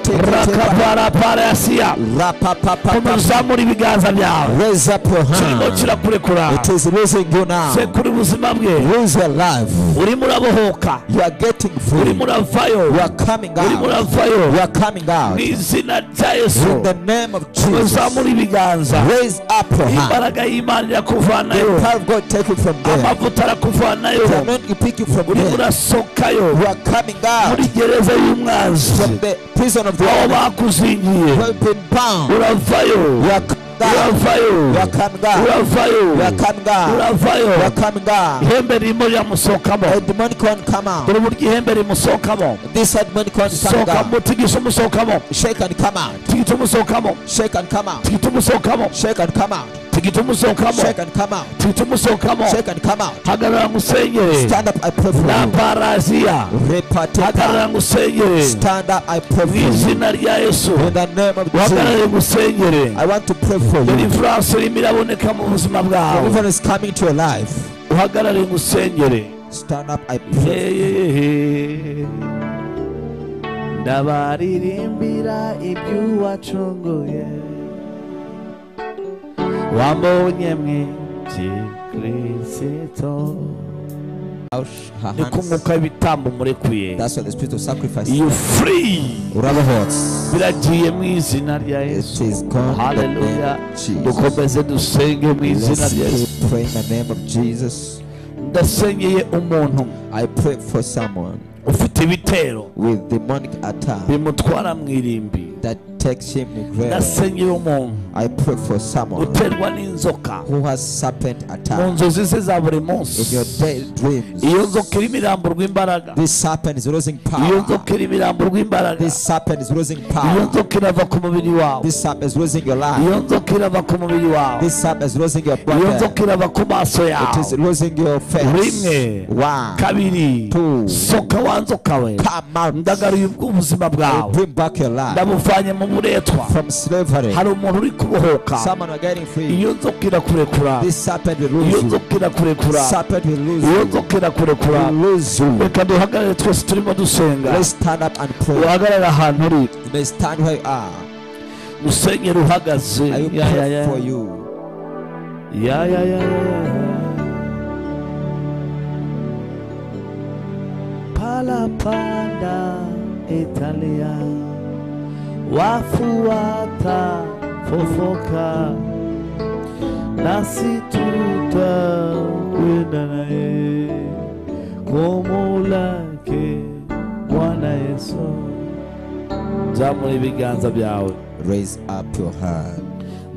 repotetetera rakaparaparayasiya komeza rapapapa uzamura ibiganza byawe raise up your kirimo hand kirakurekura it is raising you now sekura ubuzima bwe raise your life urimo urabohoka you are getting free urimo uravayo you are coming out urimo you uravayo are coming out mu izina rya in yesu the name of Jesus uzamura ibiganza raise up your hand imbaraga y'imana the irakuvanayo power of God take you from there amavuta arakuvanayo the anointing pick you from urimo there urasokayo you are coming out muri gereza y'umwanzi from the prison of the aho enemy bakuzingiye you have been bound uravayo you are coming out uravayo you are coming out uravayo you are coming out uravayo you are coming out ihembe ririmo riramusohokamo a demonic one come out dore uburyo ihembe rimusohokamo this demonic one coming sohokamo out tigisa umusohokamo shake and come out tigita umusohokamo shake and come out tigita umusohokamo shake and come out tigita umusohokamo shake and come out tigita umusohokamo shake and come out hagarara ngusenyere stand up I pray for na you paraziya hagarara repatita ngusenyere stand up I pray mu for you izina rya yesu in the name of Jesus uhagarare ngusenyere I want to pray for you deliverance irimo iraboneka mu buzima bwawe deliverance is coming to your life uhagarare ngusenyere stand up I pray Hehehe. ndabaririmbira ibyo wacunguye wambonye mwinshi kirisito Ouch, her ni hands. kumwuka w'ibitambo murekuye That's why the spirit of sacrifice. you free Ravahots. biragiye mu izina rya yesu It is gone in the name haleluya of Jesus. dukomeze dusenge mu izina Let's rya yesu keep praying in the name of Jesus. ndasenyeye umuntu I pray for someone ufite ibitero with demonic attack bimutwara mu irimbi that takes him to grave. ndasenyeye umuntu I pray for someone uterwa n'inzoka who has serpent mu attack nzozi ze za buri in your munsi daydreams. iyo nzoka irimo iramburwa imbaraga This serpent is losing iyo power. nzoka irimo iramburwa imbaraga This serpent is losing iyo power. nzoka irava ku mubiri wawe This serpent is losing your iyo life. nzoka irava ku mubiri wawe This serpent is losing your iyo body. nzoka irava ku maso It is yawe losing your face. rimwe Wow. kabiri Two. soka wa nzoka we Come out. ndagaruye ubuzima I bwawe bring back your life ndabuvanye mu buretwa from slavery. hari umuntu uri kubohoka Someone are getting free. iyo nzoka irakurekura This serpent will iyo lose you. nzoka irakurekura Serpent will lose iyo you. nzoka irakurekura Will lose you. reka duhagarare twese turimo dusenga Let's stand up and pray. uhagarare ahantu uri You may stand where you are. musenyeri uhagaze I will Ya, ya, pray ya. for you. Ya, ya, ya, ya, ya. palapanda italia wafuata fofoka nasi tutakwenda naye komo lake bwana yesu nzamura ibiganza byawe Raise up your hand.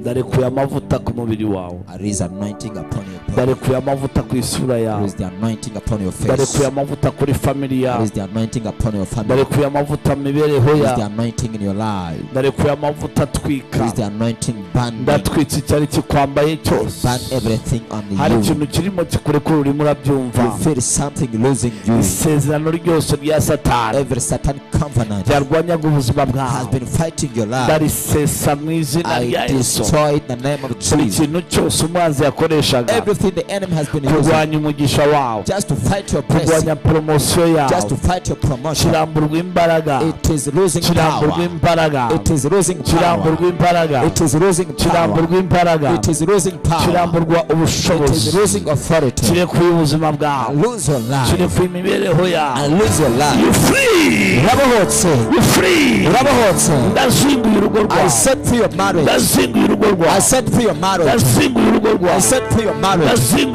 ndarekuye amavuta ku mubiri wawe I raise anointing upon your body. ndarekuye amavuta ku isura yawe Raise the anointing upon your face. ndarekuye amavuta kuri famili yawe Raise the anointing upon your family. ndarekuye amavuta mu mibereho Raise the yawe anointing in your life. ndarekuye amavuta atwika Raise the anointing burn. me. ndatwitse icyari kikwambaye cyose Burn everything on hari you. ikintu kirimo kikurekura urimo urabyumva You feel something losing you. isezerano ryose rya satani Every satanic covenant ryarwanyaga ubuzima has bwawe been fighting your life. ndarisesa mu izina rya I yesu destroy it in the name of buri Jesus. kintu cyose umwanzi yakoreshaga Everything the enemy has been using kurwanya umugisha wawe just to fight your blessing, kurwanya poromosiyo just to yawe fight your promotion. kiramburwa imbaraga It is losing kiramburwa power. imbaraga It is losing kiramburwa power. imbaraga It is losing power. kiramburwa imbaraga It is losing power. kiramburwa It is ubushobozi losing authority. kirekuye ubuzima And bwawe lose your life. kirekuye imibereho yawe And lose your life. You free! Urabohotse. You free! Urabohotse. ndazinguye urugo I rwawe set free your marriage. ndazinguye urugo I rwawe set free your marriage. ndazinguye urugo I rwawe set free your marriage.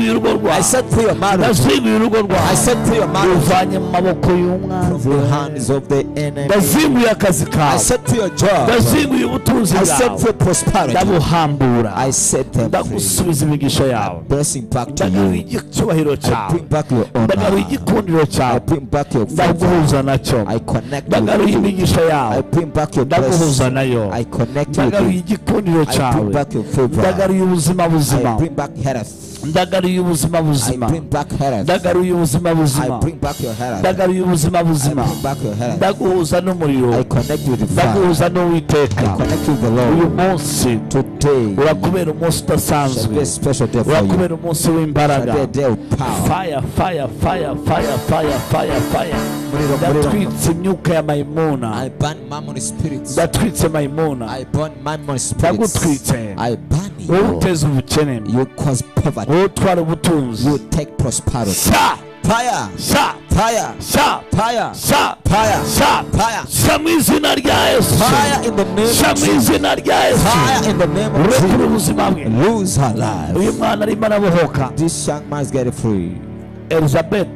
ndazinguye urugo I rwawe set free your marriage. ndazinguye urugo I rwawe set free your marriage. ruvanye mu maboko From y'umwanzi the hands of the enemy. ndazinguye akazi I kawe set free your job. ndazinguye ubutunzi I set bwawe free prosperity. ndabuhambura I set them free. ndagusubiza imigisha yawe Blessing back to ndagaruye you. icyubahiro I cyawe bring back your ndagaruye honor. igikundiro I cyawe bring back your favor. ndaguhuza nacyo I connect ndagaruye with you. imigisha I yawe bring back your ndaguhuza blessing. nayo I connect with ndagaruye you. igikundiro I bring cyawe back your favor. ndagaruye ubuzima I buzima bring back health. ndagaruye ubuzima I buzima bring back health. ndagaruye ubuzima I buzima bring back your health. ndagaruye ubuzima I buzima bring back your health. ndaguhuza I n'umuriro connect with the Father. ndaguhuza I n'uwiteka connect with the uyu Lord. munsi Today urakubera umunsi shall be a udasanzwe special day for you. urakubera umunsi Shall w'imbaraga be a day of power. fire fire fire fire fire fire fire Muriro, muriro. ndatwitse imyuka ya I mayimuna burn mammon spirits. ndatwitse mayimuna I burn mammon spirits. ndagutwitse I burn wowe you. uteza ubukene You cause poverty. wowe utwara ubutunzi You take prosperity. sha Fire! sha Fire! sha Fire! sha Fire! sha Fire! sha mu izina rya yesu Fire in the name sha of mu Jesus. izina rya yesu Fire in the name of urekure Jesus. ubuzima bwe Lose her life. uyu mwana arimo arabohoka This young man's getting free. elizabeth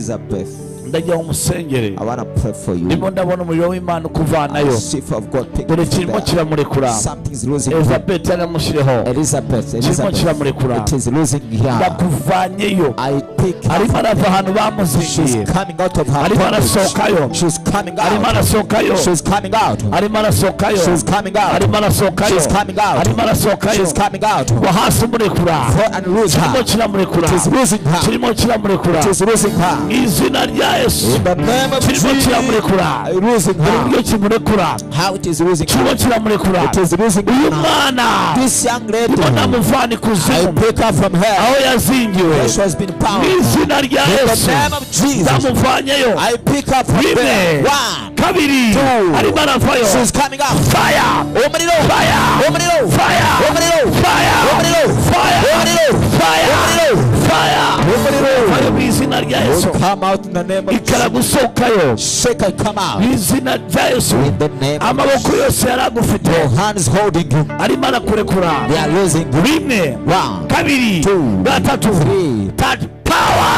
Elizabeth, ndagira ngo umusengere I want to pray for ndimo you. ndabona umuriro w'imana A ukuvanayo shift of God pick dore you kirimo there. kiramurekura Something's losing you. elizabeth yaramushireho Elizabeth, kirimo Elizabeth, kiramurekura it is losing here. ndakuvanyeyo I pick her arimo from arava ahantu bamuzingiye She's coming out of her Arimo arasohokayo. bondage. She's coming arimo out. arasohokayo She's coming out. arimo arasohokayo She's coming out. arimo arasohokayo She's coming out. arimo arasohokayo She's coming out. ngo hasi umurekura For and lose kirimo her. kiramurekura It is losing her. kirimo kiramurekura It is losing her. mu izina rya yesu In the name of kirimo kiramurekura Jesus. Losing dore her. uburyo kimurekura How it is losing kirimo her. kiramurekura It is losing uyu her. mwana This young lady. ubona amuvana I ikuzimu break her from aho her. yazingiwe She has been mu bound. izina rya In the yesu name of Jesus. ndamuvanyeyo I pick her from rimwe there. One. kabiri Two. arimo aravayo She's coming out. faya Omuriro. faya Omuriro. faya Omuriro. faya faya Omuriro. Omuriro. faya Omuriro. faya Omuriro. faya mu izina rya yesu Come out in the name of Jesus. ikaragusohokayo Shake her, come out. mu izina rya yesu In the name of amaboko yose yari agufite Your hands holding you. arimo arakurekura They are losing you. rimwe One. kabiri Two. gatatu Three. tatu power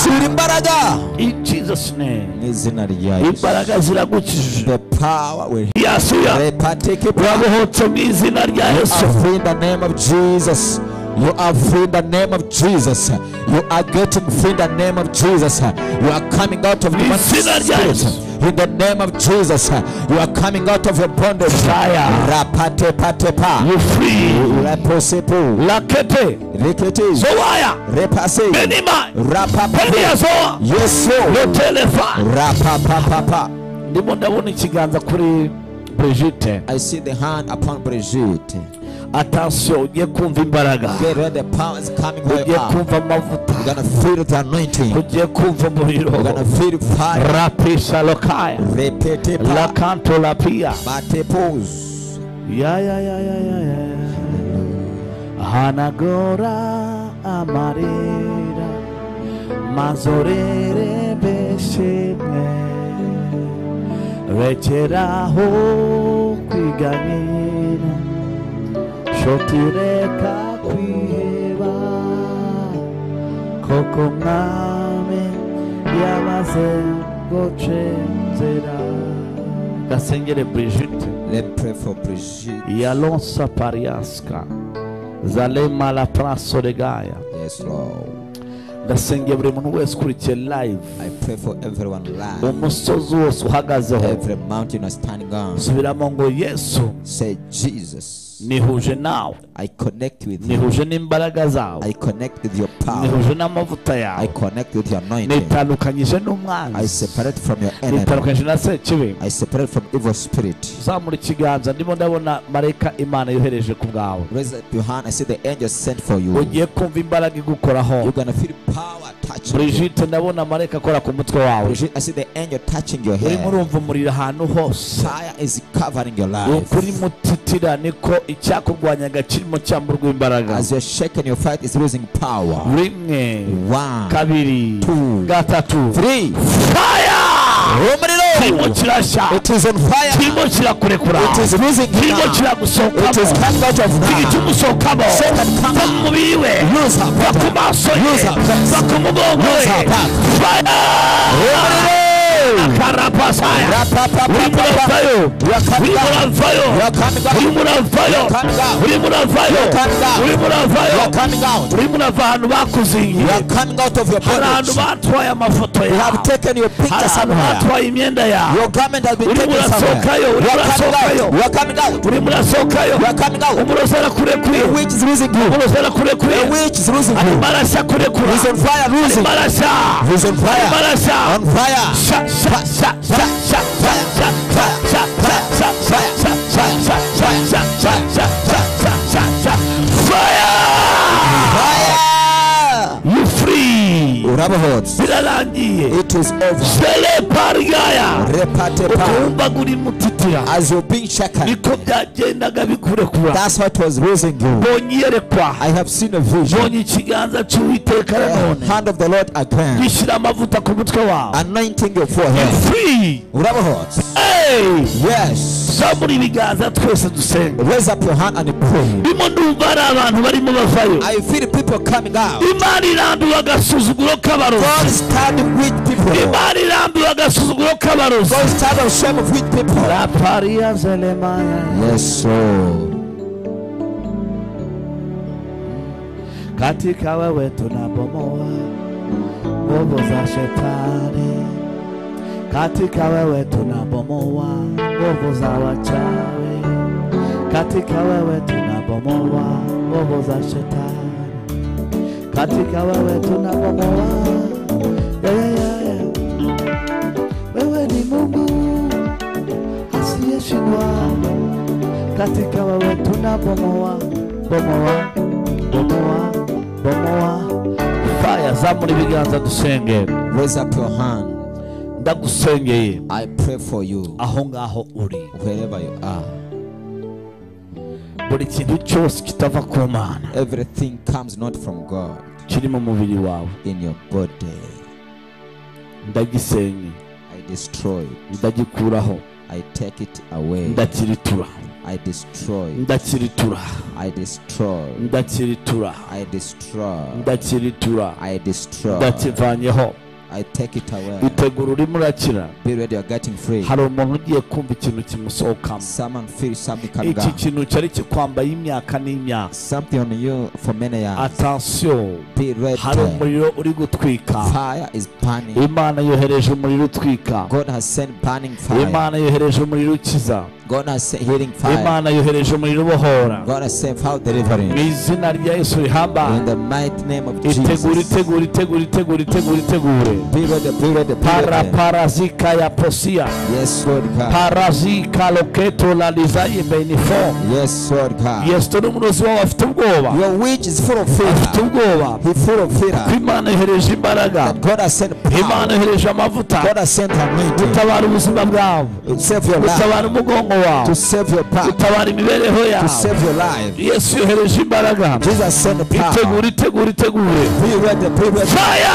Shira imbaraga. in jesus name N'izina rya Yesu. imbaraga ziragukijije The power will yasuya Repartike urabohotse mu izina rya yesu are free in the name of Jesus. You are free in the name of Jesus. You are getting free in the name of Jesus. You are coming out of demonic Listen and spirit. yes. In the name of Jesus, you are coming out of your bondage. Fire. Rapate patepa. you free Leposipo. lakete Rikiti. zowaya Repase. benima Rapapa. heliya zowa Yes, Lord. lotelefa Rapapapapa. ndimo ndabona ikiganza kuri brigite I see the hand upon Brigitte. atansiyo ugiye kumva imbaraga Get ready, the power is coming where you ugiye are. kumva amavuta You're gonna feel the anointing. ugiye kumva You're gonna umuriro feel fire. rapisha lokaya Repete pa. lakanto lapia Mate pose. Ya ya ya ya ya ya. Hanagora amarira mazorere beshimwe rekeraho kwiganira shotireka kwiheba koko mwami yamaze gucenzera gasengere brigitte Let's pray for Brigitte. Yalonsa pariaska zalema la praso de Gaia Yes, Lord. ndasengeye buri muntu wese ukurikiye live I pray for everyone alive. umusozi wose uhagazeho Every mountain is standing on. subiramo ngo yesu Say, Jesus, nihuje nawe I connect with you. nihuje n'imbaraga zawe I connect with your power. nihuje n'amavuta I yawe connect with your anointing. nitandukanyije I n'umwanzi separate from your enemy. nitandukanyije na sekibi I separate from evil spirit. uzamura ikiganza ndimo ndabona marayika imana yohereje ku bwawe Raise up your hand. I see the angel sent for you. ugiye kumva imbaraga igukoraho You're gonna feel power touching you. brigite ndabona marayika akora ku mutwe wawe Brigitte, I see the angel touching your urimo hair. urumva umuriro ahantu hose Fire is covering your life. ukuri mutitira niko icyakurwanyaga kirimo cyamburwa imbaraga As you're shaking your fight is losing power. rimwe One, kabiri two, gatatu three. faya kirimo Omuriro! kirashya It is on fire. kirimo kirakurekura It is losing kirimo power. It is kiragusohokamo coming out of kiri now. kimusohokamo Satan, come va mu out. mubiri we Lose her va ku power. maso ye Lose her va ku mugongo Lose we her back. faya Omuriro! akarapasaya urimo uravayo urimo uravayo urimo uravayo urimo uravayo urimo uravayo urimo urava ahantu bakuzingiye hari ahantu batwaye amafoto yawe hari ahantu batwaye imyenda yawe urimo urasohokayo urimo urasohokayo urimo urasohokayo umurozi arakurekuye umurozi arakurekuye arimo arashya kurekura arimo arashya arimo arashya sha sha sha sha sha sha sha sha sha sha sha sha sha sha sha sha sha sha sha sha sha fire you free birarangiye It is over. jere parigaya Repate pa. ukumva ngo urimo utitira As you're being shaken, niko byagendaga bikurekura that's what was raising you. mbonye iyerekwa I have seen a vision. mbonye ikiganza cy'uwiteka The nanone hand of the Lord again, gishyira amavuta ku mutwe wawe anointing your forehead. free Urabahot. hey Yes. zamura ibiganza twese dusenga Raise up your hand and pray. ndimo ndumva hari abantu barimo bavayo I feel people coming out. imana irambiwe agasuzuguro God k'abarozi is tired of weak people. imana irambiwe agasuzuguro k'abarozi God is tired of shame of weak people. rapariya zelemaya Yes, so katika wewe tunabomoa nguvu za shetani, katika wewe tunabomoa nguvu za wachawi, katika wewe tunabomoa nguvu za shetani, katika wewe tunabomoa yeah, yeah, yeah, yeah. Wewe ni Mungu asiyeshindwa, katika wewe tunabomoa bomoa bomoa bomoa faya zamura ibiganza dusenge raise up your hand. ndagusengeye I pray for you aho ngaho uri wherever you are. buri kintu cyose kitava ku mana Everything comes not from God kiri mu mubiri wawe in your body. ndagisenye I destroy it. ndagikuraho I take it away. ndakiritura I destroy. ndakiritura I destroy. ndakiritura I destroy. ndakiritura I destroy. ndakivanyeho I take it away. itegura urimo urakira Be ready, you're getting free. hari umuntu ugiye kumva ikintu kimusohokamo Someone feels something coming iki up. kintu cyari kikwambaye imyaka n'imyaka Something on you for many years. atansiyo Be ready. hari umuriro uri gutwika Fire is burning. imana yohereje umuriro utwika God has sent burning fire. imana yohereje umuriro ukiza God has sent healing fire. imana yohereje umuriro ubohora God has sent fire mu delivering. izina rya yesu rihamba In the mighty name of itegure Jesus. itegure itegure itegure itegure itegure Be ready, be ready, be para ready. parazika ya posia Yes, Lord God. parazika loketo lalizaye benifo Yes, Lord God. yesu ni umurozi wawe afite ubwoba Your witch is full of afite fear. ubwoba He's full of fear. ko imana yohereje imbaraga That God has sent imana power. yohereje amavuta God has sent anointing gutabara ubuzima bwabo to save your life, gutabara umugongo wawe to save your path, gutabara imibereho to yawe save your life. yesu yohereje imbaraga Jesus sent power. itegure itegure itegure Be ready, be ready. faya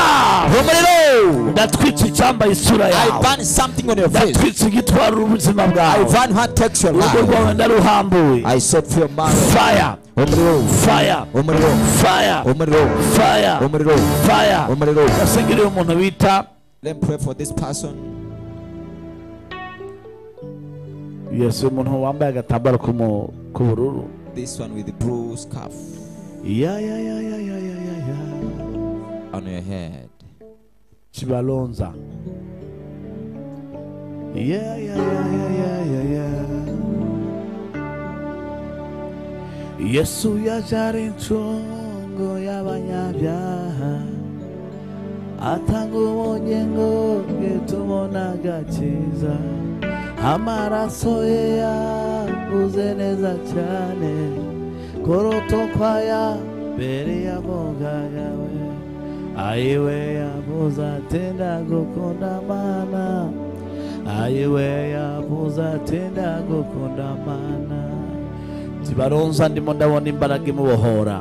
Umuriro! ndatwitse icyambaye isura I yawe burn something on your face. ndatwitse igitwara ubuzima I bwawe burn what takes your urugo life. rwawe ndaruhambuye I set your marriage. faya Umuriro! faya Umuriro! faya Umuriro! faya Umuriro! faya Umuriro! yasengereye umuntu bita Let me pray for this person. yesu umuntu wambaye agatambaro k'umu- k'ubururu This one with the blue scarf ya ya ya ya ya ya ya ya on your head. kibalonza Yeah, yeah, yeah, yeah, yeah, yeah, yeah. yesu yaje ari inshungu y'abanyabyaha atanga ubugingo bwe tubona agakiza amaraso ye yaguze neza cyane korotokwa ya mbere yavugaga we ayiwe yavuze ati ndagukunda mana ayiwe yavuze ati ndagukunda mana tibaronza ndimo ndabona imbaraga imubohora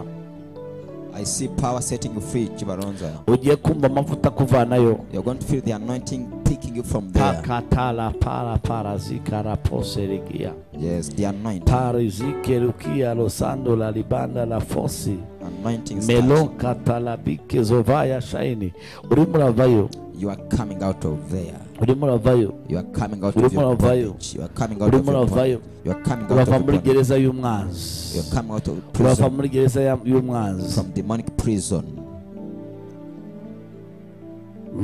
I see power setting you free, Chibaronza. ugiye kumva amavuta akuvanayo You're going to feel the anointing picking you from there. pakatala para parazikaraposerigia Yes, the anointing. parizikerukia losando la libanda la fosi Anointing starts. melokatalabike zovaya shaini urimo uravayo You are coming out of there. urimo uravayo You are coming out Urimo of your uravayo. bondage. You are coming out of urimo your bondage. uravayo You are coming out of urava your muri bondage. gereza y'umwanzi You are coming out of urava prison muri gereza ya- y'umwanzi from demonic prison.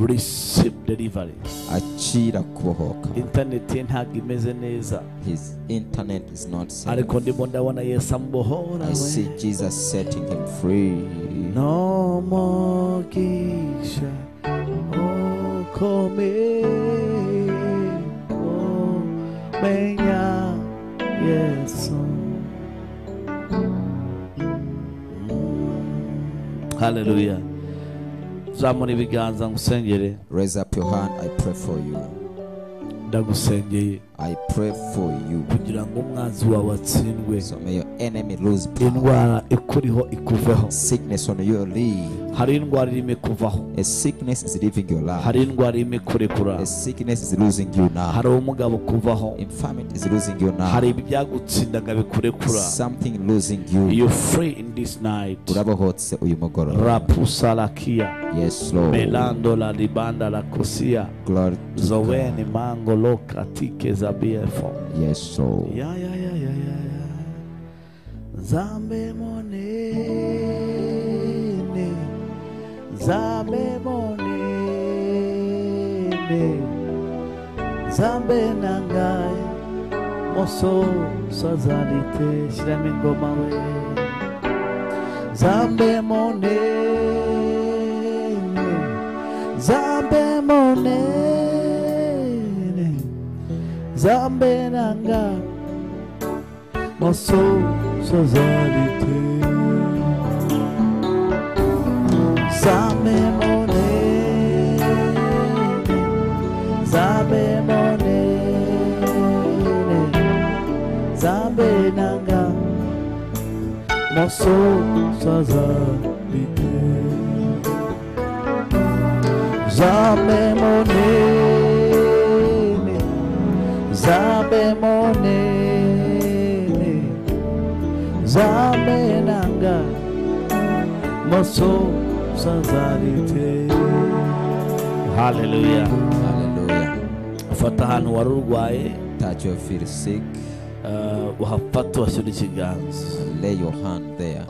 receive delivery Achira kubohoka. interineti ye ntabwo imeze neza His internet is not set. ariko ndimo ndabona yesu amubohora I see Jesus setting him free. n'umugisha ukomeye umenya yesu haleluya zamura ibiganza ngusengere Raise up your hand. I pray for you. ndagusengeye I pray for you. kugira ngo umwanzi wawe atsindwe So may your enemy lose power. indwara ikuriho ikuveho Sickness on your leave. hari indwara irimo ikuvaho A sickness is leaving your life. hari indwara irimo ikurekura A sickness is losing you now. hari ubumuga bukuvaho Infirmity is losing you hari now. ibyagutsindaga bikurekura Something losing you. you free in this night urabohotse uyu mugoroba rapusa lakia yes lord melando la libanda la kosia glory to God. zoweni mango loka tike za bfo yes lord ya ya ya ya ya ya zambe monene zambe monene zambe nangaye moso sazalite shiramo ingoma we zambe monene zambe monene zambe nangaye moso sazalite zambe monene Zabe monene Zabe nanga Moso saza bite Zabe monene Zabe monene Zabe nanga Moso saza bite Hallelujah hallelujah ufata ahantu wari urwaye touch your feet sick eh, uhafata uhashyira ikiganza lay your hand there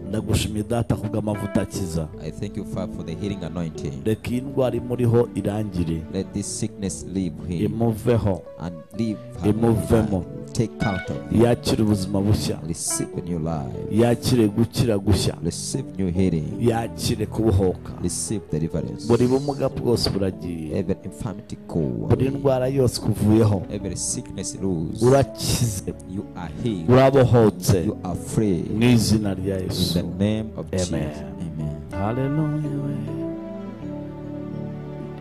ndagushimiye data kubw'amavuta akiza i thank you father for the healing anointing reka iyi ndwara imuriho irangire let this sickness leave him imuveho and leave her Imuvemo. take out of him yakire ubuzima bushya receive a new life yakire gukira gushya receive new healing yakire kubohoka receive deliverance buri bumuga bwose buragiye every infirmity go buri away. ndwara yose kuvuyeho every sickness lose urakize you are healed urabohotse you are free mu izina rya In yesu the name of Jesus. Amen. Amen. Hallelujah.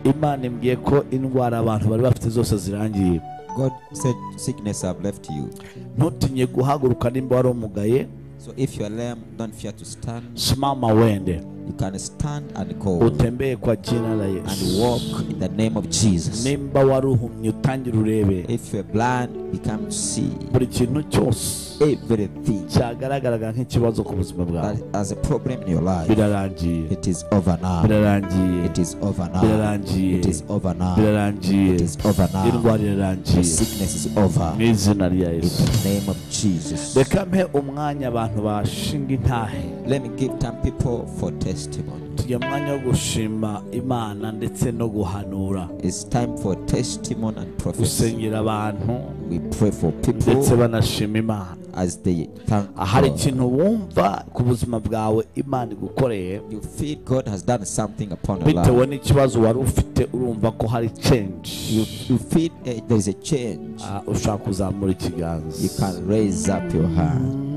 we. imana imbwiye ko indwara abantu bari bafite zose zirangiye God said, Sickness have left you. ntutinye guhaguruka nimba wari umugaye So if you are lame, don't fear to stand. simama wende You can stand and go utembeye kwa jina la and yesu walk in the name of Jesus. nimba wari uhumye utangire urebe If you're blind, become see. buri kintu cyose Everything cyagaragaraga nk'ikibazo ku buzima that bwawe has a problem in your life, birarangiye it is over now. birarangiye It is over now. birarangiye It is over now. birarangiye It is over now. indwara The irarangiye sickness is over. mu izina rya In yesu the name of Jesus. reka mpe umwanya abantu bashinga intahe Let me give time people for testimony. tugira umwanya wo gushima imana ndetse no guhanura It's time for testimony and prophecy. gusengera abantu We pray for people ndetse banashima imana as they thank hari God. ikintu wumva ku buzima bwawe imana igukoreye You feel God has done something upon your bitewe life. n'ikibazo wari ufite urumva ko hari change You, you feel eh, there is a change. Ah, ushaka kuzamura ikiganza You can raise up your hand.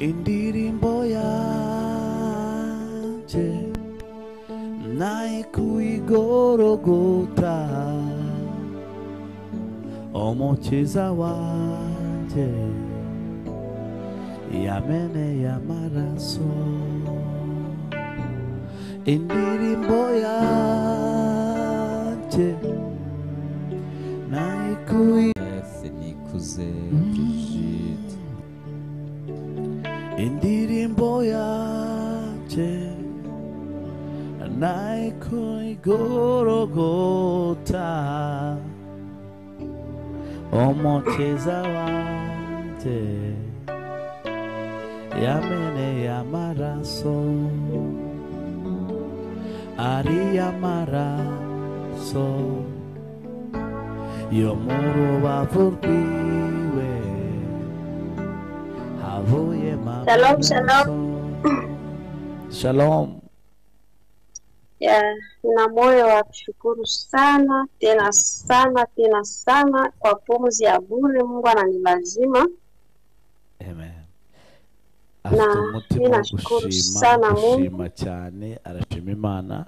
indirimbo yanje nayikuigorogota omukiza wanje yameneye amaraso indirimbo yanje nayikuigorogota Beth Nikuze, Brigitte, naiko igorogota umukiza wanjye yameneye amaraso ari amaraso yo mu rubavu rwiwe havuyemo Shalom, shalom. amaraso. shalom Ya, na moyo wa kushukuru sana tena sana tena sana kwa pumzi ya bure Mungu ananilazima Amen. afite Na- umutima wo ninashukuru gushima sana Mungu. gushima cyane arashima imana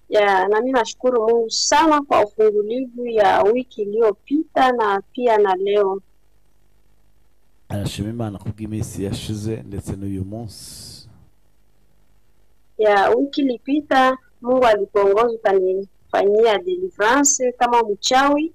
ya, na mimi nashukuru Mungu sana kwa ufungulivu ya wiki iliyopita na pia na leo arashima imana kubw'iminsi yashize ndetse n'uyu munsi ya wiki ilipita Mungu alikuongoza ukanifanyia deliverance kama mchawi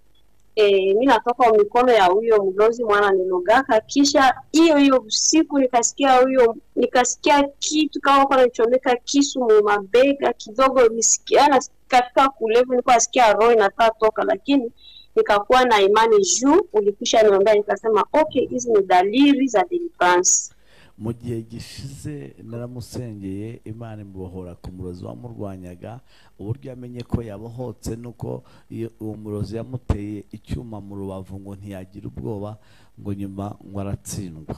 e, mi natoka mikono ya huyo mlozi mwana nilogaka. Kisha hiyo hiyo usiku nikasikia huyo nikasikia kitu kama kwa nanichomeka kisu mu mabega kidogo, nisikia na katika kulevu nilikuwa nasikia roho inataka toka, lakini nikakuwa na imani juu ulikwisha niombea, nikasema okay, hizi ni dalili za deliverance. mu gihe gishize naramusengeye imana imubohora ku murozi wamurwanyaga uburyo yamenye ko yabohotse nuko iyo uwo murozi yamuteye icyuma mu rubavu ngo ntiyagira ubwoba ngo nyuma ngo aratsindwa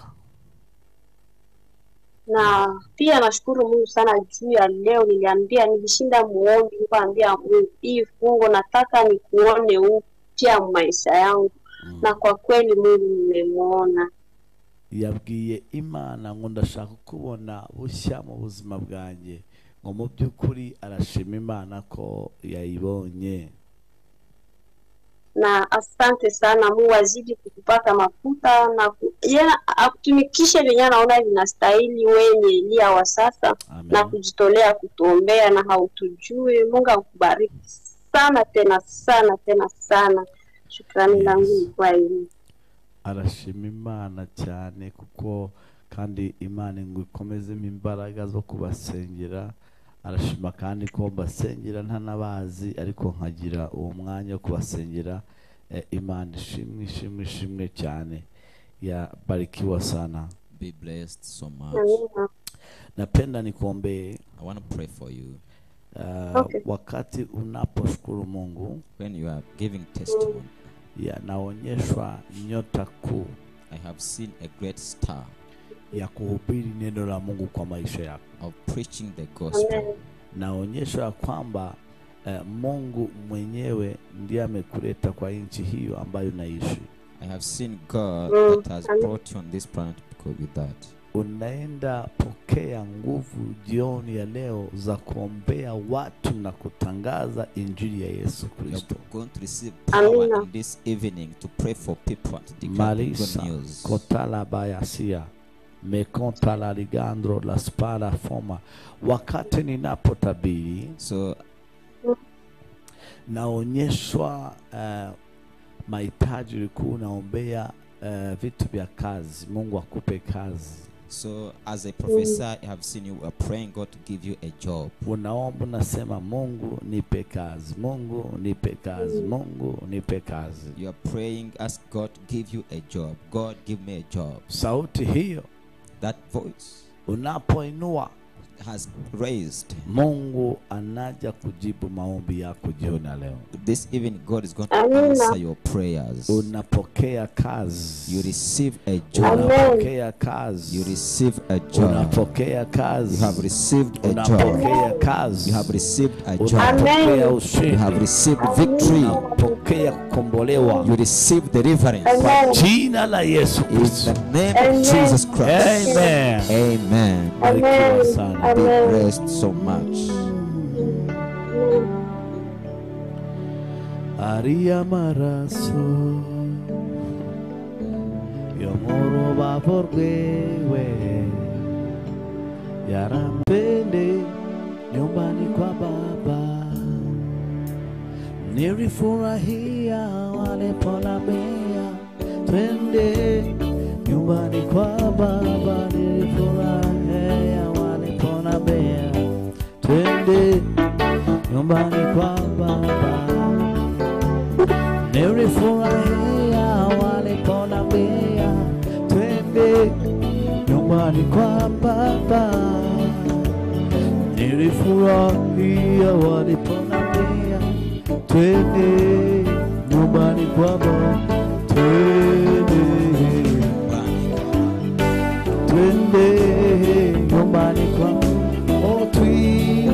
na pia nashukuru Mungu sana juu ya leo. Niliambia nilishinda muombi, nikaambia Mungu, hii fungo nataka nikuone upya maisha yangu, na kwa kweli Mungu nimemwona. yabwiye imana ngo ndashaka kubona bushya mu buzima bwanjye ngo mu by'ukuri arashima imana ko yayibonye Na asante sana Mungu, azidi kukupaka mafuta na ku... yena akutumikishe venye anaona vinastahili wenye Eliya wa sasa Amen. na kujitolea kutuombea na hautujui. Mungu akubariki sana tena sana tena sana. Shukrani Yes. langu ni kwa hili. arashima imana cyane kuko kandi imana ngo ikomezemo imbaraga zo kubasengera arashima kandi ko mbasengera ntanabazi ariko nkagira uwo mwanya wo kubasengera Eh, imana ishimwe ishimwe ishimwe cyane yabarikiwa sana Be blessed so much. Amina. napenda nikuombee I want to pray for you. Uh, Okay. wakati unaposhukuru mungu When you are giving testimony, ya- naonyeshwa nyota kuu I have seen a great star ya kuhubiri neno la mungu kwa maisha yako of preaching the Amen. gospel. naonyeshwa ya kwamba eh, mungu mwenyewe ndiye amekuleta kwa nchi hiyo ambayo unaishi I have seen God Mm, that has amen. brought you on this planet because with that. unaenda pokea nguvu jioni ya leo za kuombea watu na kutangaza injili ya yesu You're kristo going to receive power Amina. in this evening to pray for people and to declare the Marisa good news. Kotalabayasia Mekonta la Ligandro la Spala Foma. Wakati ninapotabiri So naonyeshwa eh, mahitaji ulikuwa unaombea eh, vitu vya kazi. Mungu akupe kazi. so as a professor, I have seen you are praying God to give you a job. Unaomba unasema, Mungu nipe kazi, Mungu nipe kazi, Mungu nipe kazi. You are praying, ask God to give you a job. God give me a job. Sauti hiyo That voice unapoinua, has raised. Mungu anaja kujibu maombi yako jioni ya leo. This evening, God is going to Amina. answer your prayers. unapokea kazi You receive a job. Amen. unapokea kazi You receive a job. unapokea You kazi have received a job. unapokea kazi You have received a job. unapokea Amen. You have ushindi received victory. unapokea kukombolewa You receive deliverance. Amen. jina la yesu In kristo the name of Jesus Christ. amen Amen. barikiwa sana Be blessed so much. ari amaraso yo mu rubavu rwewe yarambende nyumbani kwa baba nilifurahia waliponambia twende nyumbani kwa baba nilifurahia walipona Nilifurahia waliponambia twende nyumbani kwa baba, twende twende nyumbani kwa oh, tuingie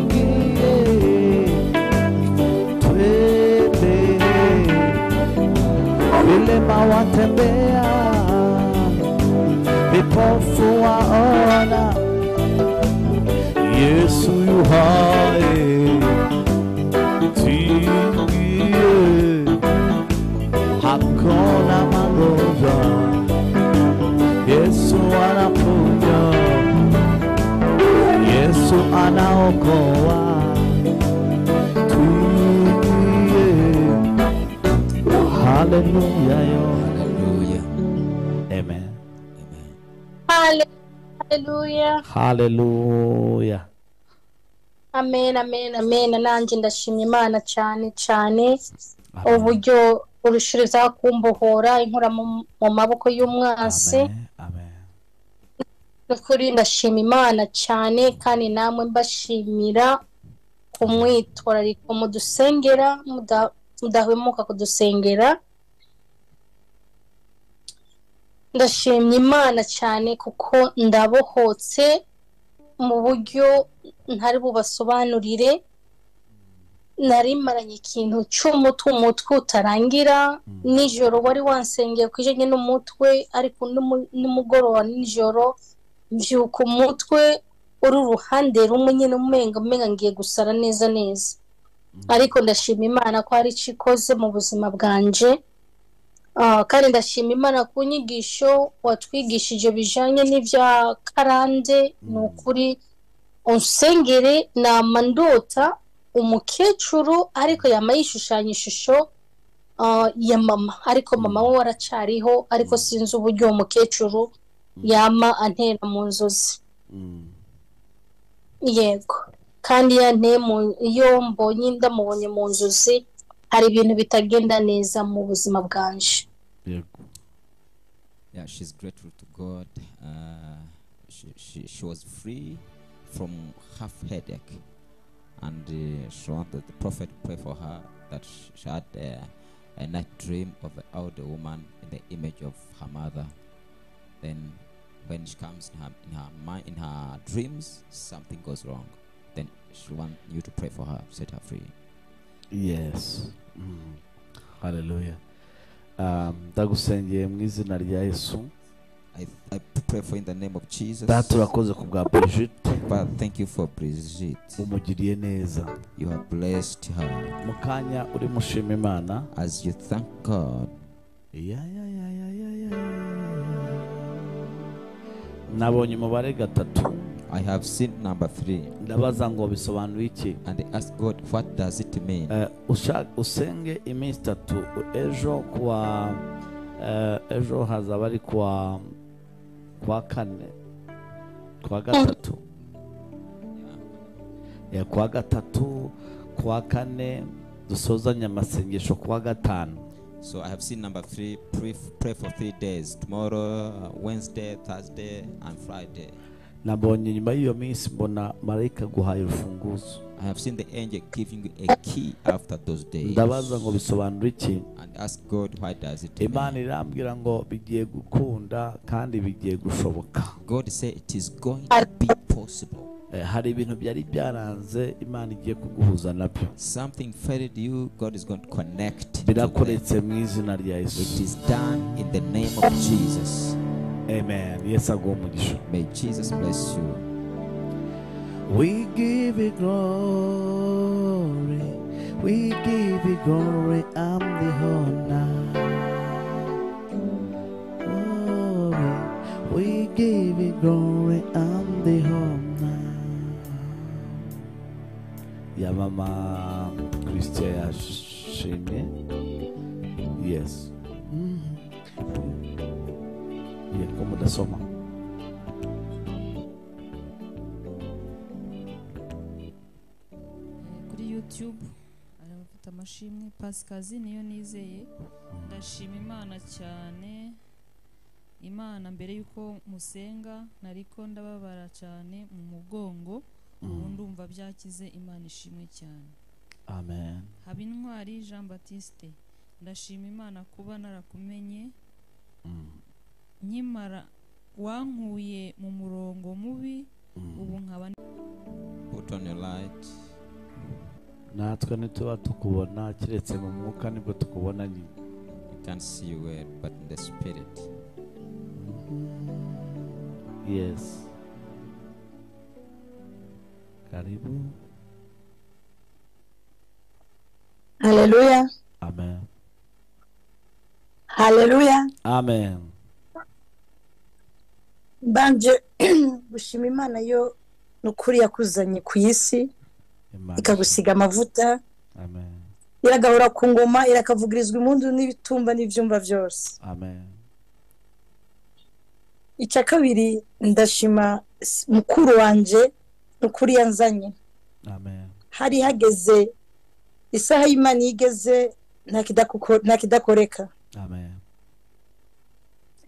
twende vilema watembea vipofu waona Yesu yu hai, tingie, hakuna magonjwa. Yesu anaponya, Yesu anaokoa. Tuingie, haleluya yo. Hallelujah. Amen. Amen. Hale- Haleluya. Haleluya. Amen, amen, amen. Nanjye ndashimye Imana cyane cyane uburyo urushirizaho kumbohora inkura mu mu maboko y'umwasi. Amen. Amen. Nukuri ndashima Imana cyane kandi namwe mbashimira kumwitwararika mudusengera muda- mudahwemuka kudusengera ndashimye Imana cyane kuko ndabohotse mu buryo ntari bubasobanurire nari maranye ikintu cy'umutwe umutwe utarangira nijoro wari wansengeye ku ijanye n'umutwe ariko n'umu- nimugoroba nijoro mbyuka umutwe uri uruhande rumwe nyine umenga umenga ngiye gusara neza neza ariko ndashima imana ko hari icyo ikoze mu buzima bwanje Ah, kandi ndashima imana ku nyigisho watwigishije bijanye n'ibya karande ni ukuri unsengere nama ndota umukecuru ariko yama yishushanya ishusho ah, ya mama ariko mama we waracariho ariko sinzi uburyo uwo mukecuru yama antera mu nzozi yego kandi iyo anteye mu- iyo mbonye ndamubonye mu nzozi hari ibintu bitagenda neza mu buzima bwanje Yego. Yeah, she's grateful to God. Uh, she, she, she was free from half headache, and uh, she wanted the prophet to pray for her that sh- she had uh, a night dream of an older woman in the image of her mother. Then, when she comes in her in her mind in her dreams, something goes wrong. Then she want you to pray for her, set her free. yes Mm. haleluya Um, ndagusengeye mu izina rya yesu I, I pray for in the name of Jesus. data urakoze ku bwa brigitte Father, thank you for Brigitte. umugiriye neza You have blessed her. mu kanya uri mushima imana As you thank God, Ya, ya, ya, ya, ya, ya, ya, ya. nabonye umubare gatatu I have seen number three ndabaza ngo bisobanuye iki and I ask God, what does it mean? Eh, usha- usenge iminsi itatu ejo kuwa eh, ejo hazaba ari kuwa kuwa kane kuwa gatatu Eh, kuwa gatatu kuwa kane dusozanye amasengesho kuwa gatanu So I have seen number three, pray, pray for three days tomorrow, Wednesday, Thursday, and Friday. nabonye nyuma y'iyo minsi mbona marayika aguhaye urufunguzo I have seen the angel giving you a key after those days. ndabaza ngo bisobanura iki And ask God, why does it imana mean? irambwira ngo bigiye gukunda kandi bigiye gushoboka God said it is going to be possible. Eh, hari ibintu byari byaranze imana igiye kuguhuza nabyo Something failed you, God is going to connect. to them. birakoretse mu izina rya It yesu is done in the name of Jesus. amen yesu aguha umugisha May Jesus bless you. We give you glory. We give you glory and the honor. Glory. We give you glory and the honor. Ya mama Christia yashimye. Yes. Yego mudasoma. kuri youtube hari abafite amashimwe pasikazi niyo nizeye ndashima imana cyane imana mbere y'uko musenga nariko ndababara cyane mu mugongo ubu ndumva byakize imana ishimwe cyane amen habintwari jean batiste ndashima imana kuba narakumenye nkimara wankuye mu murongo mubi ubu nkaba put on your light natwe ntituba tukubona keretse mu mwuka nibwo tukubona nyine you can't see you well but in the spirit yes karibu Haleluya, amen haleluya. amen Mbanje gushima Imana yo ni ukuri yakuzanye ku isi Imana ikagusiga amavuta amen iragahora ku ngoma irakavugirizwa impundu n'ibitumba n'ibyumba byose amen icya kabiri ndashima s- mukuru wanjye ni ukuri yanzanye amen hari hageze isaha y'Imana iyo igeze nta kidakuko- nta kidakoreka amen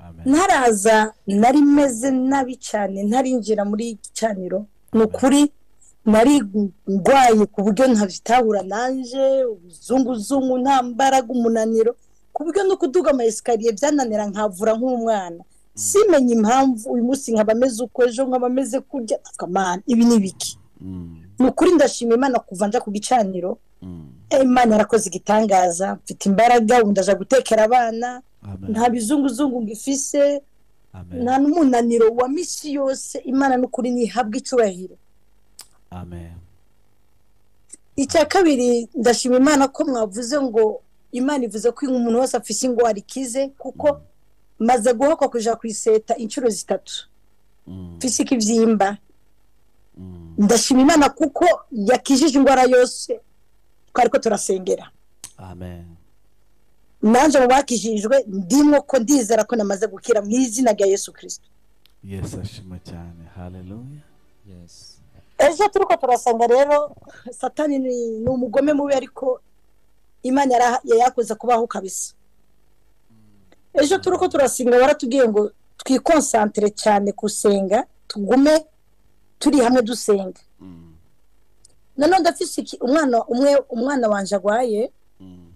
amen ntaraza nari meze nabi cyane ntarinjira muri gicaniro ni ukuri nari ndwaye ku buryo ntabitahura nanje ubuzunguzungu nta mbaraga umunaniro ku buryo no kuduga ama esikariye byananira nkavura nk'umwana simenye impamvu uyu munsi nkaba meze uko ejo nkaba meze kurya akamana ibi ni biki Mm, ni ukuri ndashima imana kuva nja ku gicaniro mm, Eh, imana yarakoze igitangaza mfite imbaraga ubu ndaja gutekera abana amen nta bizunguzungu ngifise amen nta n'umunaniro wa misi yose imana n'ukuri ntihabwa icyubahiro amen icya kabiri ndashima imana ko mwavuze ngo imana ivuze ko umuntu wese afise ingwara ikize kuko maze guhakwa kuja kuyiseta inshuro zitatu Mm, mfise ikibyimba mm, ndashima imana kuko yakijije ingwara yose twari ko turasengera amen nanjye mu bakijijwe ndimwo ko ndizera ko namaze gukira mu izina rya yesu kirisito yesu ashima cyane haleluya yes ejo turiko turasanga rero satani ni ni umugome mubi ariko imana yara- yayakoze kubaho kabisa ejo turiko turasenga waratubwiye ngo twikonsantere cyane gusenga tugume turi hamwe dusenga Mm, nanone ndafise iki- umwana umwe umwana wanje agwaye mm,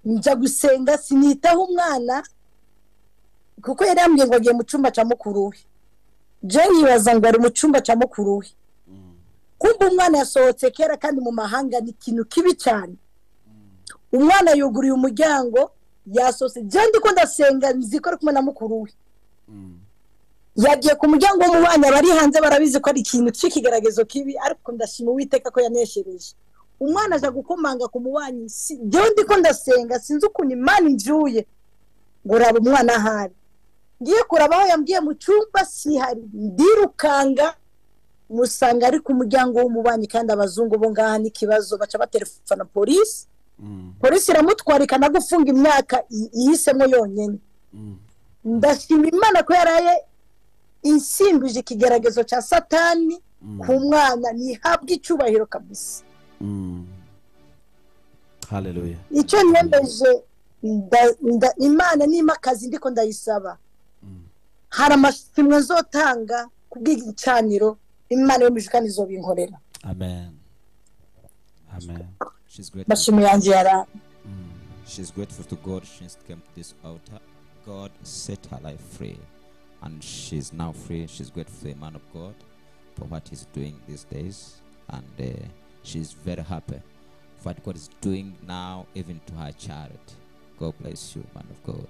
njya gusenga sinitaho umwana kuko yari yambwiye ngo agiye mu cyumba cya mukuru we jewe yibaza ngo ari mu cyumba cya mukuru we mm, kumva umwana yasohotse kera kandi mu mahanga ni ikintu kibi cyane umwana yuguruye umuryango yasohotse jyandi ko ndasenga nzi ko ari kumwe na mukuru we mm, yagiye ku muryango w'umubana bari hanze barabizi ko ari ikintu cy'ikigaragazo kibi ariko ndashima uwiteka ko yaneshereje umwana aja gukomanga ku mubanyi si- jyewe ndi ko ndasenga sinzi ukuntu imana injuye ngo uraba umwana ahari ngiye kuraba aho yambwiye mu cyumba sihari ndirukanga musanga ari ku muryango w'umubanyi kandi abazungu bo ngaha n'ikibazo baca baterefona polisi mm, polisi iramutwara ikanagufunga imyaka yi- yihisemo yonyine mm, ndashima imana ko yaraye insimbuje ikigaragazo cya satani mm, ku mwana ntihabwe icyubahiro kabisa mm. haleluya icyo nyemeje nda- nda- imana nima akazi ndiko ndayisaba Mm. hari amashimwe nzotanga ku bw'igicaniro imana yo mu ijuru kandi izobinkorera amen amen she's grateful amashimwe yanjye yaraye She's grateful to God since she came to this altar. God set her life free, and she's now free. She's grateful to the man of God for what he's doing these days, and uh, she's very happy for what God is doing now, even to her child. God bless you, man of God.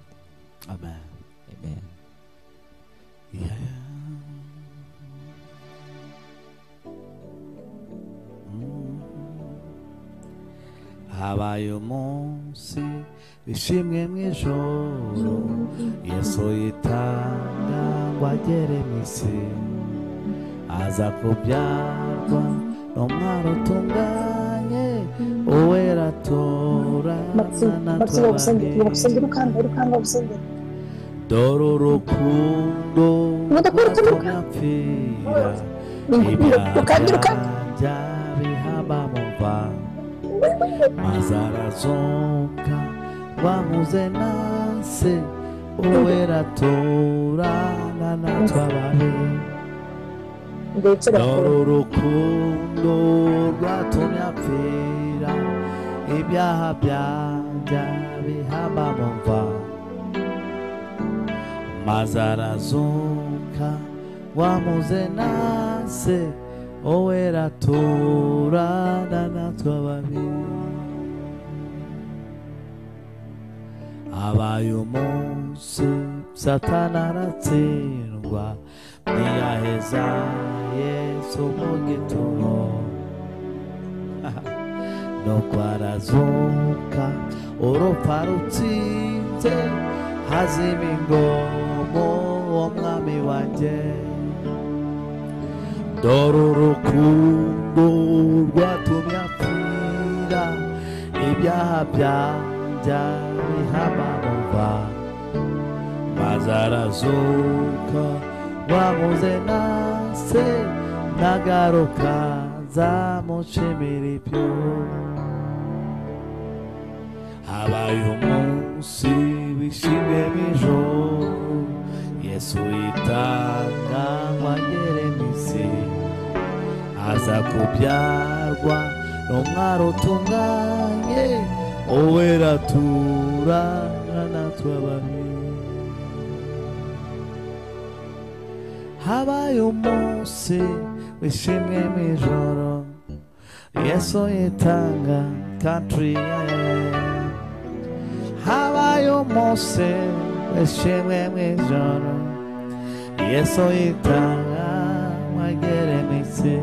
amen Amen. yeah. Mm. habaye umunsi wishimwe mu ijoro yesu yitanga ngo agere mu isi aza kubyarwa n'umwari utunganye uwera atora matsima matsima gusengera gusengera ukanda urukanda gusengera dore urukundo Mudakora uko muka- mpapfira Ukanda urukanda ibyaha bihabamumva maze arazuka bamuze nase uwera aturana natwe ababi ndetse dore bakora urukundo rwatumye apfira ibyaha byanjye bihaba mu mva maze arazuka wamuze nase wowe raturana natwe babiri abaye umunsi satana aratsindwa ntiyaheza yesu mu gitumo nuko arazuka urupfa rutsinze hazima ingomo uwo mwami wanjye dore urukundo rwatumye apfira ibyaha byanjye bihaba mu mva maze arazuka wamuze nase nagaruka nzamushimira ibyo habaye umunsi wishimye b'ijoro yesu yitanga nkongere imisiri aza kubyarwa n'umwari utunganye uwera turana natwe ababiri habaye umunsi wishimwe mu ijoro yesu yitanga country yeah. habaye umunsi wishimwe mu ijoro yesu yitanga mwagere mitsi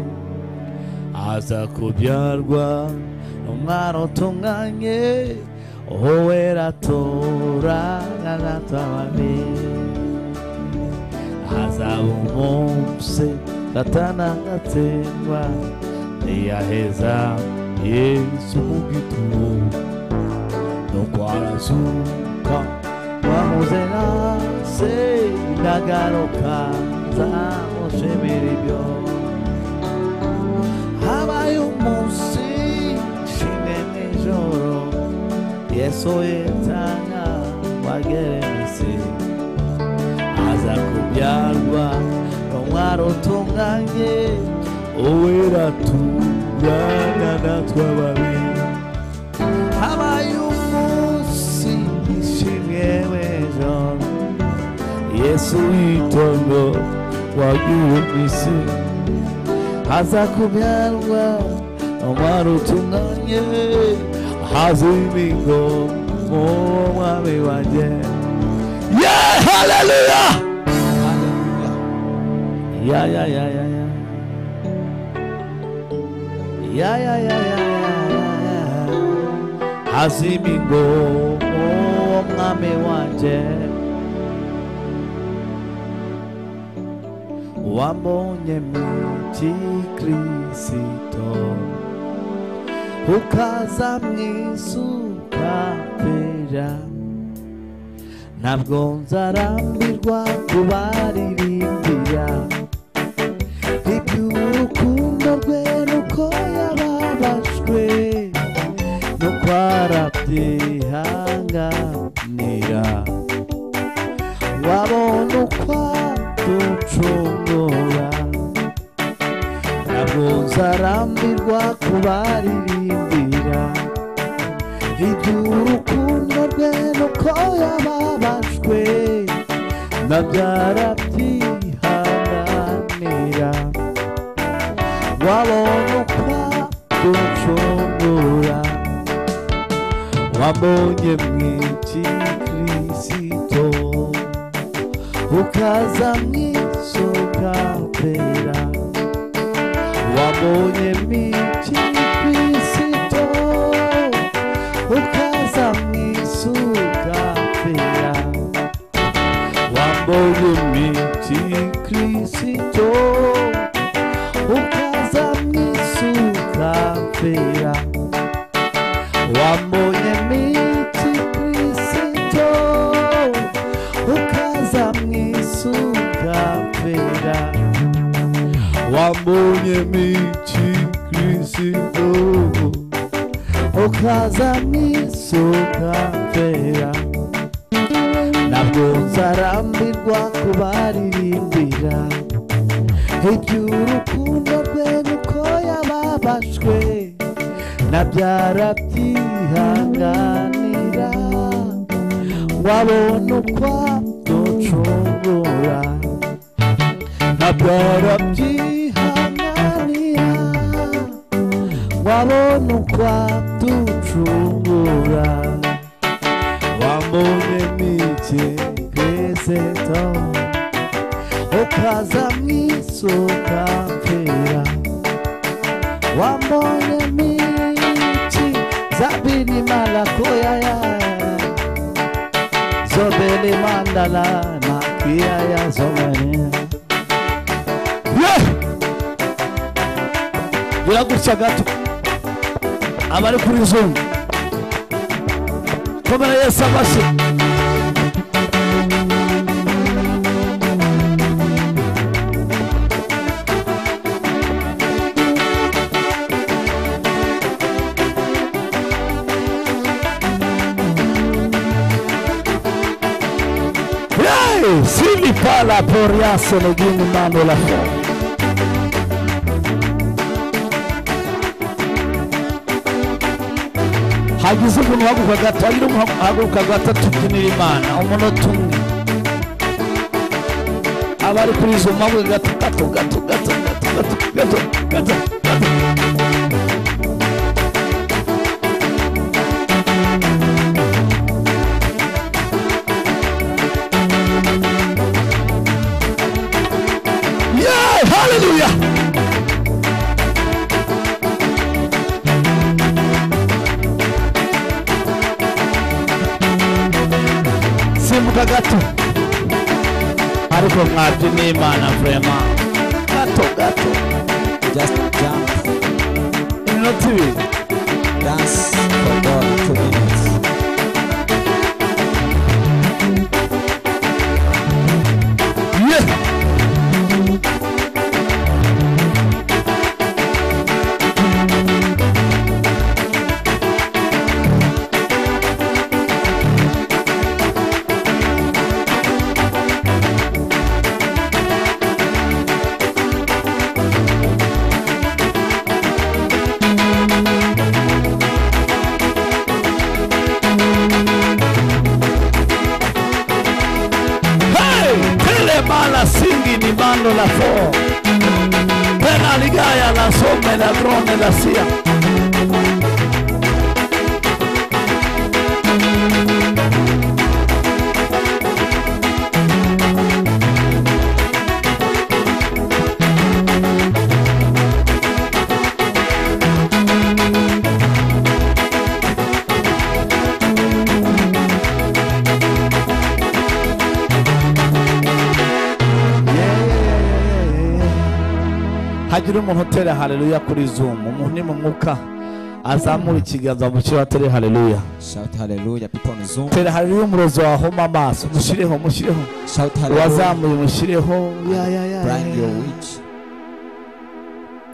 aza kubyarwa umwana utunganye wowe ratoranya natababi azaba umunsi gatana gatsindwa ntiyaheza yesu mu gitumo nuko arazuka wamuze nase ndagaruka nzamushimira ibyo habaye umunsi nshimwe nijoro yesu yitanga wagere isi aza kubyarwa n'umwari utunganye uwera turana natwe babiri habaye umunsi nshimwe w'ijoro yesu yitondo wagiye isi haza kubyarwa umwari utunganye haza imigo mu mwami wanjye ye haleluya ya ya ya ya ya ya ya ya ya ya haza imigo mu mwami wanjye wambonye miti kirisito ukaza mu isi ukapfira ntabwo nzarambirwa kubaririmbira iby'urukundo rwe nuko yababajwe nuko arabyihanganira wabona uko ducungura ntabwo nzarambirwa kubaririmbira iby'urukundo rwe nuko yababajwe nabyo arabyihanganira wabona uko ducungura wabonye mu iki kirisito ukaza mwisoka pera wabonye miti kristo ukaza mwisuka pera wabonye miti kristo ukaza mwisuka pera wabonye miti kristo ukaza mwisuka pera wambonye miti kristo ukaza mwisuka pera ntabwo nzarambirwa kubaririmbira iby'urukundo rwenyu ko yababajwe ntabyarabyihanganira wabona uko aducungura ntabyarabyihanganira wabona uko aducungura wambonye mike kweseto ukaza mu isuka mpera wambone miti zabini malakoyaya zobele mandala makiyaya zomene biragutya gato abari kuri zone komera yesu amashyi Hey, Sili pala poria senegini mando la fo. hagize umuntu uhaguruka gatatu hagira umuntu uhaguruka gatatu tubyinira imana umunota umwe aba ari kuri izo mpamvu gato gato gato gato gato gato gato gato gato Yeah, hallelujah. Simbuka gato. Ariko mwabye n'Imana vrema. Gato gato. Just jump, Iminota ibiri. dance for God two minutes. Yeah. Hey, tele mala singi ni mando la fo. Pena ligaya la somme la drone la sia. hagira umuntu utera haleluya kuri zoom umuntu ni mu mwuka azamura ikiganza mu kirere atere haleluya Shout hallelujah, people on Zoom. tera haleluya umurozi wahoma amaso mushyireho mushyireho Shout hallelujah, uwazamuye mushyireho ya ya ya blind ya. your witch.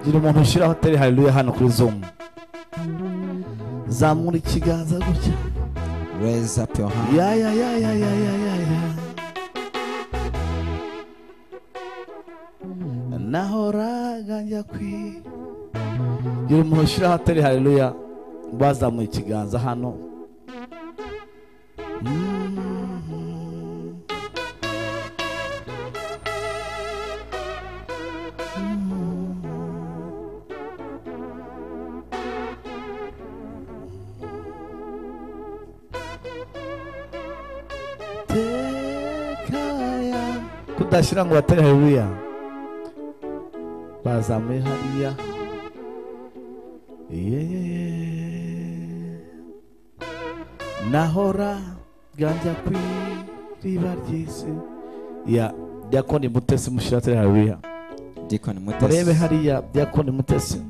gira umuntu ushyiraho tere haleluya hano kuri zoom zamura ikiganza gutya Raise up your hand. ya ya ya ya ya ya ya ya nahoraga njya kwi gira umuntu ushyiraho atari haleluya bazamuye ikiganza hano Mhm. tekaya kudashyira ngo batere haleluya bazamuye hariya Yeah. nahora ganjya ku iriba ry'isi ya byakoni mutesi mushyira tere haleluya Deacon Mutesi. murebe hariya byakoni mutesi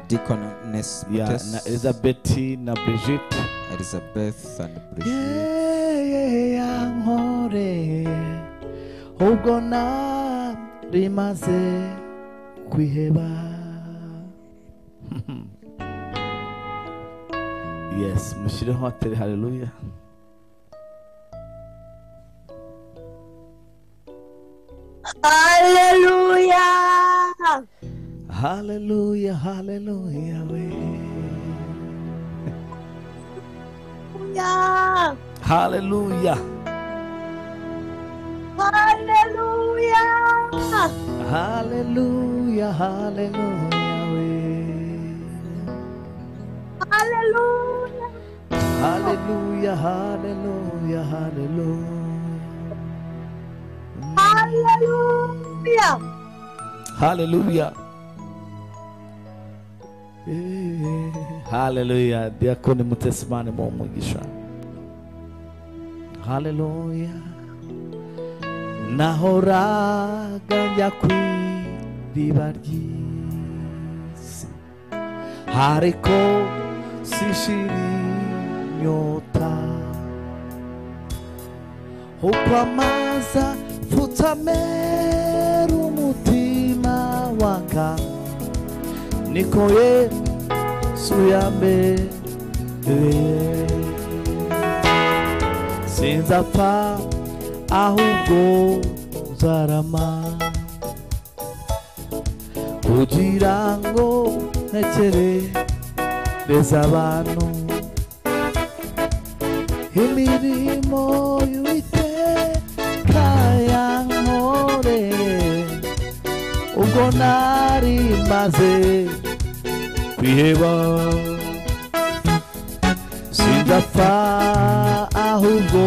Deacon Ness ya Mutesi. na elizabeth na brigitte Elizabeth and Brigitte. yankore ubwo narimaze kwiheba yes mushyireho atari haleluya haleluya haleluya haleluya we Yeah. haleluya Hallelujah. haleluya haleluya we Hallelujah. haleluya haleluya haleluya Hallelujah. Haleluya. Haleluya. Diakoni Mutesimani mu umugisha. Haleluya. Nahoraga njya ku iriba ry'isi ariko sishira inyota ukwamaza futamera umutima waka niko yesu yambereye sinzapfa ahubwo nzarama kugira ngo ntekerereze abantu imirimo y'uwiteka yankoreye ubwo nari maze kwiheba sindapfa ahubwo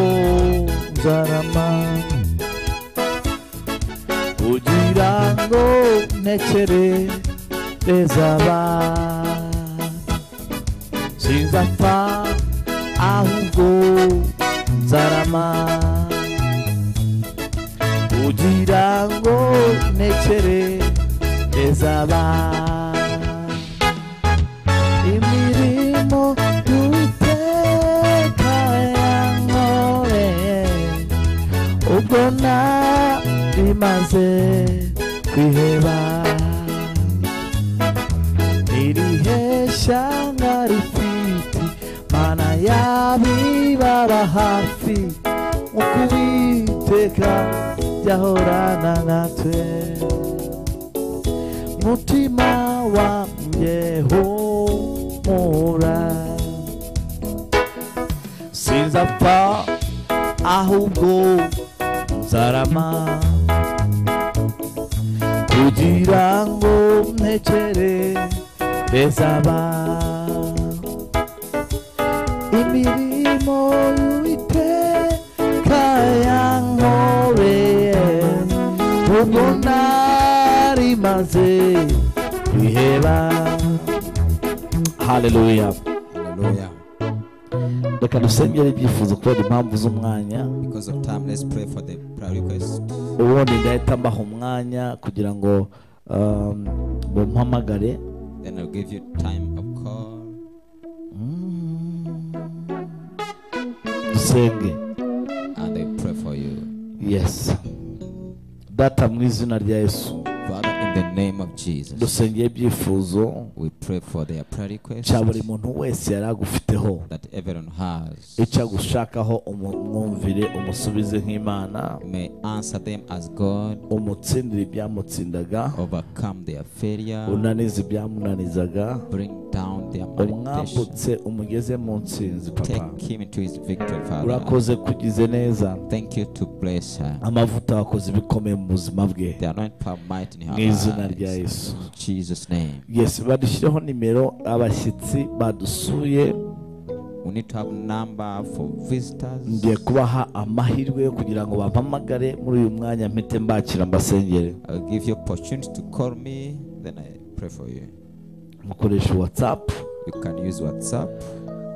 nzarama kugira ngo ntekerereze abantu sinzapfa ahubwo nzarama kugira ngo ntekerereze abantu imirimo y'uwiteka yankoreye ubwo nari maze kwiheba irihesha nkarifite mana yabibara hafi nk'uko uwiteka yahorana natwe mutima wanjye humura sinzapfa ahubwo nzarama kugira ngo ntekerereze abantu imirimo y'uwiteka yankoreye ubwo nari maze kwiheba haleluya haleluya reka dusengere ibyifuzo kubera impamvu z'umwanya because of time let's pray for the prayer request ubundi ndahita mbaha umwanya kugira ngo um, bumpamagare then i'll give you time of call dusenge and i pray for you yesi data mu izina rya yesu father in the name of jesus dusengeye ibyifuzo we pray for their prayer request cya buri muntu wese yari agufiteho that everyone has icyo agushakaho umu- umwumvire umusubize nk'imana may answer them as god umutsindire ibyamutsindaga overcome their failure unanize ibyamunanizaga bring down their malediction umwambutse umugeze mu nsinzi papa take him into his victory father urakoze kugize neza thank you to bless her amavuta wakoze ibikomeye mu buzima bwe the anointing power might in her mu izina lives. rya yesu In jesus name yesi badushyireho nimero abashyitsi badusuye we need to have number for visitors ngiye kubaha amahirwe yo kugira ngo bampamagare muri uyu mwanya mpite mbakira mbasengere i'll give you opportunity to call me then i pray for you mukoresha watsapu you can use whatsapp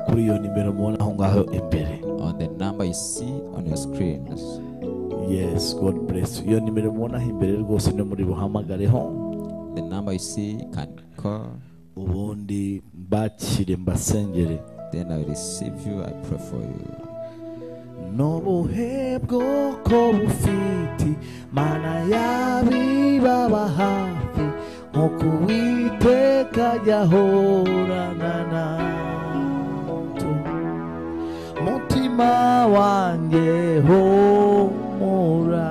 kuri iyo nimero mubona aho ngaho imbere on the number you see on your screen yesi godi buresi iyo nimero mubona aho imbere rwose niyo muri buhamagareho the number you see you can call ubundi mbakire mbasengere then i receive you i pray for you n'ubuhe bwoko bufite mana yabibaba hafi nk'uko uwiteka yahorana natwe mutima wanjye homura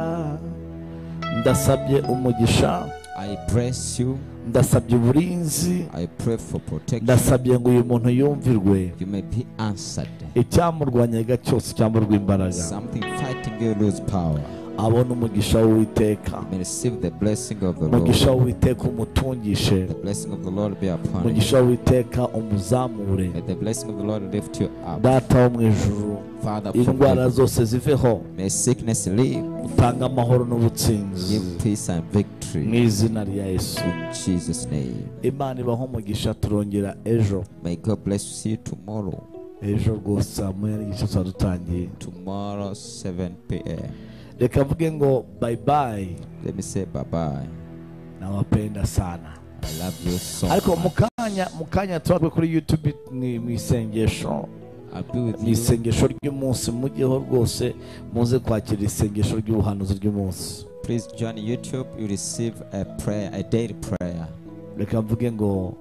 ndasabye umugisha I I bless you. ndasabye uburinzi I pray for protection. ndasabye ngo uyu muntu yumvirwe You may be answered. icyamurwanyaga cyose cyamburwa imbaraga Something fighting you lose power. abona umugisha w'uwiteka You may receive the blessing of the Lord. umugisha w'uwiteka umutungishe The blessing of the Lord be upon you. umugisha w'uwiteka umuzamure May the blessing of the Lord lift you up. data wo mu ijuru Father, indwara forgive. zose ziveho may sickness leave. utanga amahoro n'ubutsinzi Give peace and mu victory. izina rya yesu In Jesus' name. imana ibaho umugisha turongera ejo May God bless you. See you tomorrow. ejo rwose saa moya n'igice tuba dutangiye Tomorrow, 7 p.m. reka mvuge ngo bayibayi Let me say bye bye. nawapenda sana I love you so ariko mu much. kanya mu kanya turabwe kuri youtube ni mu isengesho I'll be with mu you. isengesho ry'umunsi mujyeho rwose muze kwakira isengesho ry'ubuhanuzi ry'umunsi Please join YouTube. You receive a prayer, a daily prayer. reka mvuge ngo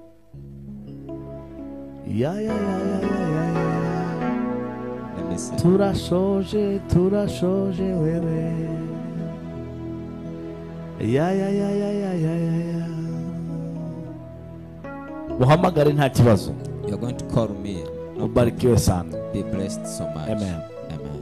ya ya ya ya ya ya ya Let me say. turashoje turashoje wewe ya ya ya ya ya ya ya ya muhamagare nta kibazo You're going to call me. No ubarikiwe sana problem. Be blessed so much. Amen. Amen.